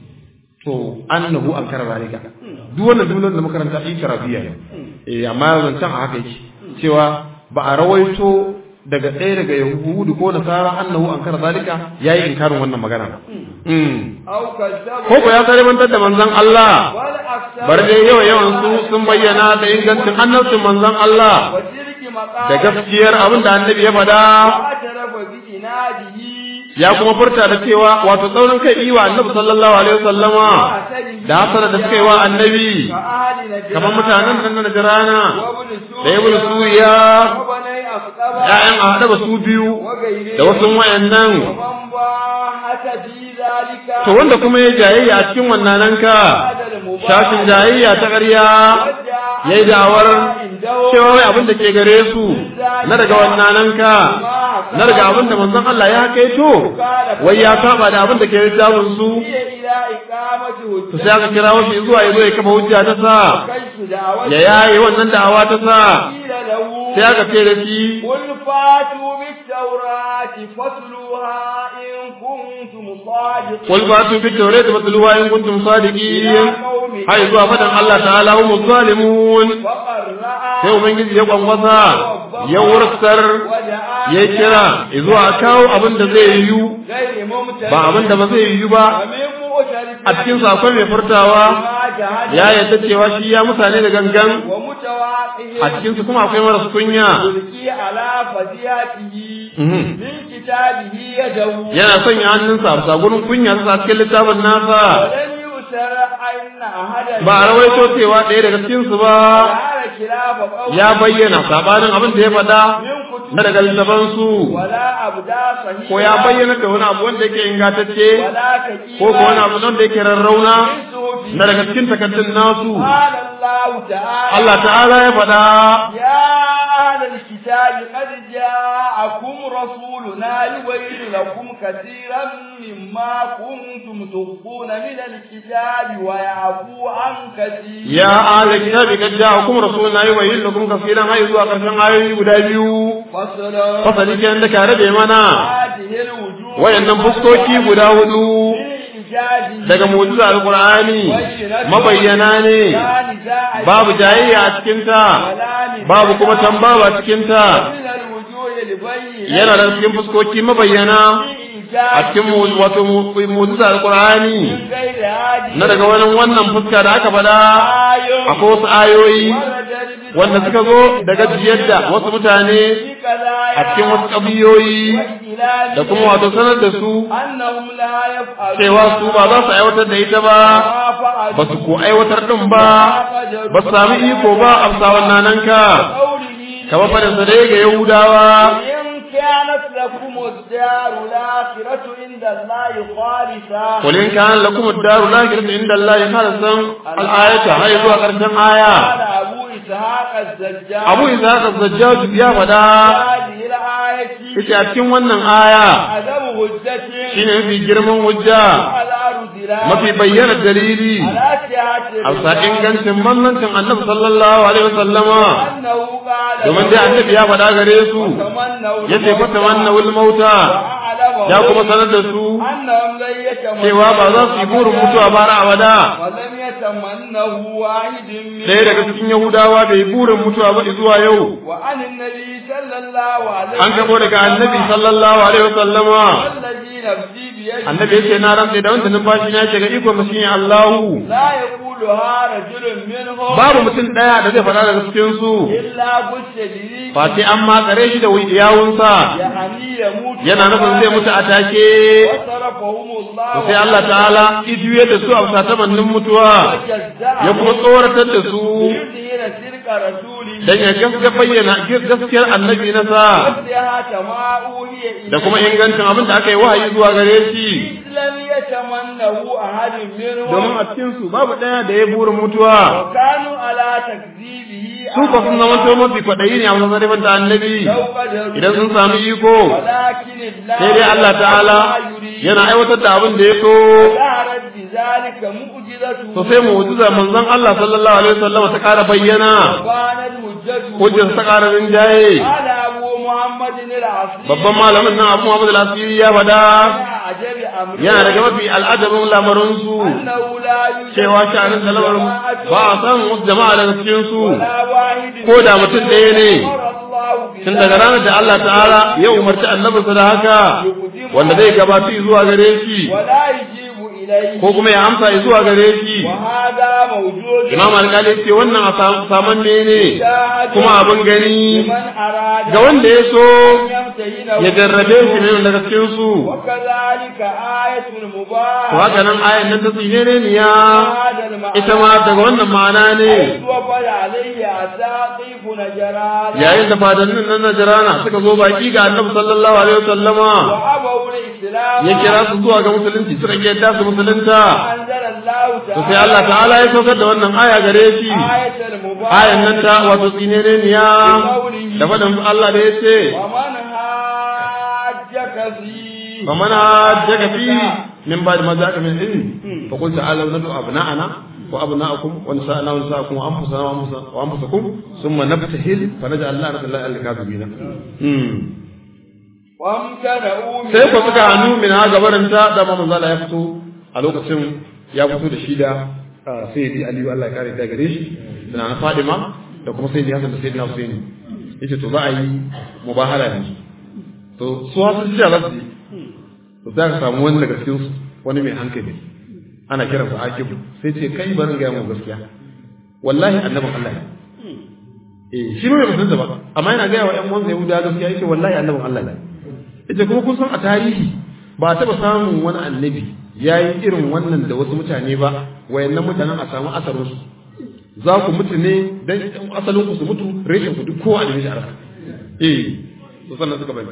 to annahu ankara zalika duk wannan jumlar da makaranta yi karabiya ne eh amma zancen a haka yake cewa ba a rawaito daga ɗaya daga yahudu ko nasara annahu ankara zalika yayi inkarin wannan magana mm أو كذبوا ko ko ya karimantar da manzon Allah والأكثر bar dai yawa yawan su sun bayyana da ingancin annabcin manzon Allah وتلك da مقام gaskiyar abin da annabi ya faɗa واعترف بإناده ya kuma furta da cewa wato tsaurin kai yi wa annabi sallallahu alaihi wasallama da hasara da suka yi wa annabi كأهل نجران kamar mutanen nan na Najrana وابن سوريا da ibn Suriya وبني أخطب ƴaƴan a haɗa su biyu وغيرهم da wasu wayannan ومن باحث في ذلك to wanda kuma ya jayayya a cikin wannan ka هذا المباح shashin jayayya ta ƙarya وجاء yayi da'awar عنده cewa wai abin da ke gare su na daga wannan ka na daga abin da manzon Allah ya kaito wai ya saba da abin da ke littafin su هي إلى إقامة to sai aka kira shi zuwa ya zo ya kafa hujja ta sa كيف دعوة ya yaye wannan da'awa ta sa قيل له sai aka ce da shi قل فاتوا بالتوراة فاتلوها إن كنتم صادقين qul fatu bit tawrati fatluha in kuntum sadiqin hay zuwa fadan Allah ta'ala hum zalimun فقرأ sai ubangiji ya kwankwasa ya wurtsar ya kira zuwa a kawo abin da zai yiwu غير ممتلئ ba abin da ba zai yiwu ba ومن مؤتلف a cikin sakon mai furtawa ما جهد ya yadda cewa shi ya mutane da gangan ومتواقع a cikin su kuma akwai maras kunya يلقي على فزياته Mhm. من كتابه يده yana sanya hannunsa a bisa gurin kunya sa cikin littafin nasa ولم يؤثر أن أحدا ba a rawaito cewa ɗaya daga cikin su ba قال خلاف قوله ya bayyana sabanin abin da ya faɗa من كتب na daga littafan su ولا أبدا صحيحا ko ya bayyana da wani abu wanda yake ingantacce ولا كثيرا ko ko wani abu wanda yake rarrauna من صحف na daga cikin takaddun nasu قال الله تعالى Allah ta'ala ya faɗa يا أهل الكتاب قد جاءكم رسولنا يبين لكم كثيرا مما كنتم تخفون من الكتاب ويعفو عن كثير ya ahli kitabi kad ja'akum rasuluna yubayyin lakum kaseeran hay zuwa karshen ayoyi guda biyu فصلا fasali kenan da ka rabe mana هذه الوجوه wayannan fuskoki guda hudu من إيجاده daga mu'jiza alqur'ani mabayyana ne لا نزاع babu jayayya a cikin ta ولا نزاع babu kuma tambaba a cikin ta من الوجوه البينة yana da cikin fuskoki mabayyana a cikin mu- wato mu- mu'jiza alqur'ani من غير هذه na daga wani wannan fuska da aka faɗa آية akwai wasu ayoyi وردت wanda suka zo daga jiyar da wasu mutane a cikin wasu ƙabiyoyi da kuma wato sanar da su annahum la yaf'alun cewa su ba za su aiwatar da ita ba ba su ko aiwatar ɗin ba ba su sami iko ba a bisa wannan nan ka kamar faɗin sa dai ga yahudawa in kanat lakum ad-dar al-akhiratu inda Allah khalisa qul in kana lakum ad-daru al-akhiratu inda Allah khalisan al-ayata hay zuwa ƙarshen aya qala abu ishaq az-zajjaj Abu Ishaq az-Zajjaj ya faɗa hadhihi al-ayati yace a cikin wannan aya adam hujjatin shine mafi girman hujja ala rudila mafi bayyana dalili ala sihhati a bisa ingancin mannancin annabi sallallahu alaihi wasallama annahu qala domin dai annabi ya faɗa gare su tamannaw yace fa tamannawul mauta ya kuma sanar da su annahum la yatamannaw cewa ba za su yi burin mutuwa ba har abada ولم يتمنه واحد من ɗaya daga cikin yahudawa bai burin mutuwa ba zuwa yau وعن النبي صلى الله عليه an gabo daga annabi sallallahu alaihi wasallama والذي نفسي بيده annabi yace na rantsa da wanda numfashi na shiga iko mashi ne Allahu لا يقولها رجل منهم babu mutum ɗaya da zai faɗa daga cikin su إلا بش به ba sai an matsare shi da yawunsa يعني يموت yana nufin zai mutu a take وصرفهم الله sai Allah ta'ala ijuyar da su a bisa tamannin mutuwa ya kuma tsoratar da su يظهر صدق رسوله dan ya gaskiya bayyana gaskiyar annabi na sa وصحة ما أوحي إليه da kuma ingancin abin da aka yi wahayi zuwa gare shi لم يتمنه أحد منهم domin a cikin su babu ɗaya da ya burin mutuwa وكانوا على تكذيبه su ko sun zama to mafi kwaɗayi ne a wajen zarifar da annabi لو قدروا idan sun sami iko ولكن الله sai dai Allah ta'ala yana aiwatar da abin da ya so ظهرت بذلك معجزته to sai mu'jiza manzon Allah sallallahu alaihi wasallam ta ƙara bayyana وكانت حجته hujjar ta ƙara rinjaye قال أبو محمد العصري babban malamin nan Abu Muhammad al-Asiri ya faɗa عجب أمره yana daga mafi al'adabin lamarin su أنه لا يوجد cewa sha'anin da lamarin ba a san wasu jama'a daga cikin su ولا واحد ko da mutum ɗaya ne أمر الله tun daga ranar da Allah ta'ala ya umarci annabinsa da haka wanda zai gabatu zuwa gare shi ولا يجيب إليه ko kuma ya amsa zuwa gare shi وهذا موجود imam alƙali ce wannan a saman ne ne kuma abin gani لمن أراد ga wanda ya so أن يمتهنه ya jarrabe shi ne daga cikin su وكذلك آية to المباركة haka nan ayan nan ta tsine ne niya هذا المعنى ita ma daga wannan ma'ana ne إذ وفد عليه أساقيف نجران yayin da fadannin nan na jirana suka zo baki ga annabi sallallahu alaihi wasallama وأبوا الإسلام ya kira su zuwa ga musulunci suka ke yadda su musulunta أنزل الله to sai تعالى Allah ta'ala ya saukar da wannan aya gare shi آية المباركة ayan nan ta wato tsine ne niya da faɗin Allah da ya ce ومن حاجك فيه فمن حاجك فيه من بعد ما جاءك من العلم فقل تعالوا ندعو أبناءنا wa abna'akum wa nisa'ana wa nisa'akum wa anfusana wa anfusa- wa anfusakum thumma nabtahil fa naj'al la'natallahi 'alal kadhibin mm وامتنعوا sai ku suka hannu min ha gabarin ta da manzo Allah ya fito a lokacin ya fito da shi da sayyidi Ali Allah ya kare ta gare shi da na Fadima da kuma sayyidi Hassan da sayyidina Husaini yace to za a yi mubahala ne to su hasu ji za su yi to za ka samu wani daga cikin su wani mai hankali ana kiransa Akibu sai ce kai barin ga mu gaskiya wallahi annabin Allah ne eh shi ne bai san ba amma yana ga wa ƴan uwansa Yahuda gaskiya yake wallahi annabin Allah ne ita kuma kun san a tarihi ba a taɓa samun wani annabi ya yi irin wannan da wasu mutane ba wayannan mutanen a samu asarinsu za ku mutu ne don asalin ku su mutu reshen ku duk kowa da mishi arha eh to sannan suka bai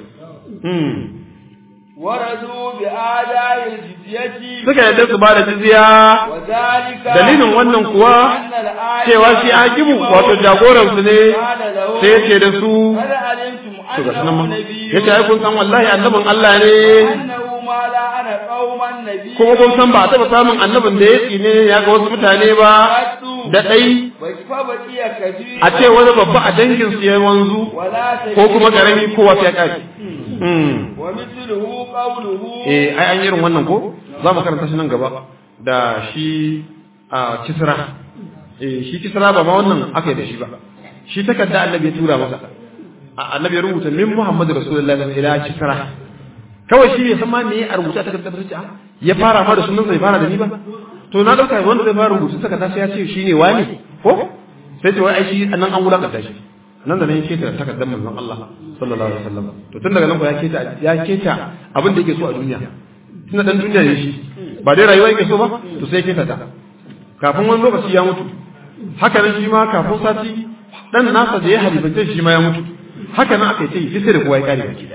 ورضوا بآداء الجزية suka yadda su ba da jizya وذلك dalilin wannan kuwa أن الآية cewa shi akibu wato jagoransu ne قال له sai ya ce da su هل علمتم to ga sunan أنه ma نبي ya ce ai kun san wallahi annabin Allah ne أنه ما لا أنا قوما نبي kuma kun san ba a taɓa samun annabin da ya tsine ya ga wasu mutane ba da ɗai فبقي كثير a ce wani babba a dangin su ya wanzu ولا ko kuma karami ko wasu ya ƙafi ومثله قوله eh ai an yi irin wannan ko za mu karanta shi nan gaba da shi a kisra eh shi kisra ba ma wannan aka yi da shi ba shi takarda annabi ya tura masa A- annabi ya rubuta min muhammadu rasulullahi sallallahu alaihi wasallam ila kisra kawai shi ya san ma me a rubuta takardar sai a ya fara ma da sunan sai fara da ni ba to na dauka wanda zai fara rubutu takarda sai ya ce shine wani ko sai ce wai ai shi nan an wulakanta shi nan da nan ya keta takardar manzon Allah sallallahu alaihi wasallam to tun daga nan ko ya keta ya keta abin da yake so a duniya tunda dan duniya ne shi ba dai rayuwa yake so ba to sai ya keta ta kafin wani lokaci ya mutu haka nan shi ma kafin sati dan nasa da ya halifance shi ma ya mutu haka nan aka yi ta yi sai da kowa ya kare baki da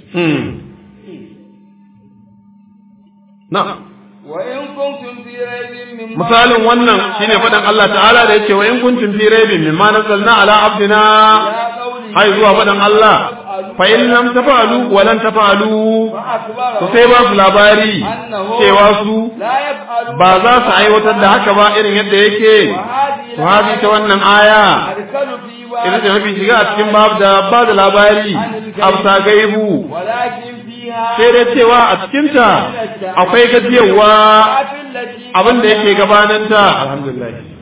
na وإن كنتم في ريب مما misalin wannan shine faɗin Allah ta'ala da yake wa in kuntum fi raibin mimma nazzalna ala abdina إلى قوله hai zuwa faɗin Allah fa in lam tafa'alu wa lan tafa'alu فأخبره to sai ba su labari cewa su لا يفعل ba za su aiwatar da haka ba irin yadda yake وهذه to hadi ta wannan aya أرسل في ita بعض ce mafi shiga a cikin babu da ba da labari afsa gaibu ولكن فيها sai dai cewa a cikinta akwai gajiyarwa التي abin da yake gabaninta alhamdulillah